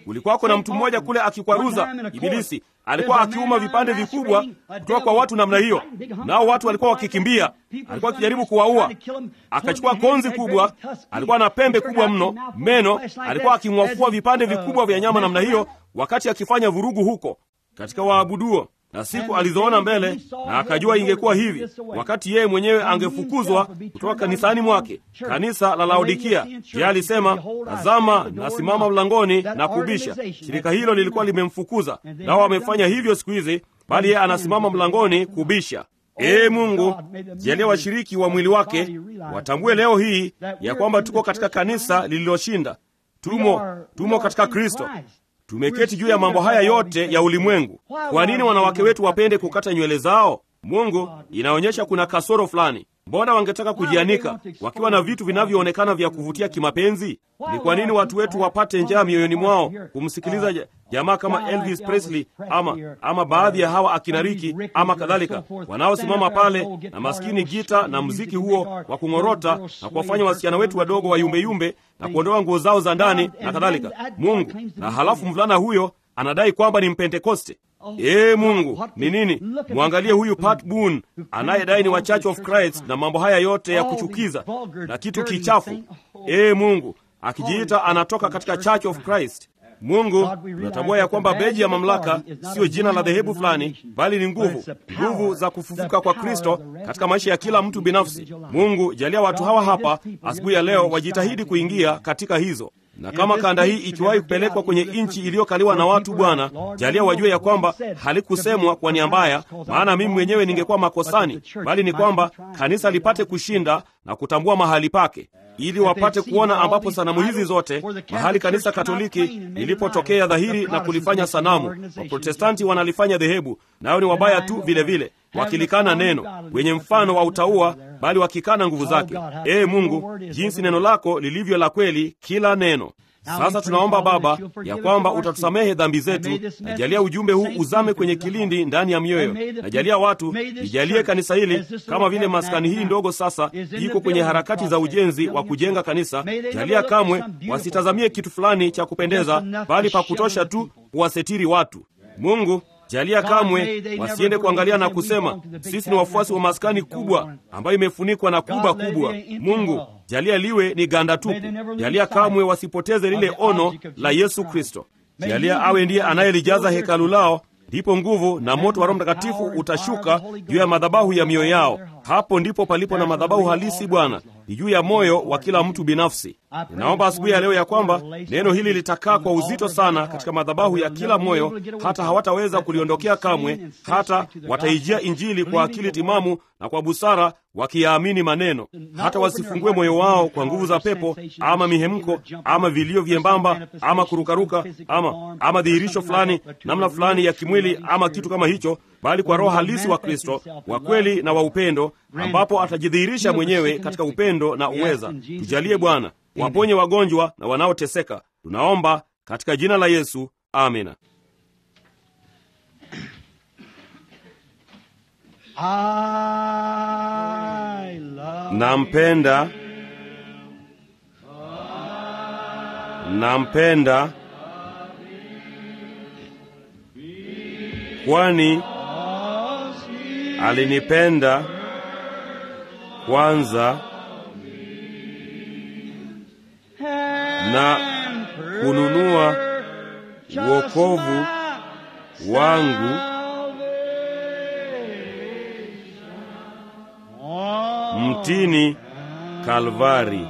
kulikuwako na mtu mmoja kule akikwaruza ibilisi alikuwa akiuma vipande vikubwa kutoka kwa watu namna hiyo nao watu walikuwa wakikimbia alikuwa akijaribu kuwaua akachukua konzi kubwa alikuwa na pembe kubwa mno meno alikuwa aking'wafua vipande vikubwa vya nyama namna hiyo wakati akifanya vurugu huko katika waabuduo na siku alizoona mbele na akajua ingekuwa hivi wakati yeye mwenyewe angefukuzwa kutoka kanisani mwake kanisa la laodikia je alisema tazama nasimama mlangoni na kubisha shirika hilo lilikuwa limemfukuza nao wamefanya hivyo siku hizi bali yeye anasimama mlangoni kubisha ee mungu jalia washiriki wa mwili wake watambue leo hii ya kwamba tuko katika kanisa lililoshinda tumo tumo katika kristo tumeketi juu ya mambo haya yote ya ulimwengu kwa nini wanawake wetu wapende kukata nywele zao mungu inaonyesha kuna kasoro fulani mbona wangetaka kujianika wakiwa na vitu vinavyoonekana vya kuvutia kimapenzi ni kwa nini watu wetu wapate njaa mioyoni mwao kumsikiliza jamaa kama elvis presley ama ama baadhi ya hawa akinariki ama kadhalika wanaosimama pale na maskini gita na mziki huo wa kung'orota na kuwafanya wasichana wetu wadogo wayumbeyumbe na kuondoa nguo zao za ndani na kadhalika mungu na halafu mvulana huyo anadai kwamba ni mpentekoste ee mungu ni nini mwangalie huyu pat boon anayedai ni wa church of christ na mambo haya yote ya kuchukiza na kitu kichafu ee mungu akijiita anatoka katika church of christ mungu tunatambua ya kwamba beji ya mamlaka siyo jina la dhehebu fulani bali ni nguvu nguvu za kufufuka kwa kristo katika maisha ya kila mtu binafsi mungu jalia watu hawa hapa asubuhi ya leo wajitahidi kuingia katika hizo na kama kanda hii ikiwahi kupelekwa kwenye nchi iliyokaliwa na watu bwana jalia wajue ya kwamba halikusemwa kwa nia mbaya maana mimi mwenyewe ningekuwa makosani bali ni kwamba kanisa lipate kushinda na kutambua mahali pake ili wapate kuona ambapo sanamu hizi zote mahali kanisa katoliki lilipotokea dhahiri na kulifanya sanamu waprotestanti wanalifanya dhehebu nayo ni wabaya tu vile vile wakilikana neno wenye mfano wa utaua bali wakikana nguvu zake ee mungu jinsi neno lako lilivyo la kweli kila neno sasa tunaomba baba ya kwamba utatusamehe dhambi zetu najalia ujumbe huu uzame kwenye kilindi ndani ya mioyo najalia watu lijalie kanisa hili kama vile maskani hii ndogo sasa iko kwenye harakati za ujenzi wa kujenga kanisa jalia kamwe wasitazamie kitu fulani cha kupendeza bali pa kutosha tu kuwasetiri watu mungu jalia kamwe wasiende kuangalia na kusema sisi ni wafuasi wa maskani kubwa ambayo imefunikwa na kuba kubwa mungu jalia liwe ni ganda tupu jalia kamwe wasipoteze lile ono la yesu kristo jalia awe ndiye anayelijaza hekalu lao ndipo nguvu na moto wa roho mtakatifu utashuka juu ya madhabahu ya mioyo yao hapo ndipo palipo na madhabahu halisi bwana ni juu ya moyo wa kila mtu binafsi ninaomba asubuhi ya leo ya kwamba neno hili litakaa kwa uzito sana katika madhabahu ya kila moyo hata hawataweza kuliondokea kamwe hata wataijia injili kwa akili timamu na kwa busara wakiyaamini maneno hata wasifungue moyo wao kwa nguvu za pepo ama mihemko ama vilio vyembamba ama kurukaruka ama ama dhihirisho fulani namna fulani ya kimwili ama kitu kama hicho bali kwa roho halisi wa kristo wa kweli na wa upendo ambapo atajidhihirisha mwenyewe katika upendo na uweza tujalie bwana waponye wagonjwa na wanaoteseka tunaomba katika jina la yesu amina I love nampenda nampenda kwani alinipenda kwanza na kununua wokovu wangu mtini kalvari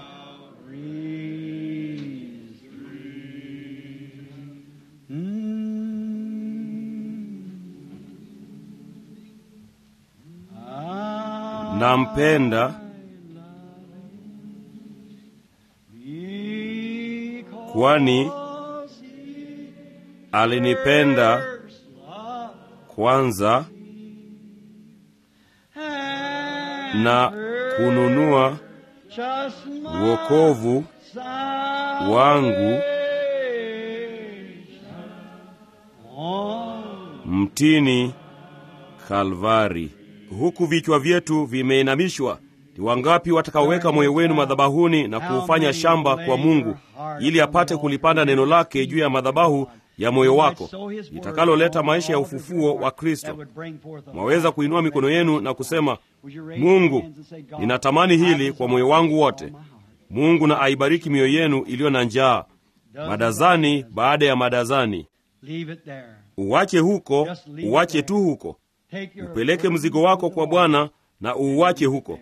nampenda kwani alinipenda kwanza na kununua wokovu wangu mtini kalvari huku vichwa vyetu vimeinamishwa Ni wangapi watakaoweka moyo wenu madhabahuni na kuufanya shamba kwa Mungu, ili apate kulipanda neno lake juu ya madhabahu ya moyo wako litakaloleta maisha ya ufufuo wa Kristo? Mwaweza kuinua mikono yenu na kusema, Mungu, ninatamani hili kwa moyo wangu wote. Mungu na aibariki mioyo yenu iliyo na njaa, madazani baada ya madazani. Uwache huko, uwache tu huko, upeleke mzigo wako kwa Bwana na uuwache huko.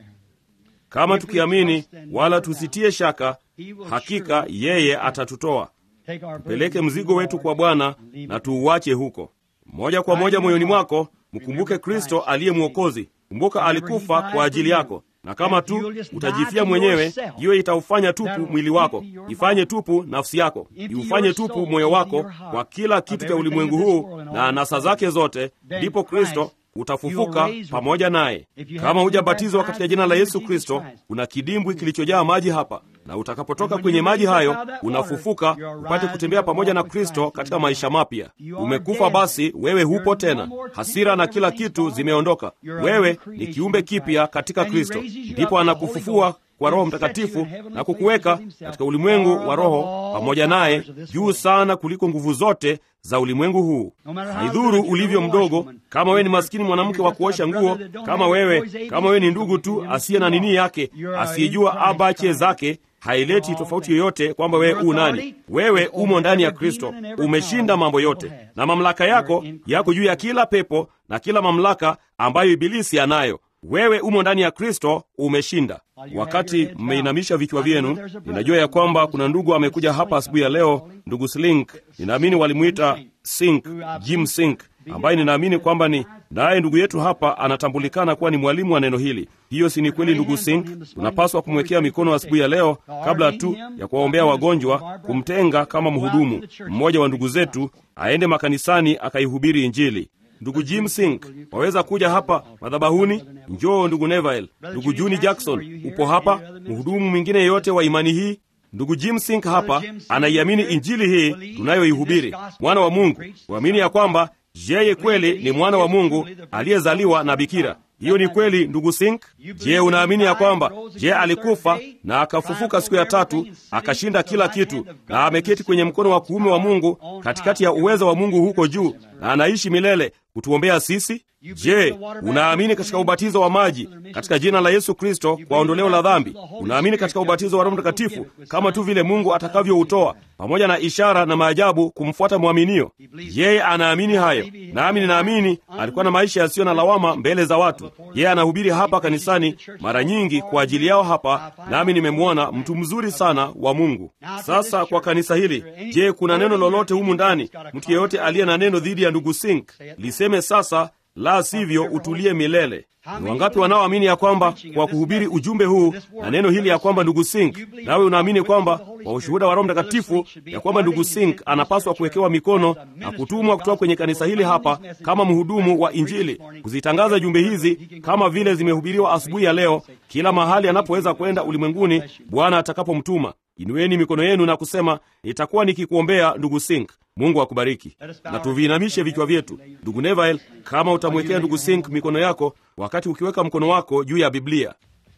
Kama tukiamini wala tusitie shaka, hakika yeye atatutoa. Tupeleke mzigo wetu kwa Bwana na tuuwache huko moja kwa moja moyoni mwako. Mkumbuke Kristo aliye Mwokozi. Kumbuka alikufa kwa ajili yako, na kama tu utajifia mwenyewe, hiyo itaufanya tupu mwili wako, ifanye tupu nafsi yako, iufanye tupu moyo wako kwa kila kitu cha ulimwengu huu na anasa zake zote, ndipo Kristo utafufuka pamoja naye. Kama hujabatizwa katika jina la Yesu Kristo, kuna kidimbwi kilichojaa maji hapa, na utakapotoka kwenye maji hayo unafufuka upate kutembea pamoja na Kristo katika maisha mapya. Umekufa basi, wewe hupo tena, hasira na kila kitu zimeondoka. Wewe ni kiumbe kipya katika Kristo, ndipo anakufufua kwa Roho Mtakatifu na kukuweka katika ulimwengu wa roho pamoja naye, juu sana kuliko nguvu zote za ulimwengu huu. Haidhuru ulivyo mdogo, kama wewe ni maskini mwanamke wa kuosha nguo, kama wewe kama wewe ni ndugu tu asiye na nini yake, asiyejua abache zake haileti tofauti yoyote kwamba wewe u nani. Wewe umo ndani ya Kristo, umeshinda mambo yote, na mamlaka yako yako juu ya kila pepo na kila mamlaka ambayo Ibilisi anayo. Wewe umo ndani ya Kristo, umeshinda. Wakati mmeinamisha vichwa vyenu, ninajua ya kwamba kuna ndugu amekuja hapa asubuhi ya leo, ndugu Slink, ninaamini walimwita Sink, Jim Sink, ambaye ninaamini kwamba ni naye ndugu yetu hapa anatambulikana kuwa ni mwalimu wa neno hili. Hiyo si ni kweli, ndugu Sink? Tunapaswa kumwekea mikono asubuhi ya leo, kabla tu ya kuwaombea wagonjwa, kumtenga kama mhudumu mmoja wa ndugu zetu, aende makanisani akaihubiri Injili. Ndugu Jim Sink, waweza kuja hapa madhabahuni? Njoo ndugu Neville. Ndugu Juni Jackson, upo hapa? Mhudumu mwingine yeyote wa imani hii? Ndugu Jim Sink hapa anaiamini injili hii tunayoihubiri, mwana wa Mungu, kuamini ya kwamba yeye kweli ni mwana wa Mungu aliyezaliwa na bikira. Hiyo ni kweli, ndugu Sink. Je, unaamini ya kwamba je alikufa na akafufuka siku ya tatu akashinda kila kitu na ameketi kwenye mkono wa kuume wa Mungu katikati ya uwezo wa Mungu huko juu na anaishi milele kutuombea sisi? Je, unaamini katika ubatizo wa maji katika jina la Yesu Kristo kwa ondoleo la dhambi? Unaamini katika ubatizo wa Roho Mtakatifu kama tu vile Mungu atakavyoutoa pamoja na ishara na maajabu kumfuata mwaminio? Yeye anaamini hayo, nami ninaamini alikuwa na maisha yasiyo na lawama mbele za watu. Yeye anahubiri hapa kanisani mara nyingi kwa ajili yao hapa, nami nimemwona mtu mzuri sana wa Mungu. Sasa kwa kanisa hili, je, kuna neno lolote humu ndani? Mtu yeyote aliye na neno dhidi ya ndugu Sink liseme sasa la sivyo utulie milele. Ni wangapi wanaoamini ya kwamba kwa kuhubiri ujumbe huu na neno hili ya kwamba ndugu Sink, nawe unaamini kwamba kwa ushuhuda wa Roho Mtakatifu ya kwamba ndugu Sink anapaswa kuwekewa mikono na kutumwa kutoka kwenye kanisa hili hapa kama mhudumu wa Injili, kuzitangaza jumbe hizi kama vile zimehubiriwa asubuhi ya leo, kila mahali anapoweza kwenda ulimwenguni Bwana atakapomtuma. Inueni mikono yenu na kusema, nitakuwa nikikuombea ndugu Sink. Mungu akubariki. Na tuviinamishe vichwa vyetu. Ndugu Neville, kama utamwekea ndugu Sink mikono yako wakati ukiweka mkono wako juu ya Biblia.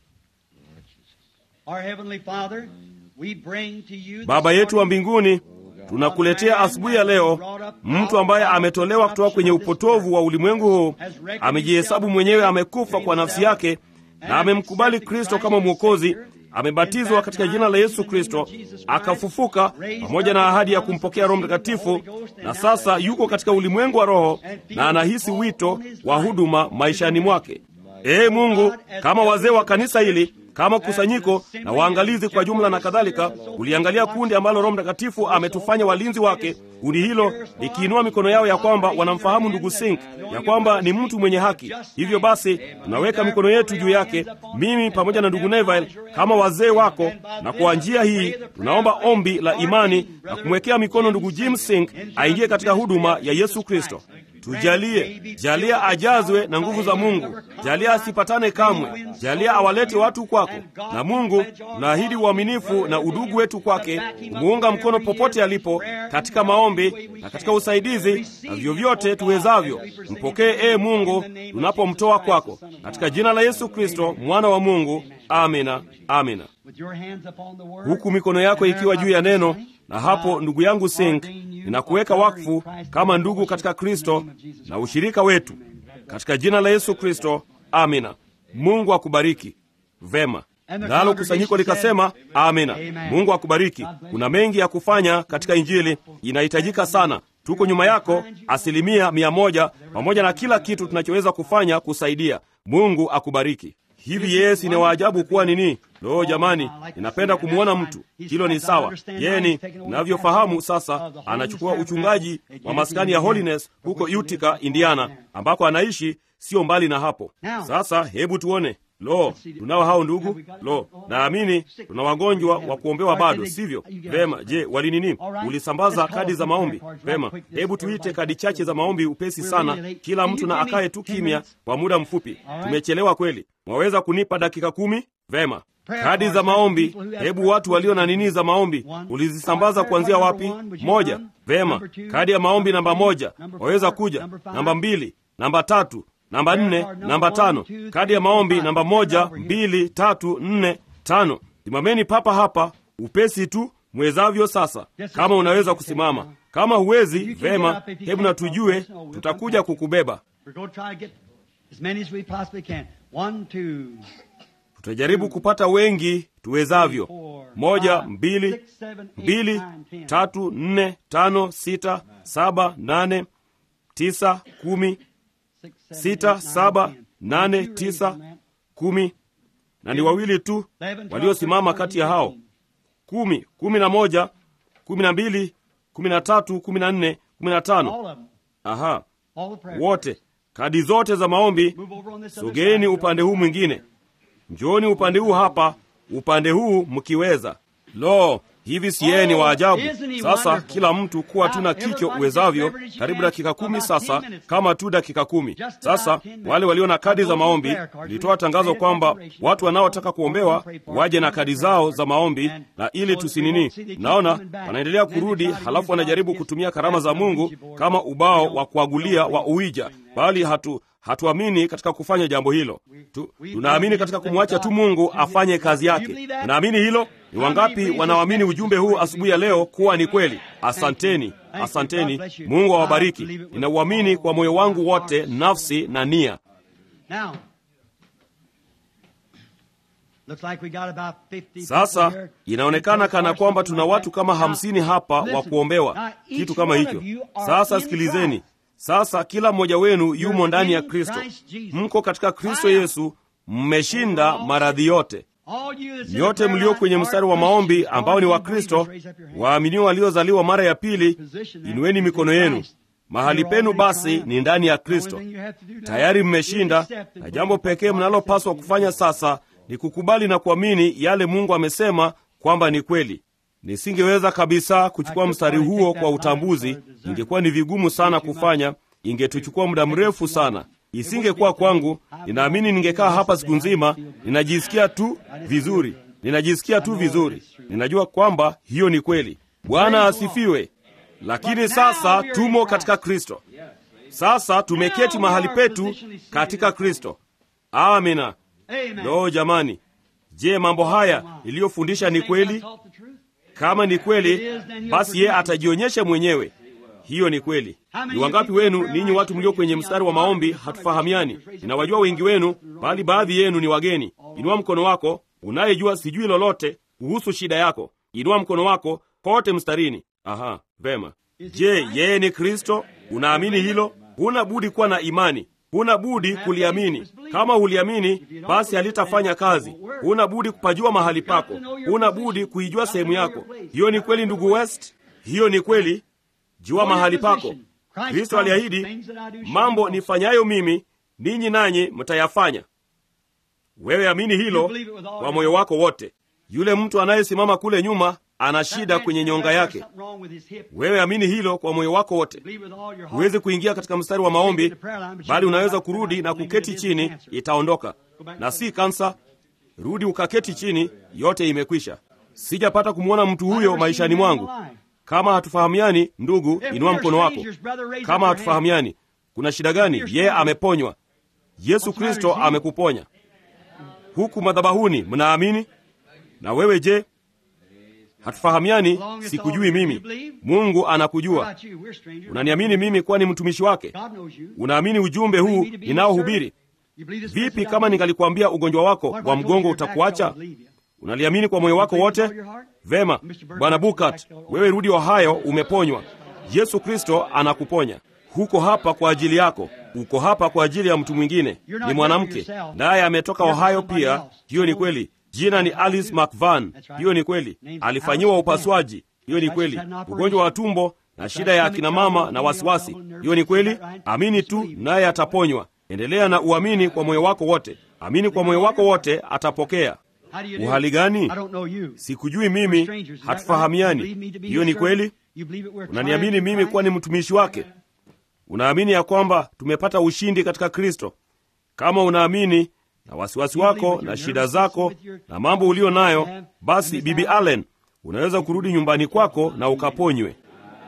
Baba yetu wa mbinguni, tunakuletea asubuhi ya leo mtu ambaye ametolewa kutoka kwenye upotovu wa ulimwengu huu, amejihesabu mwenyewe amekufa kwa nafsi yake na amemkubali Kristo kama Mwokozi amebatizwa katika jina la Yesu Kristo, akafufuka pamoja na ahadi ya kumpokea Roho Mtakatifu, na sasa yuko katika ulimwengu wa roho na anahisi wito wa huduma maishani mwake. Ee Mungu, kama wazee wa kanisa hili kama kusanyiko na waangalizi kwa jumla na kadhalika, uliangalia kundi ambalo Roho Mtakatifu ametufanya walinzi wake. Kundi hilo likiinua mikono yao ya kwamba wanamfahamu ndugu Sink, ya kwamba ni mtu mwenye haki. Hivyo basi, tunaweka mikono yetu juu yake, mimi pamoja na ndugu Neville kama wazee wako, na kwa njia hii tunaomba ombi la imani na kumwekea mikono ndugu Jim Sink aingie katika huduma ya Yesu Kristo. Tujalie, jalia ajazwe na nguvu za Mungu, jalia asipatane kamwe, jalia awalete watu kwako. Na Mungu, tunaahidi uaminifu na udugu wetu kwake, kumuunga mkono popote alipo, katika maombi na katika usaidizi na vyovyote tuwezavyo. Mpokee ee Mungu tunapomtoa kwako, katika jina la Yesu Kristo mwana wa Mungu, amina, amina. Huku mikono yako ikiwa juu ya neno, na hapo, ndugu yangu Sink, ninakuweka wakfu kama ndugu katika Kristo na ushirika wetu katika jina la Yesu Kristo, amina. Mungu akubariki. Vema. Nalo kusanyiko likasema amina. Mungu akubariki. Kuna mengi ya kufanya katika Injili, inahitajika sana. Tuko nyuma yako asilimia mia moja, pamoja na kila kitu tunachoweza kufanya kusaidia. Mungu akubariki. Hivi yeye si ni waajabu kuwa nini? Lo, jamani, ninapenda kumwona mtu. Hilo ni sawa. Yeye ni unavyofahamu sasa, anachukua uchungaji wa maskani ya Holiness huko Utica, Indiana, ambako anaishi sio mbali na hapo. Sasa hebu tuone. Lo, tunao hao ndugu. Lo, naamini tuna wagonjwa wa kuombewa bado, sivyo? Vema. Je, wali nini? Ulisambaza kadi za maombi? Vema, hebu tuite kadi chache za maombi upesi sana, kila mtu na akaye tu kimya kwa muda mfupi. Tumechelewa kweli. Mwaweza kunipa dakika kumi? Vema. Kadi za maombi, hebu watu walio na nini za maombi, ulizisambaza kuanzia wapi? Moja. Vema, kadi ya maombi namba moja, waweza kuja. Namba mbili, namba tatu namba nne, namba tano. Kadi ya maombi namba moja, mbili, tatu, nne, tano. Simameni papa hapa upesi tu mwezavyo. Sasa kama unaweza kusimama, kama huwezi, vema, hebu na tujue, tutakuja kukubeba. Tutajaribu kupata wengi tuwezavyo. Moja, mbili, mbili, tatu, nne, tano, sita, saba, nane, tisa, kumi sita, saba, nane, tisa, kumi, na ni wawili tu waliosimama kati ya hao kumi. Kumi na moja, kumi na mbili, kumi na tatu, kumi na nne, kumi na tano. Aha, wote kadi zote za maombi. Sogeeni upande huu mwingine, njooni upande huu hapa, upande huu mkiweza. Lo, hivi si yeye ni waajabu? Sasa kila mtu kuwa tu na kicho uwezavyo, karibu dakika kumi sasa, kama tu dakika kumi sasa. Wale walio na kadi za maombi, nilitoa tangazo kwamba watu wanaotaka kuombewa waje na kadi zao za maombi, na ili tusinini, naona wanaendelea kurudi, halafu wanajaribu kutumia karama za Mungu kama ubao wa kuagulia wa Uwija, bali hatu hatuamini katika kufanya jambo hilo tu, tunaamini katika kumwacha tu Mungu afanye kazi yake. Tunaamini hilo. Ni wangapi wanaoamini ujumbe huu asubuhi ya leo kuwa ni kweli? Asanteni, asanteni. Mungu awabariki. Ninauamini kwa moyo wangu wote, nafsi na nia. Sasa inaonekana kana kwamba tuna watu kama hamsini hapa wa kuombewa, kitu kama hicho. Sasa sikilizeni. Sasa kila mmoja wenu yumo ndani ya Kristo, mko katika Kristo Yesu, mmeshinda maradhi yote. Nyote mlio kwenye mstari wa maombi ambao ni wa Kristo, waaminio waliozaliwa mara ya pili, inueni mikono yenu. Mahali penu basi ni ndani ya Kristo, tayari mmeshinda, na jambo pekee mnalopaswa kufanya sasa ni kukubali na kuamini yale Mungu amesema kwamba ni kweli. Nisingeweza kabisa kuchukua mstari huo kwa utambuzi, ingekuwa ni vigumu sana kufanya, ingetuchukua muda mrefu sana, isingekuwa kwangu. Ninaamini ningekaa hapa siku nzima. Ninajisikia tu vizuri, ninajisikia tu vizuri, ninajua kwamba hiyo ni kweli. Bwana asifiwe. Lakini sasa tumo katika Kristo, sasa tumeketi mahali petu katika Kristo. Amina. Lo, jamani, je, mambo haya niliyofundisha ni kweli? Kama ni kweli, basi yeye atajionyesha mwenyewe. Hiyo ni kweli. Ni wangapi wenu ninyi watu mlio kwenye mstari wa maombi hatufahamiani? Ninawajua wengi wenu, bali baadhi yenu ni wageni. Inua mkono wako, unayejua sijui lolote kuhusu shida yako. Inua mkono wako kote mstarini. Aha, vema. Je, yeye ni Kristo? Unaamini hilo? Huna budi kuwa na imani, huna budi kuliamini. Kama huliamini, basi halitafanya kazi. Huna budi kupajua mahali pako, huna budi kuijua sehemu yako. Hiyo ni kweli, ndugu West, hiyo ni kweli. Jua mahali pako. Kristo aliahidi, mambo nifanyayo mimi ninyi nanyi mtayafanya. Wewe amini hilo kwa moyo wako wote. Yule mtu anayesimama kule nyuma ana shida kwenye nyonga yake. Wewe amini hilo kwa moyo wako wote. Huwezi kuingia katika mstari wa maombi, bali unaweza kurudi na kuketi chini, itaondoka. Na si kansa. Rudi ukaketi chini, yote imekwisha. Sijapata kumwona mtu huyo maishani mwangu. Kama hatufahamiani, ndugu, inua mkono wako. Kama hatufahamiani, kuna shida gani? Yeye ameponywa. Yesu Kristo amekuponya. huku madhabahuni mnaamini? Na wewe je? Hatufahamiani, sikujui mimi. Mungu anakujua. Unaniamini mimi kuwa ni mtumishi wake? Unaamini ujumbe huu ninaohubiri? Vipi kama ningalikwambia ugonjwa wako wa mgongo utakuacha? Unaliamini kwa moyo wako wote? Vema, Bwana Bukat, wewe rudi Ohio, umeponywa. Yesu Kristo anakuponya. Huko hapa kwa ajili yako, uko hapa kwa ajili ya mtu mwingine. Ni mwanamke naye ametoka Ohio pia. Hiyo ni kweli. Jina ni Alice McVan. Hiyo ni kweli. Alifanyiwa upasuaji. Hiyo ni kweli. Ugonjwa wa tumbo na shida ya akina mama na wasiwasi. Hiyo ni kweli. Amini tu, naye ataponywa. Endelea na uamini kwa moyo wako wote. Amini kwa moyo wako wote, atapokea. Uhali gani? Sikujui mimi, hatufahamiani. Hiyo ni kweli. Unaniamini mimi kuwa ni mtumishi wake? Unaamini ya kwamba tumepata ushindi katika Kristo? Kama unaamini na wasiwasi wako na shida zako na mambo ulio nayo, basi Bibi Allen, unaweza kurudi nyumbani kwako na ukaponywe.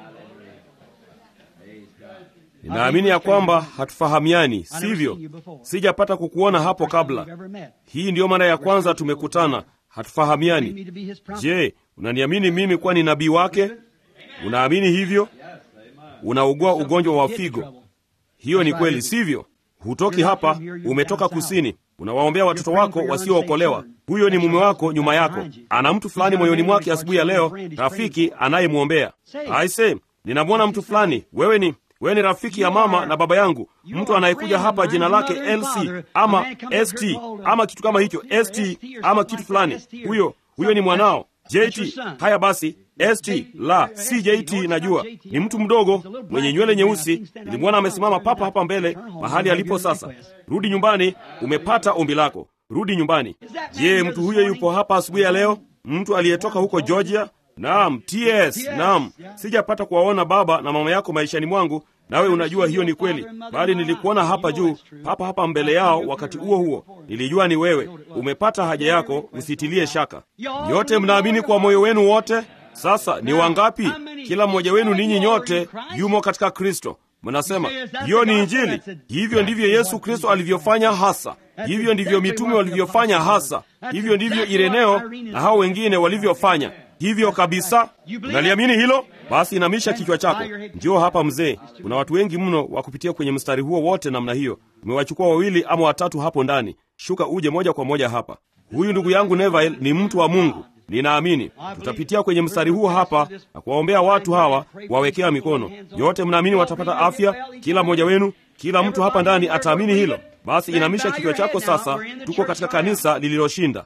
Ninaamini ya kwamba hatufahamiani, sivyo? Sijapata kukuona hapo kabla. Hii ndiyo mara ya kwanza tumekutana. Hatufahamiani. Je, unaniamini mimi kuwa ni nabii wake? Unaamini hivyo? Unaugua ugonjwa wa figo. Hiyo ni kweli, sivyo? Hutoki hapa, umetoka kusini. Unawaombea watoto wako wasiookolewa. Huyo ni mume wako nyuma yako. Ana mtu fulani moyoni mwake asubuhi ya leo, rafiki anayemwombea. Aise, ninamwona mtu fulani. Wewe ni wewe ni rafiki ya mama na baba yangu, mtu anayekuja hapa jina lake LC ama ST ama kitu kama hicho, ST ama kitu fulani. Huyo huyo ni mwanao JT. Haya basi, ST la si JT. Najua ni mtu mdogo mwenye nywele nyeusi. Nilimwona amesimama papa hapa mbele mahali alipo sasa. Rudi nyumbani, umepata ombi lako. Rudi nyumbani. Je, mtu huyo yupo hapa asubuhi ya leo? Mtu aliyetoka huko Georgia? Naam, TS. Naam, sijapata kuwaona baba na mama yako maishani mwangu, nawe unajua hiyo ni kweli, bali nilikuona hapa juu papa hapa mbele yao. Wakati huo huo nilijua ni wewe. Umepata haja yako, usitilie shaka. Nyote mnaamini kwa moyo wenu wote. Sasa ni wangapi? Kila mmoja wenu ninyi nyote yumo katika Kristo. Mnasema hiyo ni Injili. Hivyo ndivyo Yesu Kristo alivyofanya hasa, hivyo ndivyo mitume walivyofanya hasa, hivyo ndivyo Ireneo na hao wengine walivyofanya hivyo kabisa. Unaliamini hilo? Basi inamisha kichwa chako. Njoo hapa mzee. Kuna watu wengi mno wa kupitia kwenye mstari huo wote namna hiyo. Umewachukua wawili ama watatu hapo ndani. Shuka uje moja kwa moja hapa. Huyu ndugu yangu Neville ni mtu wa Mungu. Ninaamini tutapitia kwenye mstari huo hapa na kuwaombea watu hawa, kuwawekea mikono. Yote mnaamini watapata afya? Kila mmoja wenu, kila mtu hapa ndani ataamini hilo. Basi inamisha kichwa chako sasa. Tuko katika kanisa lililoshinda.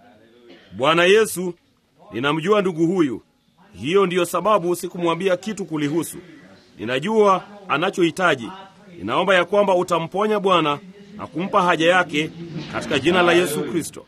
Bwana Yesu, ninamjua ndugu huyu. Hiyo ndiyo sababu sikumwambia kitu kulihusu. Ninajua anachohitaji. Ninaomba ya kwamba utamponya Bwana na kumpa haja yake katika jina la Yesu Kristo.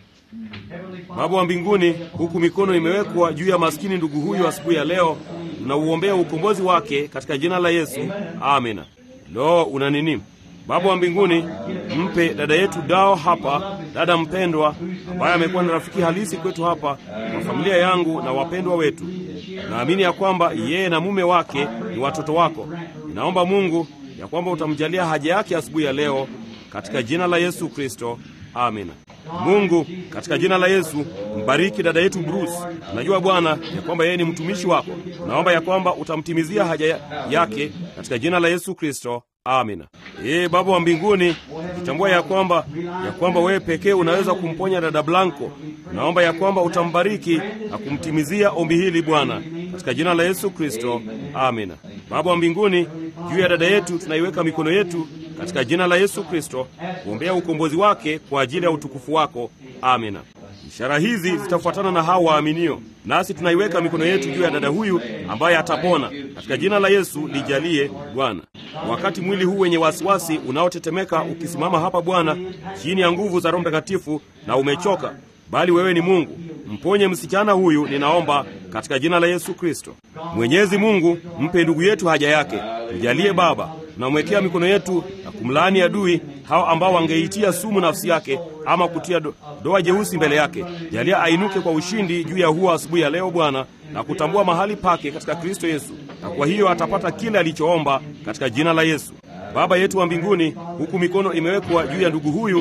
Baba wa mbinguni, huku mikono imewekwa juu ya maskini ndugu huyu asubuhi ya leo, tunauombea ukombozi wake katika jina la Yesu, amina. Lo, una nini? Baba wa mbinguni, mpe dada yetu Dao hapa, dada mpendwa ambaye amekuwa ni rafiki halisi kwetu hapa, kwa familia yangu na wapendwa wetu. Naamini ya kwamba yeye na mume wake ni watoto wako. Ninaomba Mungu ya kwamba utamjalia haja yake asubuhi ya leo katika jina la Yesu Kristo, amina. Mungu, katika jina la Yesu, mbariki dada yetu Bruce. Najua Bwana ya kwamba yeye ni mtumishi wako. Naomba ya kwamba utamtimizia haja ya yake katika jina la Yesu Kristo, amina. Ee Baba wa mbinguni, kitambua ya kwamba ya kwamba wewe pekee unaweza kumponya dada Blanco. Naomba ya kwamba utambariki na kumtimizia ombi hili Bwana, katika jina la Yesu Kristo, amina. Baba wa mbinguni, juu ya dada yetu tunaiweka mikono yetu katika jina la Yesu Kristo kuombea ukombozi wake kwa ajili ya utukufu wako, amina. Ishara hizi zitafuatana na hao waaminio, nasi tunaiweka mikono yetu juu ya dada huyu ambaye atapona katika jina la Yesu. Lijalie Bwana. Wakati mwili huu wenye wasiwasi unaotetemeka ukisimama hapa Bwana, chini ya nguvu za Roho Mtakatifu na umechoka, bali wewe ni Mungu, mponye msichana huyu, ninaomba katika jina la Yesu Kristo. Mwenyezi Mungu, mpe ndugu yetu haja yake, mjalie Baba. Tunamwekea mikono yetu na kumlaani adui hao ambao wangeitia sumu nafsi yake ama kutia do, doa jeusi mbele yake. Jalia ainuke kwa ushindi juu ya huo asubuhi ya leo Bwana, na kutambua mahali pake katika Kristo Yesu, na kwa hiyo atapata kile alichoomba katika jina la Yesu. Baba yetu wa mbinguni, huku mikono imewekwa juu ya ndugu huyu katika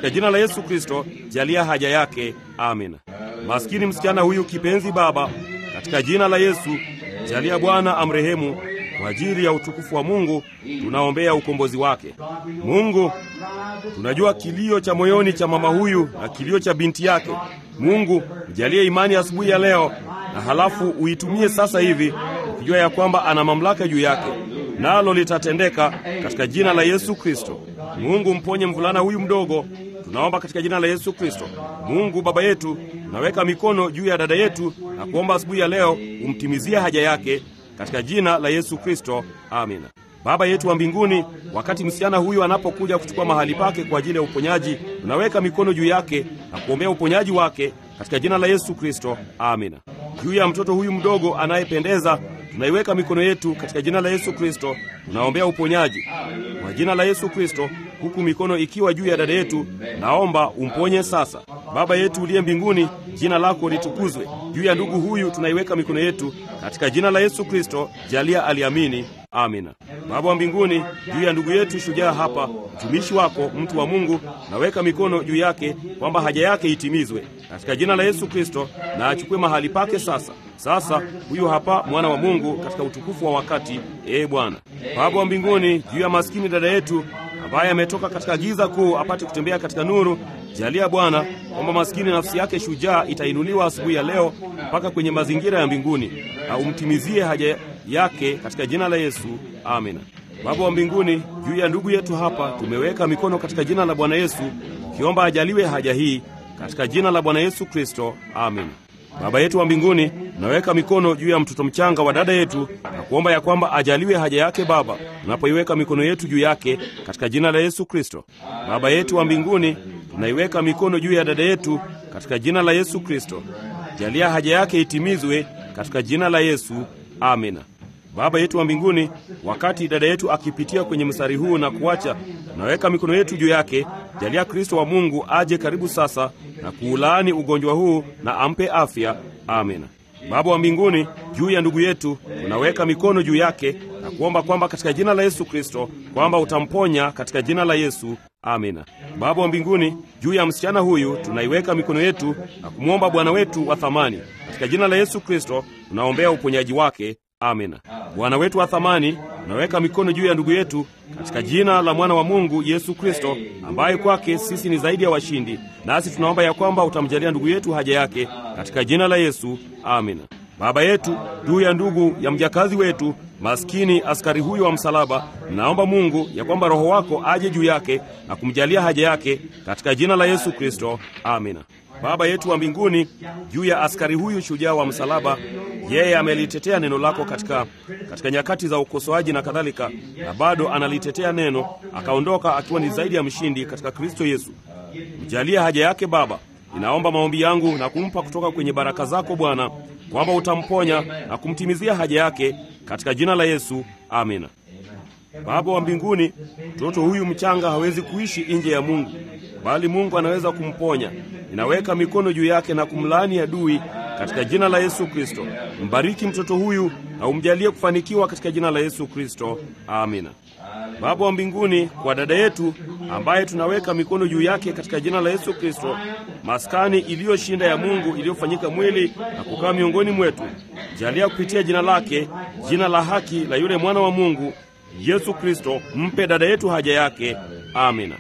katika jina la Yesu Kristo, jalia haja yake. Amina. Maskini msichana huyu kipenzi, Baba, katika jina la Yesu, jalia Bwana amrehemu kwa ajili ya utukufu wa Mungu, tunaombea ukombozi wake. Mungu, tunajua kilio cha moyoni cha mama huyu na kilio cha binti yake. Mungu, mjalie imani asubuhi ya leo, na halafu uitumie sasa hivi, ukijua ya kwamba ana mamlaka juu yake, nalo litatendeka katika jina la Yesu Kristo. Mungu, mponye mvulana huyu mdogo, tunaomba katika jina la Yesu Kristo. Mungu Baba yetu, tunaweka mikono juu ya dada yetu na kuomba asubuhi ya leo umtimizie haja yake katika jina la Yesu Kristo, amina. Baba yetu wa mbinguni, wakati msichana huyu anapokuja kuchukua mahali pake kwa ajili ya uponyaji, tunaweka mikono juu yake na kuombea uponyaji wake katika jina la Yesu Kristo, amina. Juu ya mtoto huyu mdogo anayependeza, tunaiweka mikono yetu katika jina la Yesu Kristo, tunaombea uponyaji kwa jina la Yesu Kristo, huku mikono ikiwa juu ya dada yetu, naomba umponye sasa. Baba yetu uliye mbinguni, jina lako litukuzwe. Juu ya ndugu huyu tunaiweka mikono yetu katika jina la Yesu Kristo, jalia aliamini. Amina. Baba wa mbinguni, juu ya ndugu yetu shujaa hapa, mtumishi wako, mtu wa Mungu, naweka mikono juu yake kwamba haja yake itimizwe katika jina la Yesu Kristo, na achukue mahali pake sasa. Sasa huyu hapa mwana wa Mungu katika utukufu wa wakati. Ee Bwana Baba wa mbinguni, juu ya maskini dada yetu ambaye ametoka katika giza kuu apate kutembea katika nuru, jalia Bwana kwamba maskini nafsi yake shujaa itainuliwa asubuhi ya leo mpaka kwenye mazingira ya mbinguni, na umtimizie haja yake katika jina la Yesu. Amina. Baba wa mbinguni, juu ya ndugu yetu hapa tumeweka mikono katika jina la Bwana Yesu, ukiomba ajaliwe haja hii katika jina la Bwana Yesu Kristo. Amina. Baba yetu wa mbinguni, tunaweka mikono juu ya mtoto mchanga wa dada yetu na kuomba ya kwamba ajaliwe haja yake. Baba, tunapoiweka mikono yetu juu yake katika jina la Yesu Kristo. Baba yetu wa mbinguni, tunaiweka mikono juu ya dada yetu katika jina la Yesu Kristo. Jalia haja yake itimizwe katika jina la Yesu. Amina. Baba yetu wa mbinguni, wakati dada yetu akipitia kwenye mstari huu na kuacha, tunaweka mikono yetu juu yake. Jalia Kristo wa Mungu aje karibu sasa na kuulaani ugonjwa huu na ampe afya. Amina. Baba wa mbinguni, juu ya ndugu yetu tunaweka mikono juu yake na kuomba kwamba katika jina la Yesu Kristo kwamba utamponya katika jina la Yesu. Amina. Baba wa mbinguni, juu ya msichana huyu tunaiweka mikono yetu na kumwomba Bwana wetu wa thamani katika jina la Yesu Kristo tunaombea uponyaji wake. Amina. Bwana wetu wa thamani, tunaweka mikono juu ya ndugu yetu katika jina la mwana wa Mungu Yesu Kristo, ambaye kwake sisi ni zaidi ya washindi, nasi tunaomba ya kwamba utamjalia ndugu yetu haja yake katika jina la Yesu. Amina. Baba yetu, juu ya ndugu ya mjakazi wetu maskini askari huyu wa msalaba, naomba Mungu ya kwamba Roho wako aje juu yake na kumjalia haja yake katika jina la Yesu Kristo. Amina. Baba yetu wa mbinguni, juu ya askari huyu shujaa wa msalaba, yeye amelitetea neno lako katika, katika nyakati za ukosoaji na kadhalika, na bado analitetea neno, akaondoka akiwa ni zaidi ya mshindi katika Kristo Yesu. Mjalie haja yake Baba. Ninaomba maombi yangu na kumpa kutoka kwenye baraka zako Bwana, kwamba utamponya na kumtimizia haja yake katika jina la Yesu. Amina. Baba wa mbinguni, mtoto huyu mchanga hawezi kuishi nje ya Mungu, bali Mungu anaweza kumponya. Ninaweka mikono juu yake na kumlaani adui katika jina la Yesu Kristo. Mbariki mtoto huyu na umjalie kufanikiwa katika jina la Yesu Kristo. Amina. Baba wa mbinguni, kwa dada yetu ambaye tunaweka mikono juu yake katika jina la Yesu Kristo, maskani iliyoshinda ya Mungu iliyofanyika mwili na kukaa miongoni mwetu, jalia kupitia jina lake, jina la haki la yule mwana wa Mungu Yesu Kristo, mpe dada yetu haja yake. Amina.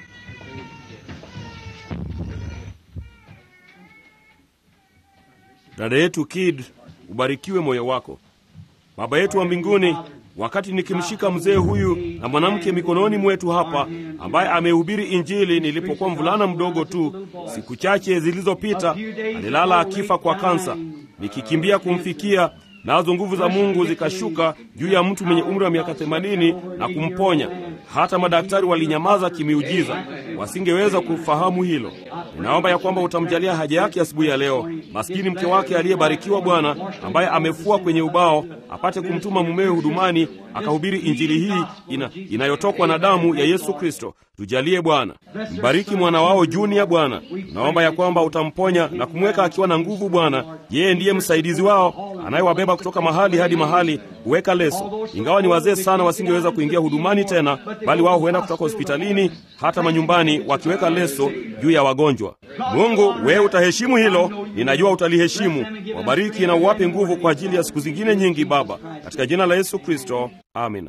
Dada yetu Kid, ubarikiwe moyo wako. Baba yetu wa mbinguni, wakati nikimshika mzee huyu na mwanamke mikononi mwetu hapa, ambaye amehubiri Injili nilipokuwa mvulana mdogo tu, siku chache zilizopita, alilala akifa kwa kansa, nikikimbia kumfikia nazo nguvu za Mungu zikashuka juu ya mtu mwenye umri wa miaka themanini na kumponya. Hata madaktari walinyamaza kimiujiza, wasingeweza kufahamu hilo. Ninaomba ya kwamba utamjalia haja yake asubuhi ya, ya leo. Maskini mke wake aliyebarikiwa Bwana, ambaye amefua kwenye ubao, apate kumtuma mumewe hudumani akahubiri injili hii ina, inayotokwa na damu ya Yesu Kristo. Tujalie Bwana, mbariki mwana wao Junia Bwana. Naomba ya kwamba utamponya na kumweka akiwa na nguvu Bwana. Yeye ndiye msaidizi wao anayewabeba kutoka mahali hadi mahali huweka leso. Ingawa ni wazee sana, wasingeweza kuingia hudumani tena, bali wao huenda kutoka hospitalini hata manyumbani wakiweka leso juu ya wagonjwa. Mungu, wewe utaheshimu hilo, ninajua utaliheshimu. Wabariki na uwape nguvu kwa ajili ya siku zingine nyingi, Baba, katika jina la Yesu Kristo, amina.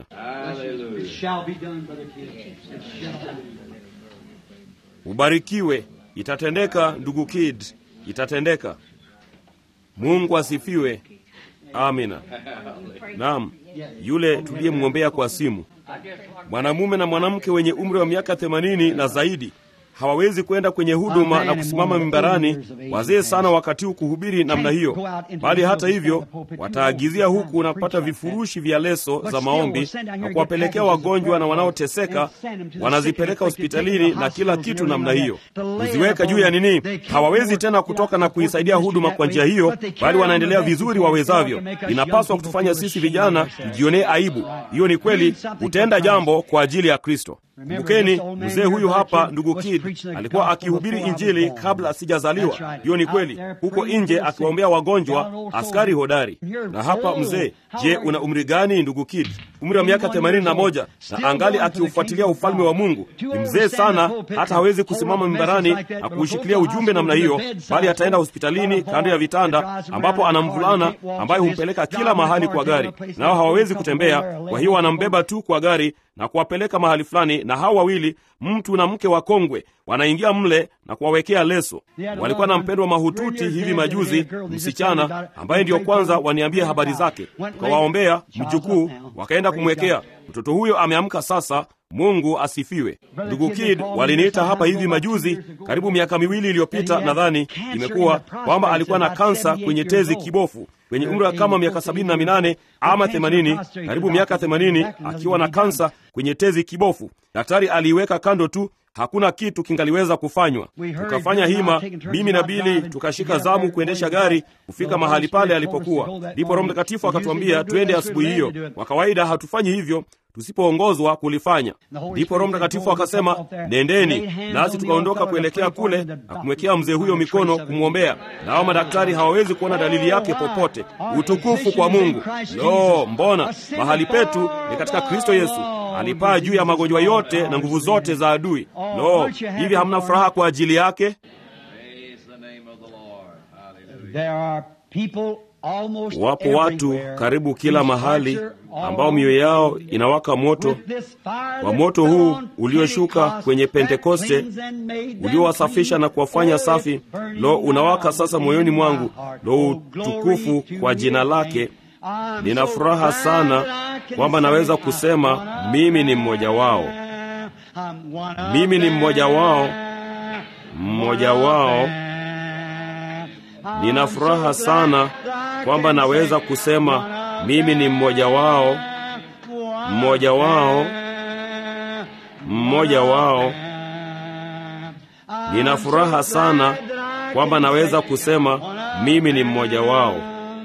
Ubarikiwe, itatendeka ndugu Kid, itatendeka. Mungu asifiwe. Amina. Naam, yule tuliyemwombea kwa simu, mwanamume na mwanamke wenye umri wa miaka themanini na zaidi hawawezi kwenda kwenye huduma na kusimama mimbarani, wazee sana wakati huu kuhubiri namna hiyo, bali hata hivyo wataagizia huku na kupata vifurushi vya leso za maombi na kuwapelekea wagonjwa na wanaoteseka, wanazipeleka hospitalini na kila kitu namna hiyo, kuziweka juu ya nini. Hawawezi tena kutoka na kuisaidia huduma kwa njia hiyo, bali wanaendelea vizuri wawezavyo. Inapaswa kutufanya sisi vijana tujionee aibu. Hiyo ni kweli, hutenda jambo kwa ajili ya Kristo. Kumbukeni, mzee huyu hapa, ndugu Kid alikuwa akihubiri Injili kabla sijazaliwa. Hiyo ni kweli, huko nje akiwaombea wagonjwa, askari hodari. Na hapa mzee, je, una umri gani ndugu Kid? Umri wa miaka themanini na moja na angali akiufuatilia ufalme wa Mungu. Ni mzee sana, hata hawezi kusimama mimbarani na kuushikilia ujumbe namna hiyo, bali ataenda hospitalini kando ya vitanda, ambapo ana mvulana ambaye humpeleka kila mahali kwa gari, nao hawawezi kutembea, kwa hiyo wanambeba tu kwa gari na kuwapeleka mahali fulani, na hao wawili, mtu na mke wakongwe, wanaingia mle na kuwawekea leso. Walikuwa na mpendwa mahututi hivi majuzi, msichana ambaye ndiyo kwanza waniambie habari zake, tukawaombea mjukuu, wakaenda kumwekea mtoto huyo. Ameamka sasa. Mungu asifiwe. Ndugu Kid waliniita hapa hivi majuzi, karibu miaka miwili iliyopita nadhani imekuwa, kwamba alikuwa na kansa kwenye tezi kibofu kwenye umri wa kama miaka sabini na minane ama themanini, karibu miaka themanini, akiwa na kansa kwenye tezi kibofu. Daktari aliiweka kando tu, hakuna kitu kingaliweza kufanywa. Tukafanya hima, mimi na Bili tukashika zamu kuendesha gari kufika mahali pale alipokuwa. Ndipo Roho Mtakatifu akatuambia twende asubuhi hiyo. Kwa kawaida hatufanyi hivyo tusipoongozwa kulifanya. Ndipo Roho Mtakatifu akasema nendeni, nasi tukaondoka kuelekea kule na kumwekea mzee huyo mikono kumwombea. Nao madaktari hawawezi kuona dalili yake popote. Utukufu kwa Mungu! Lo, mbona mahali petu ni katika Kristo Yesu. Alipaa juu ya magonjwa yote na nguvu zote za adui. Lo, hivi hamna furaha kwa ajili yake? Wapo watu karibu kila mahali ambao mioyo yao inawaka moto wa moto huu ulioshuka kwenye Pentekoste, uliowasafisha na kuwafanya safi. Lo, unawaka sasa moyoni mwangu. Lo, utukufu kwa jina lake. Nina furaha sana kwamba naweza kusema mimi ni mmoja wao, mimi ni mmoja wao, mmoja wao. Nina furaha sana kwamba naweza kusema mimi ni mmoja wao, mmoja wao, mmoja wao. Nina furaha sana kwamba naweza kusema mimi ni mmoja wao.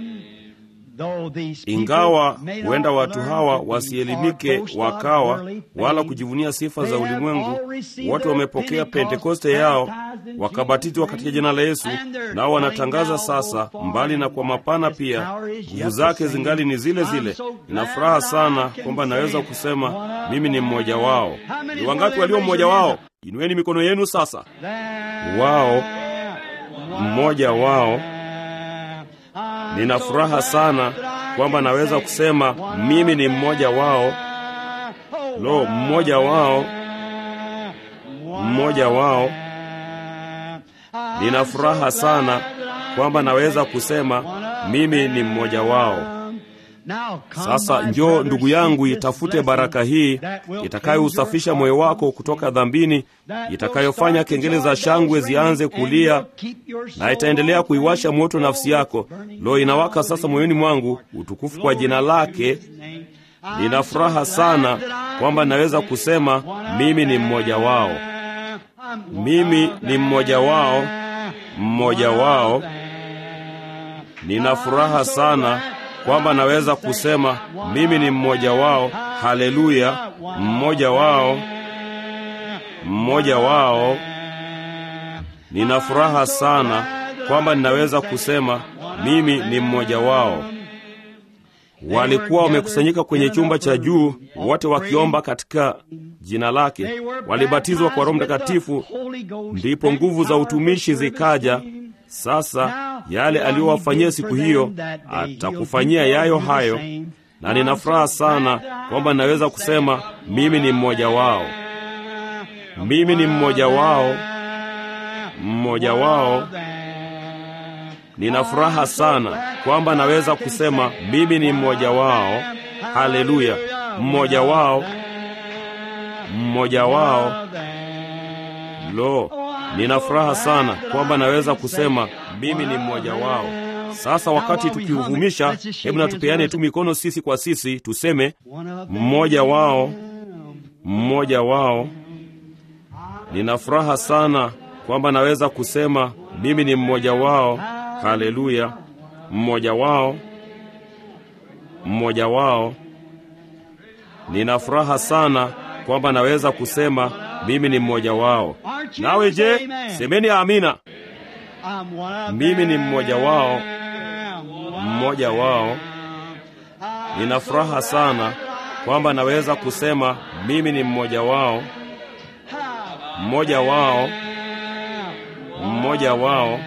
Ingawa huenda watu hawa wasielimike wakawa wala kujivunia sifa za ulimwengu, wote wamepokea Pentekoste yao wakabatizwa katika jina la Yesu, nao wanatangaza sasa, mbali na kwa mapana pia, nguvu zake zingali ni zile zile. Nina furaha sana kwamba naweza kusema mimi ni mmoja wao. Ni wangapi walio mmoja wao? Inueni mikono yenu sasa. Wao, mmoja wao. Nina furaha sana kwamba naweza kusema mimi ni mmoja wao. Lo, mmoja wao, mmoja wao. Nina furaha sana kwamba naweza kusema mimi ni mmoja wao. Sasa njoo ndugu yangu, itafute baraka hii itakayousafisha moyo wako kutoka dhambini, itakayofanya kengele za shangwe zianze kulia na itaendelea kuiwasha moto nafsi yako. Lo, inawaka sasa moyoni mwangu. Utukufu kwa jina lake. Nina furaha sana kwamba naweza kusema mimi ni mmoja wao, mimi ni mmoja wao, mmoja wao. Nina furaha sana kwamba naweza kusema mimi ni mmoja wao. Haleluya! Mmoja wao, mmoja wao. Nina furaha sana kwamba ninaweza kusema mimi ni mmoja wao. walikuwa wamekusanyika kwenye chumba cha juu, wote wakiomba katika jina lake. Walibatizwa kwa Roho Mtakatifu, ndipo nguvu za utumishi zikaja. Sasa yale aliyowafanyia siku hiyo atakufanyia yayo hayo, na nina furaha sana kwamba ninaweza kusema mimi ni mmoja wao, mimi ni mmoja wao, mmoja wao. Nina furaha sana kwamba naweza kusema mimi ni mmoja wao. Haleluya, mmoja wao, mmoja wao. Lo, nina furaha sana kwamba naweza kusema mimi ni mmoja wao. Sasa wakati tukiuvumisha, hebu natupeane tu mikono sisi kwa sisi, tuseme mmoja wao, mmoja wao. Nina furaha sana kwamba naweza kusema mimi ni mmoja wao. Haleluya, mmoja wao, mmoja wao. Nina furaha sana kwamba naweza kusema mimi ni mmoja wao. Nawe je, semeni amina. Mimi ni mmoja wao, mmoja wao. Nina furaha sana kwamba naweza kusema mimi ni mmoja wao, mmoja wao, mmoja wao.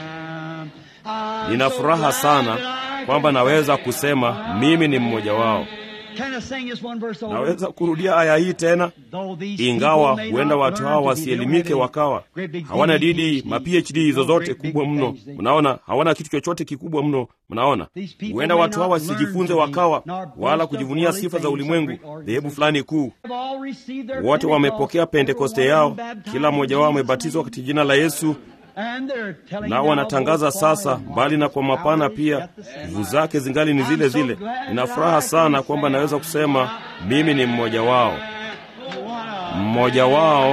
Nina furaha sana kwamba naweza kusema mimi ni mmoja wao. Naweza kurudia aya hii tena, ingawa huenda watu hawa wasielimike, wakawa hawana didi ma PhD zozote kubwa mno. Mnaona, hawana kitu chochote kikubwa mno. Mnaona, huenda watu hawa wasijifunze, wakawa wala kujivunia sifa za ulimwengu, dhehebu fulani kuu. Wote wamepokea Pentekoste yao, kila mmoja wao amebatizwa katika jina la Yesu nao wanatangaza sasa, mbali na kwa mapana pia, nguvu zake zingali ni zile zile. Nina furaha sana kwamba naweza kusema mimi ni mmoja wao, mmoja wao,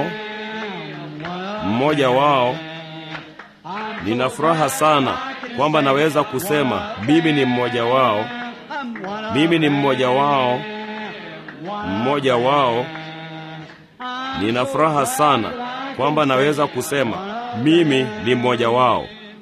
mmoja wao. Nina furaha sana kwamba naweza kusema mimi ni mmoja wao, mimi ni mmoja wao, mmoja wao. Nina furaha sana kwamba naweza kusema mimi ni mmoja wao.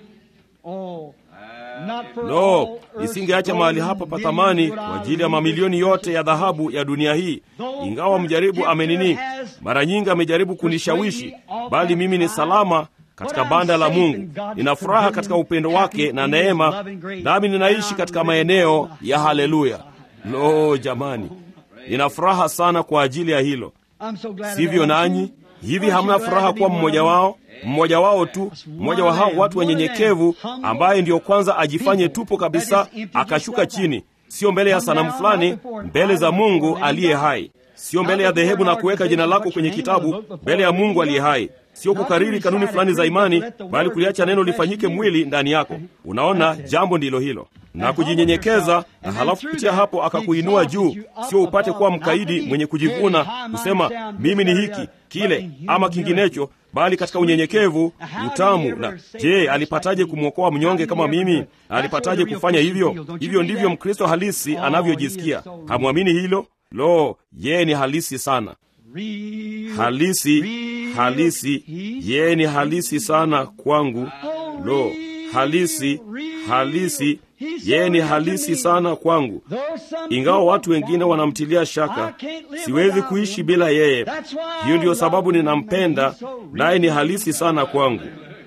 Lo, nisingeacha mahali hapa pa thamani kwa ajili ya mamilioni yote ya dhahabu ya dunia hii. Ingawa mjaribu amenini, mara nyingi amejaribu kunishawishi, bali mimi ni salama katika banda la Mungu. Nina furaha katika upendo wake na neema, nami ninaishi katika maeneo ya haleluya. Lo, jamani, nina furaha sana kwa ajili ya hilo. Sivyo nanyi? Hivi hamna furaha kuwa mmoja wao? Mmoja wao tu, mmoja wa hao watu wanyenyekevu, ambaye ndiyo kwanza ajifanye tupo kabisa, akashuka chini, sio mbele ya sanamu fulani, mbele za Mungu aliye hai, sio mbele ya dhehebu na kuweka jina lako kwenye kitabu, mbele ya Mungu aliye hai, sio kukariri kanuni fulani za imani, bali kuliacha neno lifanyike mwili ndani yako. Unaona, jambo ndilo hilo na kujinyenyekeza, na halafu kupitia hapo akakuinua juu, sio upate kuwa mkaidi mwenye kujivuna kusema mimi ni hiki kile ama kinginecho, bali katika unyenyekevu, utamu. Na je, alipataje kumwokoa mnyonge kama mimi? Alipataje kufanya hivyo? Hivyo ndivyo Mkristo halisi anavyojisikia. Hamwamini hilo? Lo, yeye ni halisi sana, halisi, halisi. Yeye ni halisi sana kwangu. Lo, halisi, halisi yeye ni halisi sana kwangu. Ingawa watu wengine wanamtilia shaka, siwezi kuishi bila yeye. Hiyo ndiyo sababu ninampenda, naye ni halisi sana kwangu.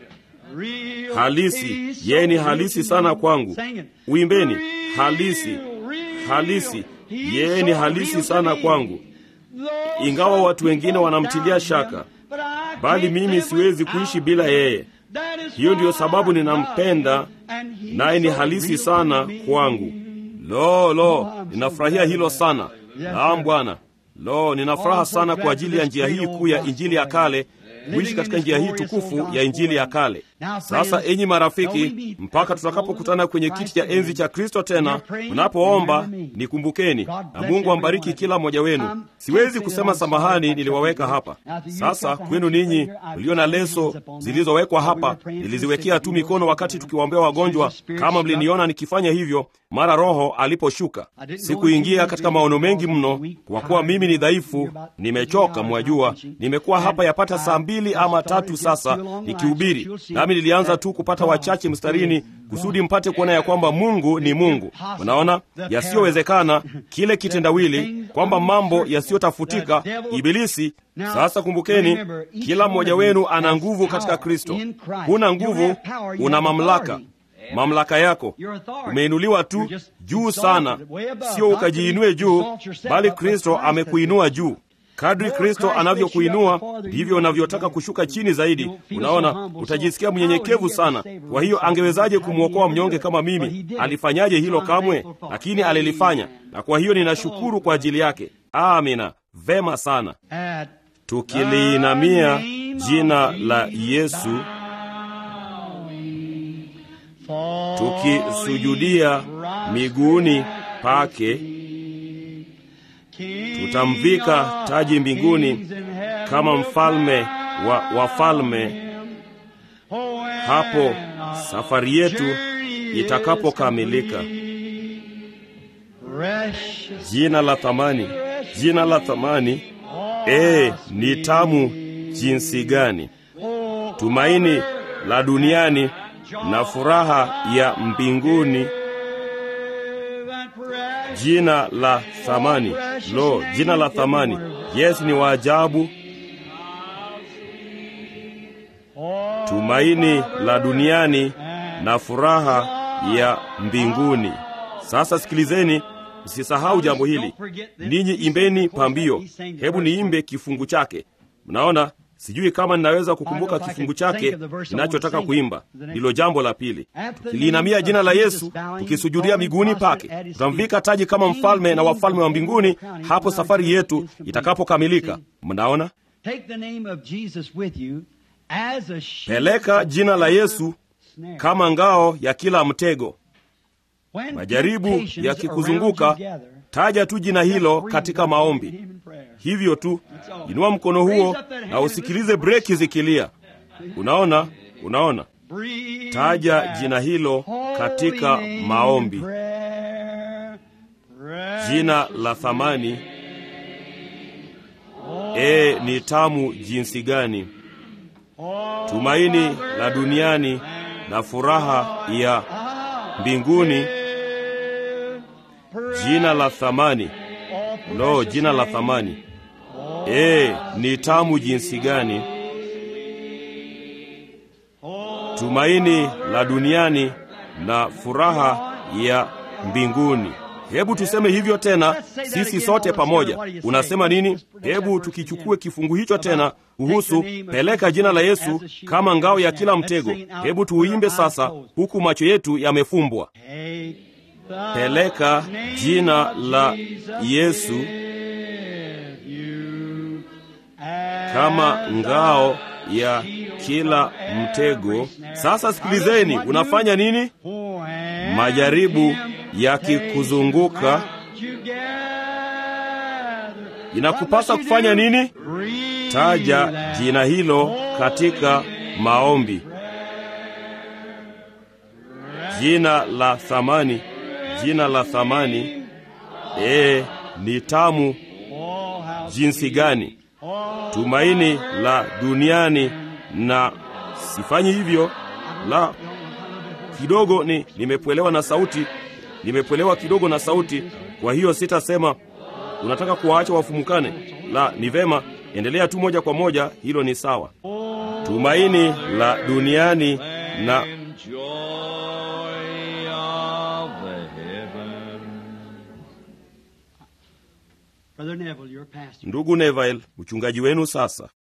Halisi, yeye ni halisi sana kwangu. Uimbeni, halisi, halisi, yeye ni halisi sana kwangu. Ingawa watu wengine wanamtilia shaka, bali mimi siwezi kuishi bila yeye. Hiyo ndiyo sababu ninampenda, naye ni halisi sana kwangu. Lo, lo, ninafurahia hilo sana. Naam Bwana. Lo, ninafuraha sana kwa ajili ya njia hii kuu ya Injili ya kale, kuishi katika njia hii tukufu ya Injili ya kale. Sasa enyi marafiki, mpaka tutakapokutana kwenye kiti cha enzi cha Kristo tena, mnapoomba nikumbukeni, na Mungu ambariki kila mmoja wenu. Siwezi kusema samahani, niliwaweka hapa. Sasa kwenu ninyi mlio na leso zilizowekwa hapa, niliziwekea tu mikono wakati tukiwaombea wagonjwa, kama mliniona nikifanya hivyo mara Roho aliposhuka. Sikuingia katika maono mengi mno, kwa kuwa mimi ni dhaifu, nimechoka. Mwajua, nimekuwa hapa yapata saa mbili ama tatu sasa nikihubiri, nami nami nilianza tu kupata wachache mstarini kusudi mpate kuona ya kwamba mungu ni mungu unaona yasiyowezekana kile kitendawili kwamba mambo yasiyotafutika ibilisi sasa kumbukeni kila mmoja wenu ana nguvu katika kristo huna nguvu una mamlaka mamlaka yako umeinuliwa tu juu sana sio ukajiinue juu bali kristo amekuinua juu kadri kristo anavyokuinua ndivyo unavyotaka kushuka chini zaidi unaona utajisikia mnyenyekevu sana kwa hiyo angewezaje kumwokoa mnyonge kama mimi alifanyaje hilo kamwe lakini alilifanya na kwa hiyo ninashukuru kwa ajili yake amina vema sana tukiliinamia jina la yesu tukisujudia miguuni pake tutamvika taji mbinguni kama mfalme wa wafalme hapo safari yetu itakapokamilika jina la thamani jina la thamani ee ni tamu jinsi gani tumaini la duniani na furaha ya mbinguni jina la thamani lo jina la thamani yesu ni waajabu tumaini la duniani na furaha ya mbinguni sasa sikilizeni msisahau jambo hili ninyi imbeni pambio hebu niimbe kifungu chake mnaona sijui kama ninaweza kukumbuka kifungu chake ninachotaka kuimba ndilo jambo la pili tukiliinamia jina la yesu tukisujudia miguuni pake tutamvika taji kama mfalme na wafalme wa mbinguni hapo safari yetu itakapokamilika mnaona peleka jina la yesu kama ngao ya kila mtego majaribu yakikuzunguka taja tu jina hilo katika maombi hivyo tu inua mkono huo na usikilize breki zikilia unaona unaona taja jina hilo katika maombi jina la thamani ee ni tamu jinsi gani tumaini la duniani na furaha ya mbinguni jina la thamani lo jina la thamani ee ni tamu jinsi gani tumaini la duniani na furaha ya mbinguni hebu tuseme hivyo tena sisi sote pamoja unasema nini hebu tukichukue kifungu hicho tena kuhusu peleka jina la yesu kama ngao ya kila mtego hebu tuuimbe sasa huku macho yetu yamefumbwa peleka jina la yesu kama ngao ya kila mtego sasa sikilizeni unafanya nini majaribu yakikuzunguka inakupasa kufanya nini taja jina hilo katika maombi jina la thamani jina la thamani ee ni tamu jinsi gani tumaini la duniani na sifanyi hivyo la kidogo ni nimepwelewa na sauti nimepwelewa kidogo na sauti kwa hiyo sitasema unataka kuwaacha wafumukane la ni vema endelea tu moja kwa moja hilo ni sawa tumaini la duniani na ndugu neville mchungaji wenu sasa